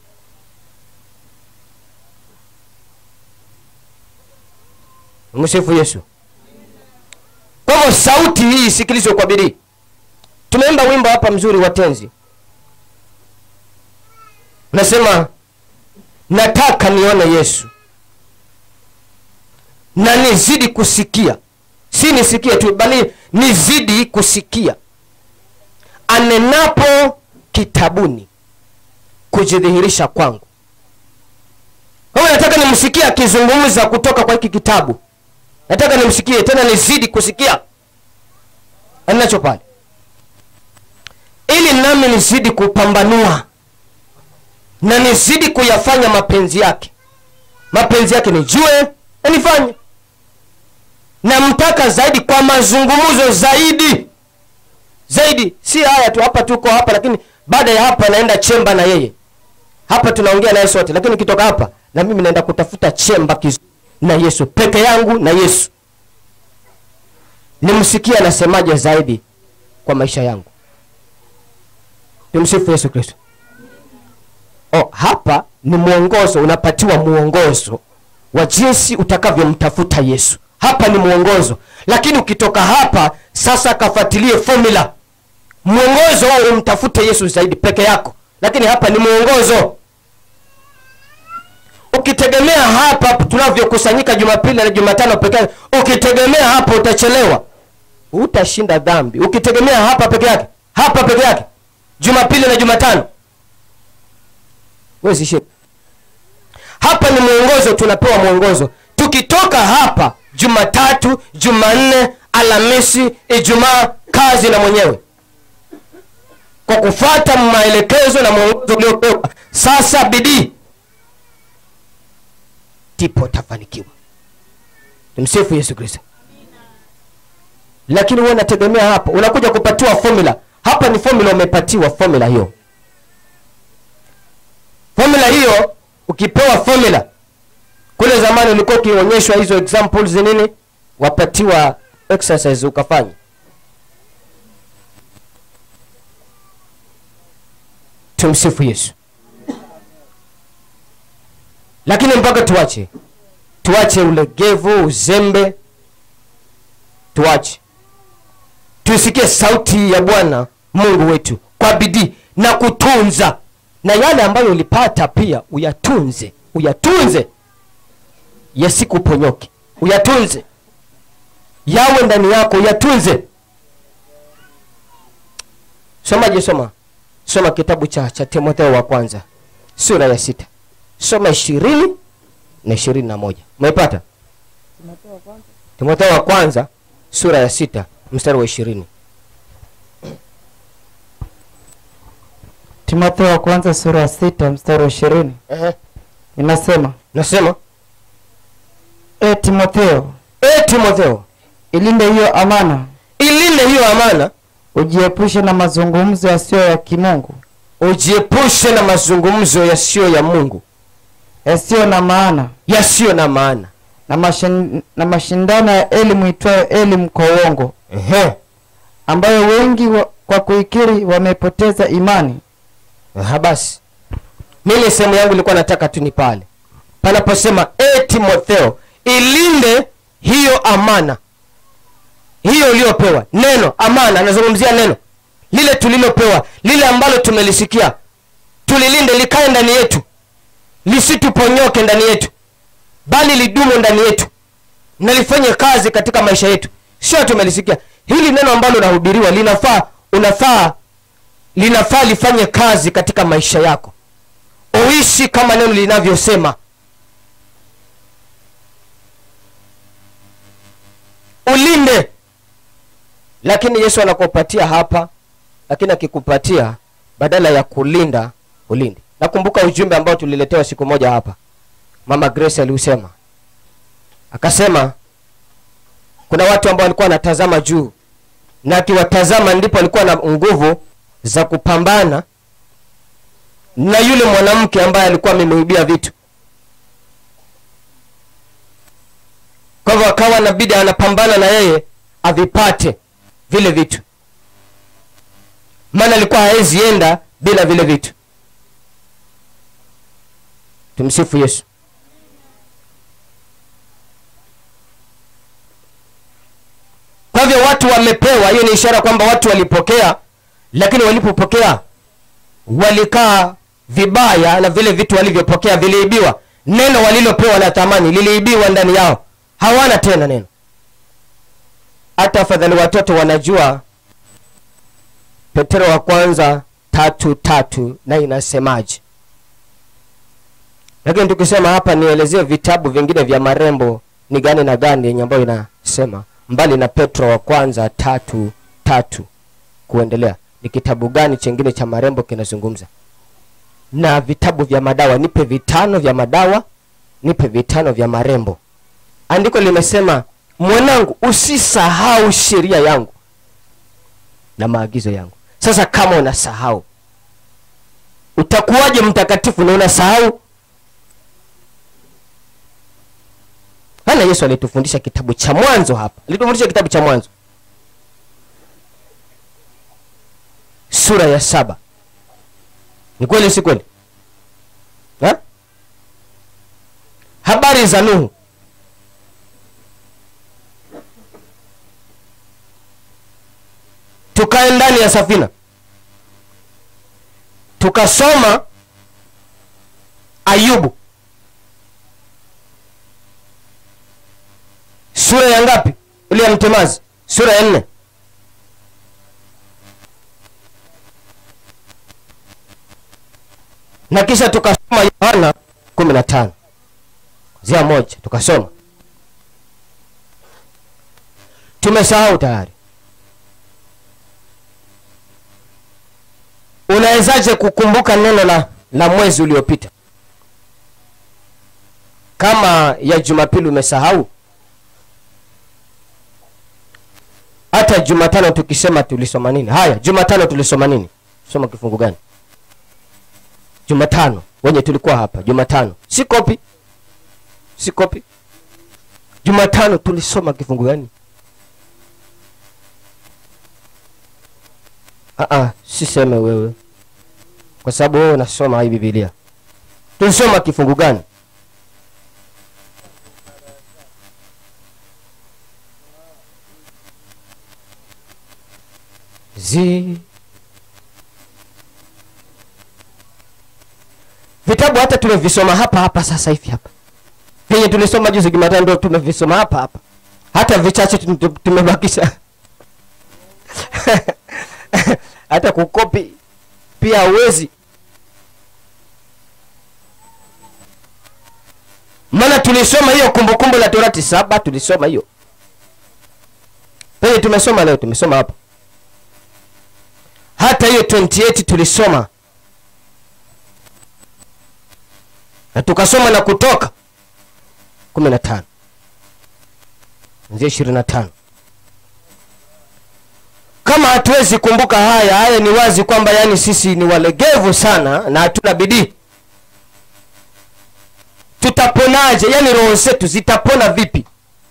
msifu yesu kwa hivyo sauti hii isikilizwe kwa bidii tumeimba wimbo hapa mzuri wa tenzi nasema nataka nione yesu na nizidi kusikia si nisikie tu bali nizidi kusikia anenapo kitabuni kujidhihirisha kwangu kwa hiyo nataka nimsikie akizungumza kutoka kwa hiki kitabu nataka nimsikie tena nizidi kusikia anacho pale ili nami nizidi kupambanua na nizidi kuyafanya mapenzi yake mapenzi yake nijue na nifanye namtaka zaidi kwa mazungumzo zaidi zaidi si haya tu hapa tuko hapa lakini baada ya hapa naenda chemba na yeye hapa tunaongea naye sote lakini ukitoka hapa na mimi naenda kutafuta chemba kiz na yesu peke yangu na yesu nimsikie anasemaje zaidi kwa maisha yangu nimsifu yesu kristo oh, hapa ni mwongozo unapatiwa mwongozo wa jinsi utakavyomtafuta yesu hapa ni mwongozo lakini ukitoka hapa sasa kafuatilie formula mwongozo wao umtafute yesu zaidi peke yako lakini hapa ni mwongozo ukitegemea hapa tunavyokusanyika jumapili na jumatano peke yake ukitegemea hapa utachelewa utashinda dhambi ukitegemea hapa peke yake hapa peke yake jumapili na jumatano wezi shida hapa ni mwongozo tunapewa mwongozo tukitoka hapa jumatatu jumanne alhamisi ijumaa kazi na mwenyewe kwa kufuata maelekezo na mwongozo uliopewa sasa bidii ndipo tafanikiwa tumsifu yesu kristo lakini huwe unategemea hapa unakuja kupatiwa formula hapa ni formula umepatiwa formula hiyo formula hiyo ukipewa formula kule zamani ulikuwa ukionyeshwa hizo examples nini wapatiwa exercise ukafanya tumsifu yesu lakini mpaka tuache tuache ulegevu uzembe tuache tusikie sauti ya bwana mungu wetu kwa bidii na kutunza na yale ambayo ulipata pia uyatunze uyatunze yasikuponyoke uyatunze yawe ndani yako uyatunze somaje soma soma kitabu cha cha timotheo wa kwanza sura ya sita soma ishirini na ishirini na moja umeipata timotheo wa kwanza sura ya sita mstari wa ishirini timotheo wa kwanza sura ya sita mstari wa ishirini inasema nasema e timotheo e timotheo ilinde hiyo amana ilinde hiyo amana ujiepushe na mazungumzo yasiyo ya kimungu ujiepushe na mazungumzo yasiyo ya mungu yasiyo na maana yasiyo na maana na, mashin, na mashindano ya elimu itwayo elimu kwa uongo Ehe. ambayo wengi wa, kwa kuikiri wamepoteza imani Aha, basi mimi sehemu yangu ilikuwa nataka tu ni pale panaposema e timotheo ilinde hiyo amana hiyo uliyopewa neno amana anazungumzia neno lile tulilopewa lile ambalo tumelisikia tulilinde likae ndani yetu lisituponyoke ndani yetu bali lidumu ndani yetu na lifanye kazi katika maisha yetu sio tumelisikia hili neno ambalo unahubiriwa linafaa unafaa linafaa lifanye kazi katika maisha yako uishi kama neno linavyosema ulinde lakini yesu anakupatia hapa lakini akikupatia badala ya kulinda ulinde nakumbuka ujumbe ambao tuliletewa siku moja hapa mama grace aliusema akasema kuna watu ambao walikuwa wanatazama juu na akiwatazama ndipo alikuwa na nguvu za kupambana na yule mwanamke ambaye alikuwa amemwibia vitu kwa hivyo akawa nabidi anapambana na yeye avipate vile vitu maana alikuwa hawezi enda bila vile vitu tumsifu yesu kwa hivyo watu wamepewa hiyo ni ishara kwamba watu walipokea lakini walipopokea walikaa vibaya na vile vitu walivyopokea viliibiwa neno walilopewa la thamani liliibiwa ndani yao hawana tena neno hata afadhali watoto wanajua petero wa kwanza tatu tatu na inasemaje lakini tukisema hapa nielezee vitabu vingine vya marembo ni gani na gani yenye ambayo inasema mbali na petro wa kwanza tatu tatu kuendelea ni kitabu gani chengine cha marembo kinazungumza na vitabu vya madawa nipe vitano vya madawa nipe vitano vya marembo andiko limesema mwanangu usisahau sheria yangu na maagizo yangu sasa kama unasahau utakuwaje mtakatifu na unasahau hana yesu alitufundisha kitabu cha mwanzo hapa alitufundisha kitabu cha mwanzo sura ya saba ni kweli si kweli ha? habari za nuhu tukae ndani ya safina tukasoma ayubu sura ya ngapi ile ya mtemazi sura ya nne na kisha tukasoma yohana kumi na tano zia moja tukasoma tumesahau tayari unawezaje kukumbuka neno la, la mwezi uliopita kama ya jumapili umesahau hata jumatano tukisema tulisoma nini haya jumatano tulisoma nini soma kifungu gani jumatano wenye tulikuwa hapa jumatano si kopi si kopi jumatano tulisoma kifungu gani Aa, siseme wewe kwa sababu wewe unasoma hii bibilia tulisoma kifungu gani zi vitabu hata tumevisoma hapa hapa sasa hivi hapa venye tulisoma juzi jumatano ndio tumevisoma hapa hapa hata vichache tu- tu- tumebakisha hata kukopi pia hauwezi maana tulisoma hiyo kumbukumbu la torati saba tulisoma hiyo penye tumesoma leo tumesoma hapa hata hiyo 28 tulisoma na tukasoma na kutoka 15 nzia 25 kama hatuwezi kumbuka haya haya ni wazi kwamba yani sisi ni walegevu sana na hatuna bidii tutaponaje yani roho zetu zitapona vipi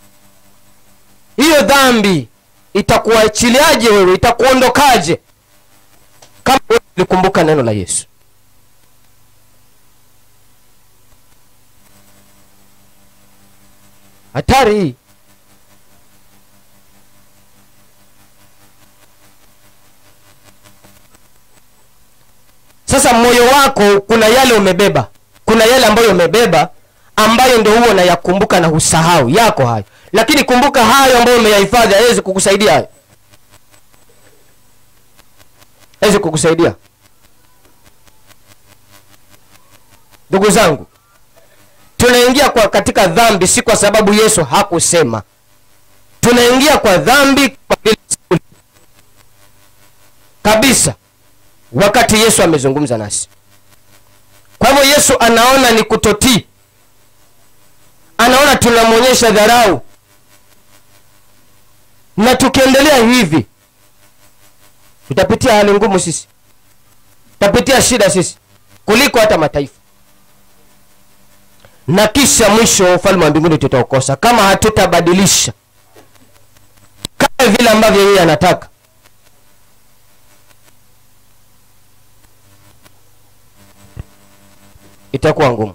hiyo dhambi itakuachiliaje wewe itakuondokaje kama wewe ulikumbuka neno la yesu hatari hii sasa moyo wako kuna yale umebeba kuna yale ambayo umebeba ambayo ndio huo unayakumbuka na husahau yako hayo lakini kumbuka hayo ambayo umeyahifadhi hawezi kukusaidia hayo hawezi kukusaidia ndugu zangu tunaingia kwa katika dhambi si kwa sababu yesu hakusema tunaingia kwa dhambi kwa vile kabisa wakati yesu amezungumza nasi kwa hivyo yesu anaona ni kutotii anaona tunamwonyesha dharau na tukiendelea hivi tutapitia hali ngumu sisi tutapitia shida sisi kuliko hata mataifa na kisha mwisho ufalme wa mbinguni tutaukosa kama hatutabadilisha kama vile ambavyo yeye anataka itakuwa ngumu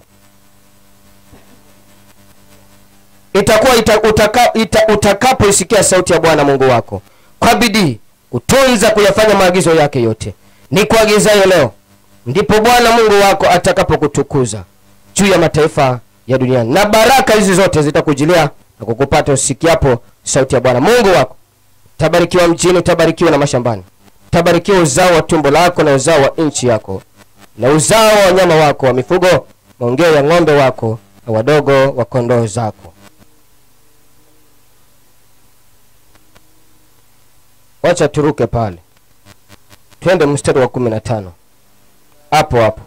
itakuwa ita, utaka, ita, utakapoisikia sauti ya bwana mungu wako kwa bidii kutunza kuyafanya maagizo yake yote ni kuagizayo leo ndipo bwana mungu wako atakapokutukuza juu ya mataifa ya duniani na baraka hizi zote zitakujilia na kukupata usikiapo sauti ya bwana mungu wako tabarikiwa mjini utabarikiwa na mashambani tabarikiwa uzao wa tumbo lako na uzao wa nchi yako na uzao wa wanyama wako wa mifugo maongeo ya ng'ombe wako na wadogo wa kondoo zako wacha turuke pale twende mstari wa kumi na tano hapo hapo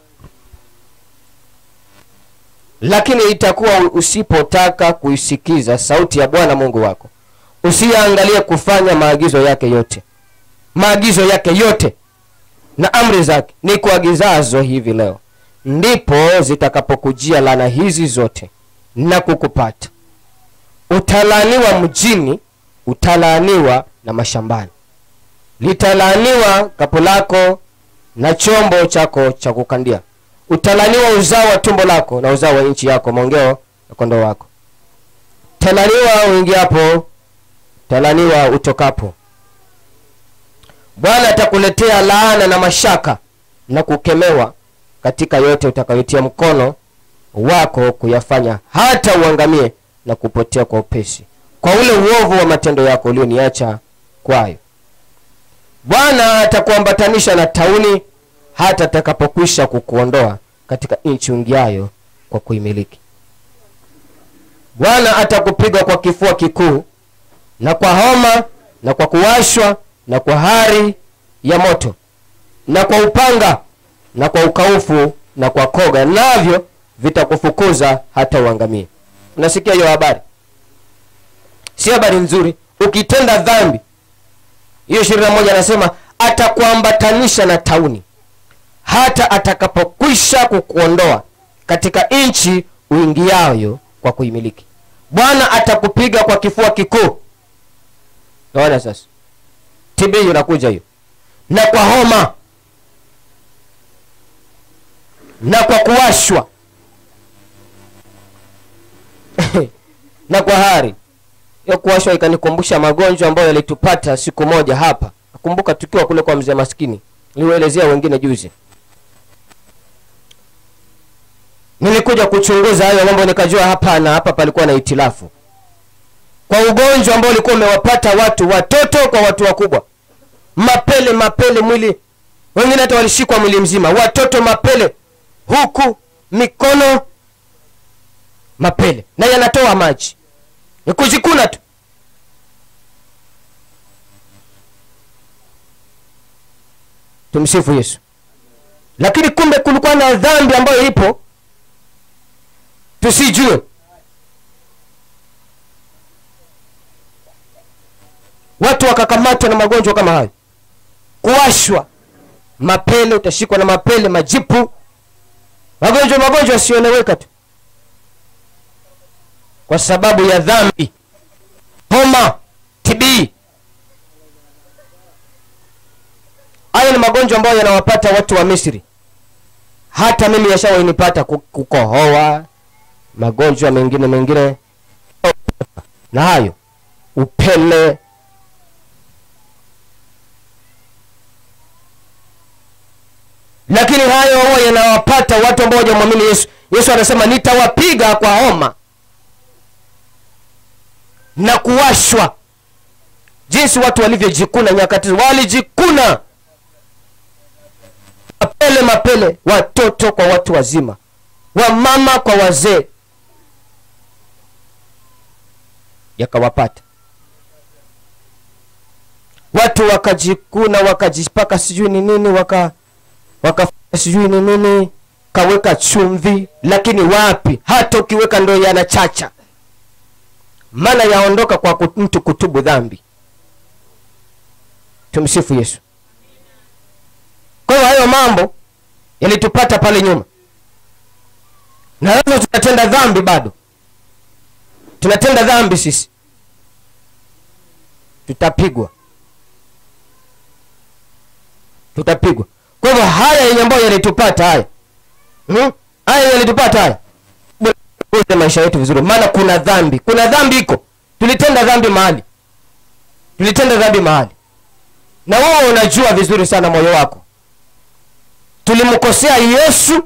lakini itakuwa usipotaka kuisikiza sauti ya bwana mungu wako usiyaangalie kufanya maagizo yake yote maagizo yake yote na amri zake ni kuagizazo hivi leo ndipo zitakapokujia lana hizi zote na kukupata utalaaniwa mjini utalaaniwa na mashambani litalaaniwa kapu lako na chombo chako cha kukandia utalaniwa uzao wa tumbo lako na uzao wa nchi yako maongeo ya kondoo wako talaniwa uingiapo talaniwa utokapo bwana atakuletea laana na mashaka na kukemewa katika yote utakayotia mkono wako kuyafanya hata uangamie na kupotea kwa upesi kwa ule uovu wa matendo yako ulioniacha kwayo bwana atakuambatanisha na tauni hata atakapokwisha kukuondoa katika nchi ungiayo kwa kuimiliki bwana atakupiga kwa kifua kikuu na kwa homa na kwa kuwashwa na kwa hari ya moto na kwa upanga na kwa ukaufu na kwa koga navyo vitakufukuza hata uangamie unasikia hiyo habari si habari nzuri ukitenda dhambi hiyo ishirini na moja anasema atakuambatanisha na tauni hata atakapokwisha kukuondoa katika nchi uingiayo kwa kuimiliki bwana atakupiga kwa kifua kikuu naona sasa tb unakuja hiyo na kwa homa na kwa kuwashwa na kwa hari hiyo kuwashwa ikanikumbusha magonjwa ambayo yalitupata siku moja hapa nakumbuka tukiwa kule kwa mzee maskini niliwaelezea wengine juzi nilikuja kuchunguza hayo mambo nikajua hapana hapa palikuwa na itilafu kwa ugonjwa ambao ulikuwa umewapata watu watoto kwa watu wakubwa mapele mapele mwili wengine hata walishikwa mwili mzima watoto mapele huku mikono mapele na yanatoa maji ni kujikuna tu tumsifu yesu lakini kumbe kulikuwa na dhambi ambayo ipo tusijue watu wakakamatwa na magonjwa kama hayo kuwashwa mapele utashikwa na mapele majipu magonjwa magonjwa yasioeleweka tu kwa sababu ya dhambi homa tibii hayo ni magonjwa ambayo yanawapata watu wa misri hata mimi yashawainipata ku- kukohoa magonjwa mengine mengine na hayo upele lakini hayo huwa yanawapata watu ambao hawajamwamini yesu yesu anasema nitawapiga kwa homa na kuwashwa jinsi watu walivyojikuna nyakati hizo. walijikuna mapele mapele watoto kwa watu wazima wamama kwa wazee yakawapata watu wakajikuna wakajipaka sijui ni nini waka wakafanya sijui ni nini kaweka chumvi lakini wapi hata ukiweka ndo yanachacha maana yaondoka kwa kut- mtu kutubu dhambi tumsifu yesu kwa hiyo hayo mambo yalitupata pale nyuma na lazima tunatenda dhambi bado tunatenda dhambi sisi tutapigwa tutapigwa kwa hivyo haya yenye ambayo yalitupata haya hmm? haya yalitupata haya tuongoze maisha yetu vizuri maana kuna dhambi kuna dhambi iko tulitenda dhambi mahali tulitenda dhambi mahali na wewe unajua vizuri sana moyo wako tulimkosea yesu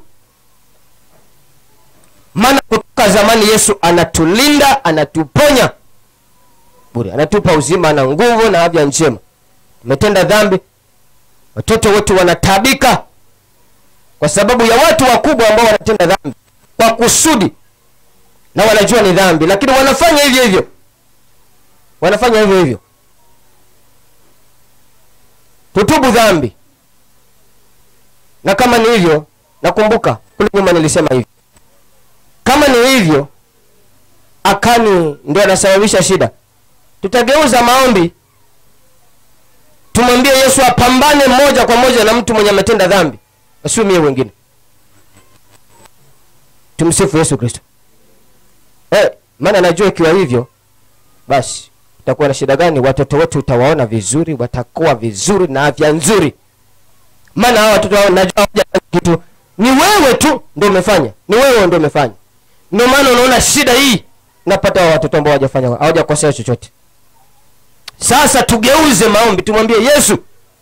maana kutoka zamani yesu anatulinda anatuponya bure anatupa uzima na nguvu na afya njema tumetenda dhambi watoto wetu wanatabika kwa sababu ya watu wakubwa ambao wanatenda dhambi kwa kusudi na wanajua ni dhambi lakini wanafanya hivyo hivyo wanafanya hivyo hivyo tutubu dhambi na kama ni hivyo nakumbuka kule nyuma nilisema hivi kama ni hivyo akani ndio anasababisha shida tutageuza maombi tumwambie yesu apambane moja kwa moja na mtu mwenye ametenda dhambi asiumie wengine tumsifu yesu kristo eh, maana najua ikiwa hivyo basi utakuwa na shida gani watoto wetu utawaona vizuri watakuwa vizuri na afya nzuri maana hawa watoto hao najua hawajafanya kitu ni wewe tu ndio umefanya ni wewe ndio umefanya ndio maana unaona shida hii napata hawa watoto ambao hawajafanya hawajakosea chochote sasa tugeuze maombi tumwambie yesu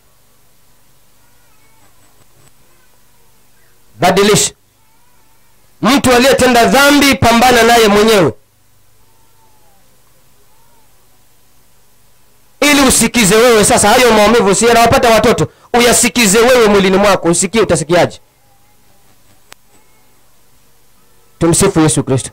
badilisha mtu aliyetenda dhambi pambana naye mwenyewe ili usikize wewe sasa hayo maumivu si yanawapata watoto uyasikize wewe mwilini mwako usikie utasikiaje tumsifu yesu kristo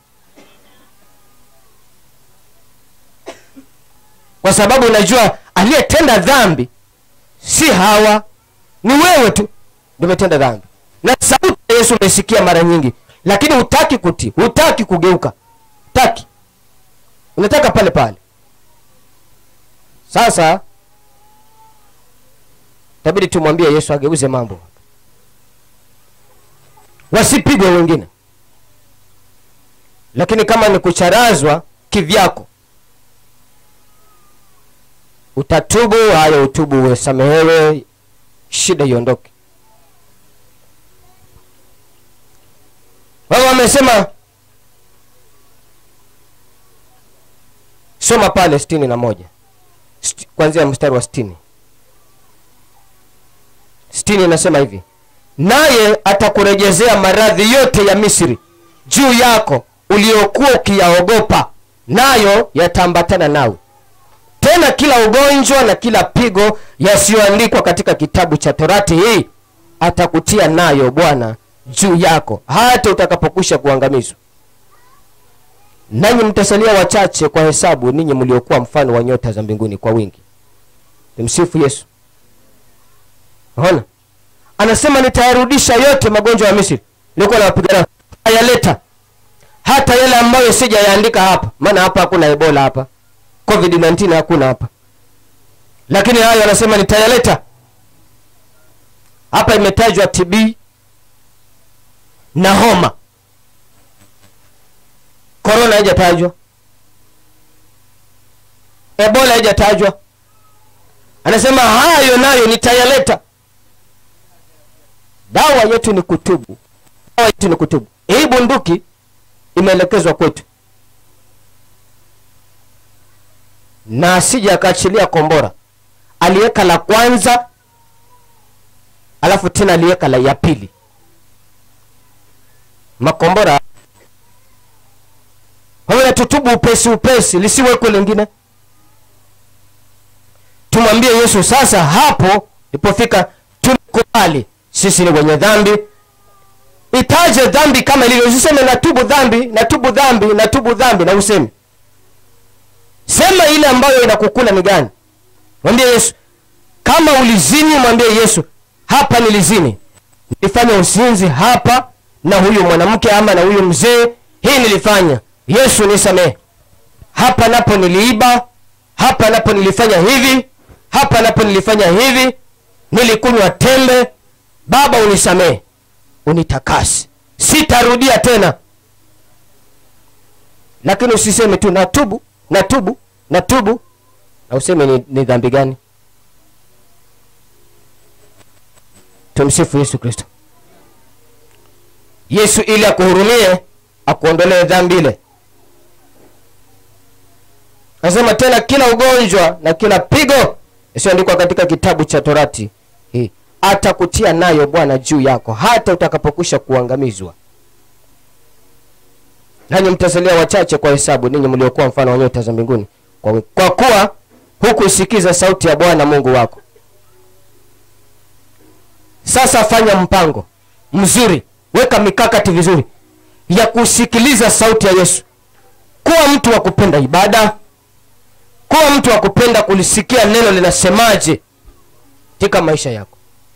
kwa sababu unajua aliyetenda dhambi si hawa ni wewe tu ndio umetenda dhambi na sauti ya yesu unaisikia mara nyingi lakini hutaki kutii hutaki kugeuka hutaki unataka pale pale sasa tabidi tumwambie yesu ageuze mambo wasipigwe wengine lakini kama ni kucharazwa kivyako utatubu haya utubu usamehewe shida iondoke wao wamesema soma pale sitini na moja Sti- kuanzia mstari wa sitini sitini inasema hivi naye atakurejezea maradhi yote ya misri juu yako uliokuwa ukiyaogopa nayo yataambatana nawe tena kila ugonjwa na kila pigo yasiyoandikwa katika kitabu cha torati hii atakutia nayo bwana juu yako hata utakapokwisha kuangamizwa nanyi mtasalia wachache kwa hesabu ninyi mliokuwa mfano wa nyota za mbinguni kwa wingi tumsifu yesu ona anasema nitayarudisha yote magonjwa ya misri nilikuwa nawapigana ayaleta hata yale ambayo sijayaandika hapa maana hapa hakuna ebola hapa covid 19 hakuna hapa lakini hayo anasema nitayaleta hapa imetajwa tb na homa korona haijatajwa ebola haijatajwa anasema hayo nayo nitayaleta dawa yetu ni kutubu dawa yetu ni kutubu hii bunduki imeelekezwa kwetu na asija akaachilia kombora aliweka la kwanza alafu tena aliweka la ya pili makombora wewe tutubu upesi upesi lisiwekwe lingine tumwambie yesu sasa hapo ilipofika tumekubali sisi ni wenye dhambi itaje dhambi kama ilivyo usiseme natubu dhambi natubu dhambi natubu dhambi na useme sema ile ambayo inakukula ni gani mwambie yesu kama ulizini mwambie yesu hapa nilizini nilifanya usinzi hapa na huyu mwanamke ama na huyu mzee hii nilifanya yesu nisamehe hapa napo niliiba hapa napo nilifanya hivi hapa napo nilifanya hivi nilikunywa tembe baba unisamehe unitakase sitarudia tena lakini usiseme tu natubu natubu natubu na useme ni, ni dhambi gani tumsifu yesu kristo yesu ili akuhurumie akuondolee dhambi ile anasema tena kila ugonjwa na kila pigo isiyoandikwa katika kitabu cha torati hii atakutia nayo bwana juu yako hata utakapokwisha kuangamizwa nanyi mtasalia wachache kwa hesabu ninyi mliokuwa mfano wa nyota za mbinguni kwa, kwa kuwa hukuisikiza sauti ya bwana mungu wako sasa fanya mpango mzuri weka mikakati vizuri ya kusikiliza sauti ya yesu kuwa mtu wa kupenda ibada kuwa mtu wa kupenda kulisikia neno linasemaje katika maisha yako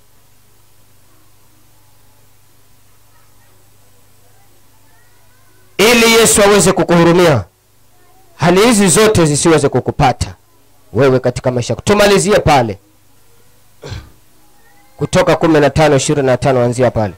ili yesu aweze kukuhurumia hali hizi zote zisiweze kukupata wewe katika maisha yako tumalizie pale kutoka kumi na tano ishirini na tano anzia pale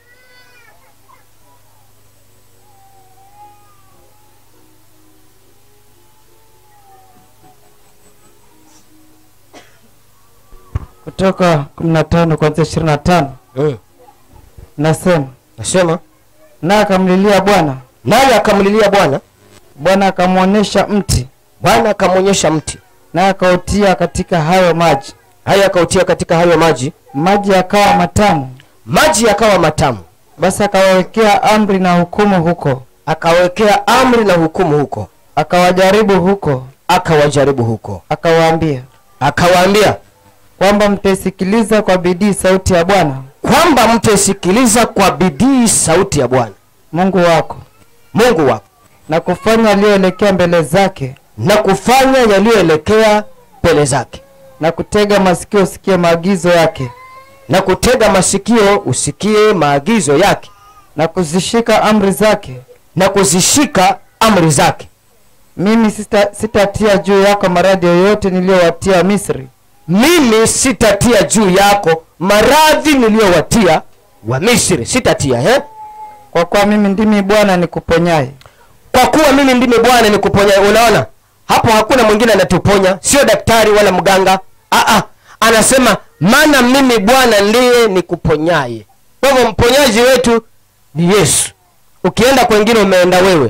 kutoka 15 kuanzia 25 mm. nasema nasema naye akamlilia bwana naye akamlilia bwana bwana akamwonyesha mti bwana akamwonyesha mti naye akautia katika hayo maji haya akautia katika hayo maji maji yakawa matamu maji yakawa matamu basi akawawekea amri na hukumu huko akawekea amri na hukumu huko akawajaribu huko akawajaribu huko akawaambia akawaambia kwamba mtaisikiliza kwa bidii sauti ya bwana kwamba mtaisikiliza kwa bidii sauti ya bwana mungu wako mungu wako na kufanya yaliyoelekea mbele zake na kufanya yaliyoelekea mbele zake na kutega masikio usikie maagizo yake na kutega masikio usikie maagizo yake na kuzishika amri zake na kuzishika amri zake mimi sita- sitatia juu yako maradhi yoyote niliyowatia misri mimi sitatia juu yako maradhi niliyowatia wa misri sitatia he? kwa kuwa mimi ndimi bwana nikuponyaye kwa kuwa mimi ndimi bwana nikuponya unaona hapo hakuna mwingine anatuponya sio daktari wala mganga Aa, anasema maana mimi bwana ndiye nikuponyaye kwa hivyo mponyaji wetu ni yesu ukienda kwengine umeenda wewe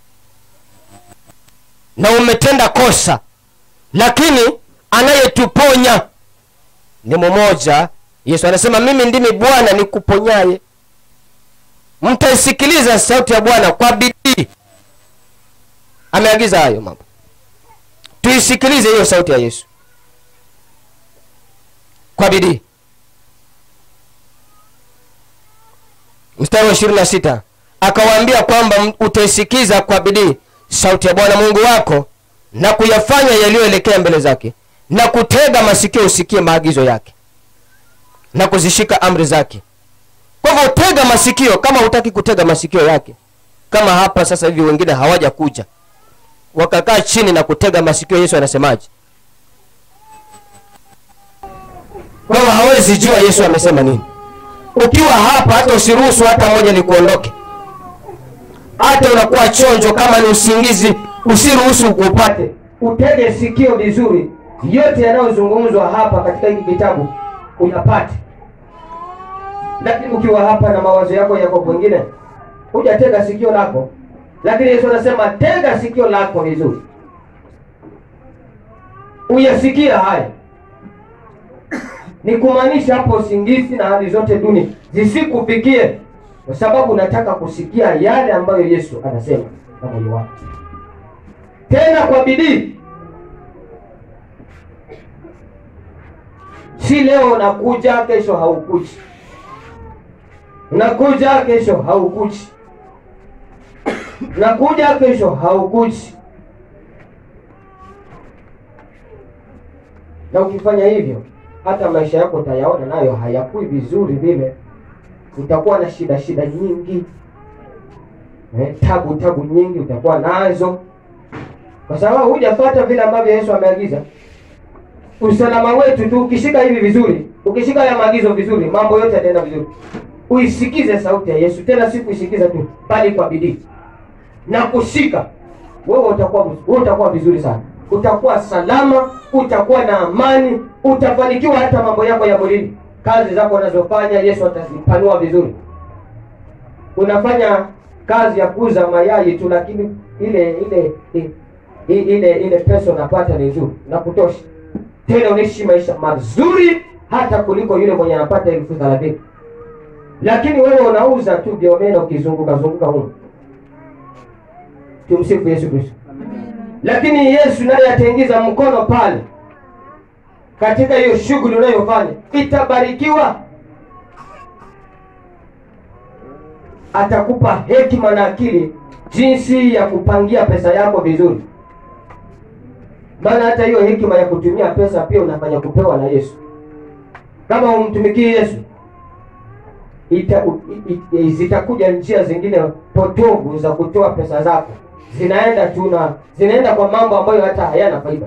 na umetenda kosa lakini anayetuponya ni mmoja yesu anasema mimi ndimi bwana nikuponyaye mtaisikiliza sauti ya bwana kwa bidii ameagiza hayo mambo tuisikilize hiyo sauti ya yesu kwa bidii mstari wa ishirini na sita akawaambia kwamba m- utaisikiza kwa bidii sauti ya bwana mungu wako na kuyafanya yaliyoelekea mbele zake na kutega masikio usikie maagizo yake na kuzishika amri zake kwa hivyo tega masikio kama hutaki kutega masikio yake kama hapa sasa hivi wengine hawaja kuja wakakaa chini na kutega masikio yesu anasemaje kwa hivyo hawezi jua yesu amesema nini ukiwa hapa hata usiruhusu hata moja likuondoke hata unakuwa chonjo kama ni usingizi usiruhusu upate utege sikio vizuri yote yanayozungumzwa hapa katika hiki kitabu uyapate lakini ukiwa hapa na mawazo yako yako kwengine hujatega sikio lako lakini yesu anasema tega sikio lako vizuri uyasikia haya ni kumaanisha hapo usingizi na hali zote duni zisikufikie kwa sababu unataka kusikia yale ambayo yesu anasema na moyo wako tena kwa bidii si leo unakuja kesho haukuji unakuja kesho haukuji unakuja kesho haukuji na ukifanya hivyo hata maisha yako utayaona nayo hayakui vizuri vile utakuwa na shida shida nyingi eh, tabu tabu nyingi utakuwa nazo kwa sababu hujafata vile ambavyo yesu ameagiza usalama wetu tu ukishika hivi vizuri ukishika haya maagizo vizuri mambo yote yataenda vizuri uisikize sauti ya yesu tena si kuisikiza tu bali kwa bidii na kushika wewe utakuwa wewe utakuwa vizuri sana utakuwa salama utakuwa na amani utafanikiwa hata mambo yako ya mwilini kazi zako unazofanya yesu atazipanua vizuri unafanya kazi ya kuuza mayai tu lakini ile ile i- i- ile ile pesa unapata ni nzuri na kutosha tena unaishi maisha mazuri hata kuliko yule mwenye anapata elfu thelathini lakini wewe unauza tu biomena ukizunguka zunguka humu tumsifu yesu kristo lakini yesu naye ataingiza mkono pale katika hiyo shughuli unayofanya itabarikiwa atakupa hekima na akili jinsi ya kupangia pesa yako vizuri maana hata hiyo hekima ya kutumia pesa pia unafanya kupewa na yesu kama umtumikii yesu ita, u- i, i, zitakuja njia zingine potovu za kutoa pesa zako zinaenda tu na zinaenda kwa mambo ambayo hata hayana faida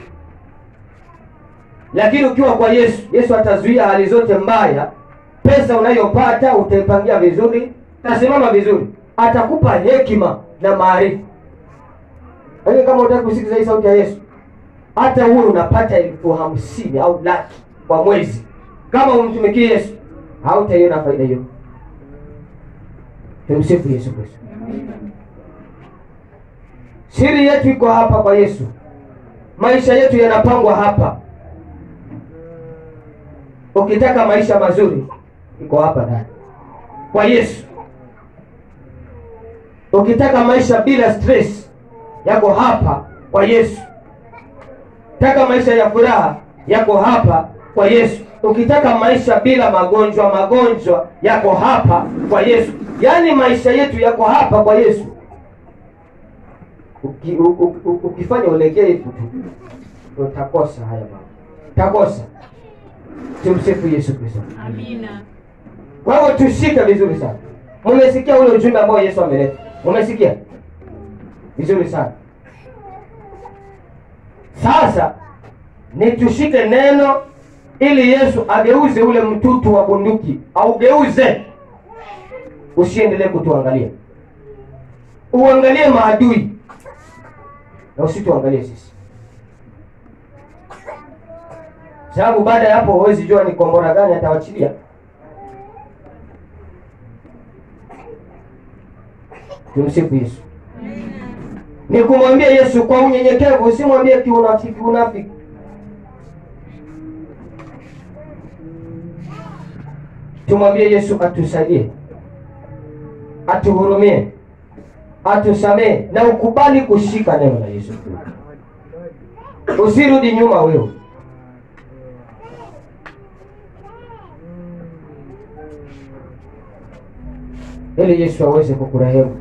lakini ukiwa kwa yesu yesu atazuia hali zote mbaya pesa unayopata utaipangia vizuri tasimama vizuri atakupa hekima na maarifa lakini kama utaki kusikiza hii sauti ya yesu hata huwe unapata elfu hamsini au laki kwa mwezi kama umtumikie yesu hautaiona faida hiyo tumsifu yesu kristo siri yetu iko hapa kwa yesu maisha yetu yanapangwa hapa ukitaka maisha mazuri iko hapa ndani kwa yesu ukitaka maisha bila stress yako hapa kwa yesu taka maisha ya furaha yako hapa kwa yesu ukitaka maisha bila magonjwa magonjwa yako hapa kwa yesu yaani maisha yetu yako hapa kwa yesu Uki, u, u, u, ukifanya ulegevu tu utakosa haya mambo utakosa tumsifu yesu kristo Amina. kwa hivyo tushike vizuri sana mumesikia ule ujumbe ambao yesu ameleta mumesikia vizuri sana sasa ni tushike neno ili yesu ageuze ule mtutu wa bunduki augeuze usiendelee kutuangalia uangalie maadui na usituangalie sisi sababu baada ya hapo huwezi jua ni kombora gani atawachilia tumsifu yesu ni kumwambia yesu kwa unyenyekevu usimwambie kiunafiki unafiki tumwambie yesu atusaidie atuhurumie atusamee na ukubali kushika neno la yesu usirudi nyuma wewe ili yesu aweze kukurehemu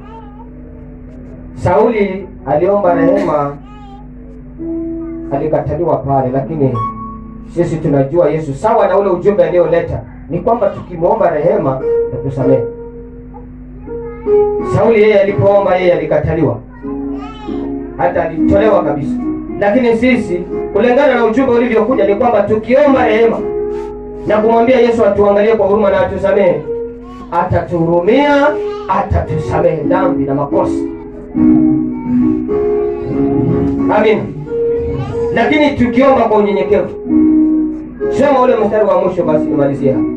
sauli aliomba rehema alikataliwa pale lakini sisi tunajua yesu sawa na ule ujumbe aliyoleta ni kwamba tukimwomba rehema tatusamehe sauli yeye alipoomba yeye alikataliwa hata alitolewa kabisa lakini sisi kulingana na ujumbe ulivyokuja ni kwamba tukiomba rehema na kumwambia yesu atuangalie kwa huruma na atusamehe atatuhurumia atatusamehe dhambi na makosa amina lakini tukiomba kwa unyenyekevu soma ule mstari wa mwisho basi nimalizie hapa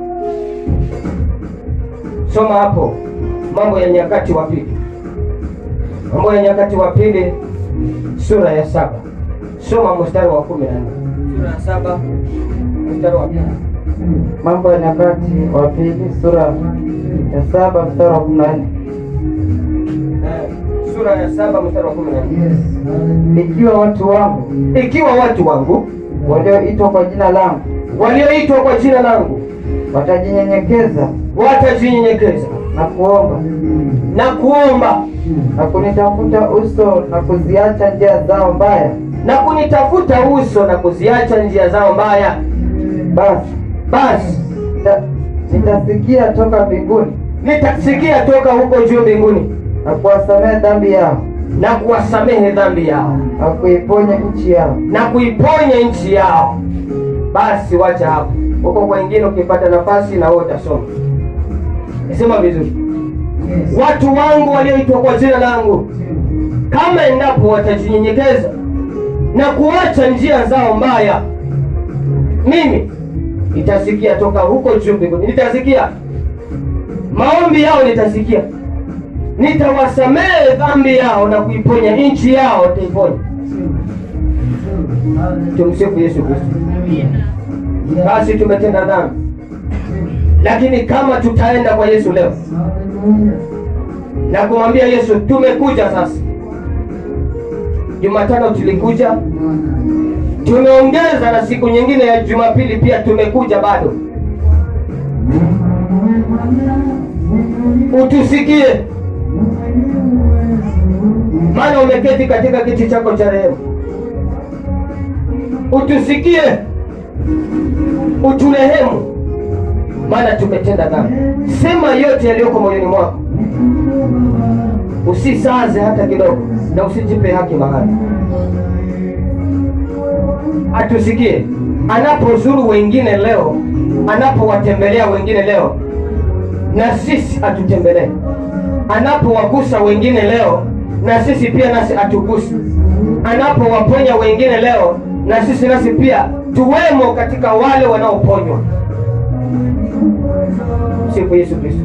soma hapo mambo ya nyakati wa pili mambo ya nyakati wa pili sura ya saba soma mstari wa kumi na nne sura ya saba mstari wa pili Mambo ya Nyakati wa Pili sura ya saba mstari wa kumi na nne Eh, sura ya saba mstari wa kumi na nne ikiwa watu wangu ikiwa watu wangu walioitwa kwa jina langu walioitwa kwa jina langu watajinyenyekeza watajinyenyekeza na kuomba na kuomba na kunitafuta uso na kuziacha njia zao mbaya, na kunitafuta uso na kuziacha njia zao mbaya basi basi nita- nitasikia toka mbinguni nitasikia toka huko juu mbinguni na kuwasamehe dhambi yao na kuwasamehe dhambi yao na kuiponya nchi yao. na kuiponya nchi yao basi wacha hapo huko kwengine ukipata nafasi na wewe utasoma sema vizuri watu wangu walioitwa kwa jina langu kama endapo watajinyenyekeza na kuacha njia zao mbaya mimi nitasikia toka huko juu mbinguni nitasikia maombi yao nitasikia nitawasamehe dhambi yao na kuiponya nchi yao taiponya tumsifu yesu kristo basi tumetenda dhambi lakini kama tutaenda kwa yesu leo na kumwambia yesu tumekuja sasa jumatano tulikuja tumeongeza na siku nyingine ya jumapili pia tumekuja bado utusikie maana umeketi katika kiti chako cha rehema utusikie uturehemu maana tumetenda dhambi sema yote yaliyoko moyoni mwako usisaze hata kidogo na usijipe haki mahali atusikie anapozuru wengine leo anapowatembelea wengine leo na sisi atutembelee anapowagusa wengine leo na sisi pia nasi atuguse anapowaponya wengine leo na sisi nasi pia tuwemo katika wale wanaoponywa sifu yesu kristo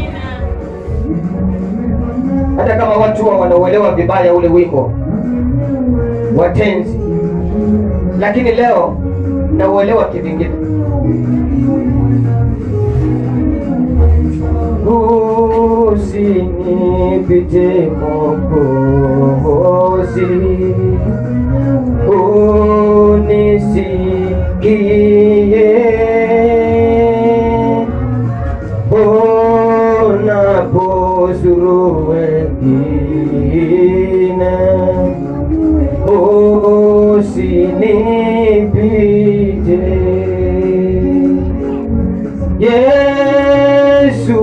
hata kama watu huwa wanauelewa vibaya ule wimbo watenzi lakini leo nauelewa kivingine usinipite mokozi unisikie unapozuru wengine usinipite Yesu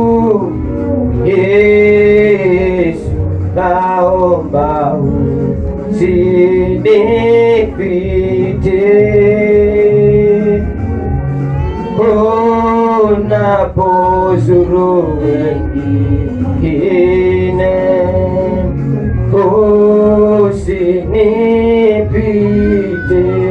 Yesu naomba usinipite unapozuru wengine usinipite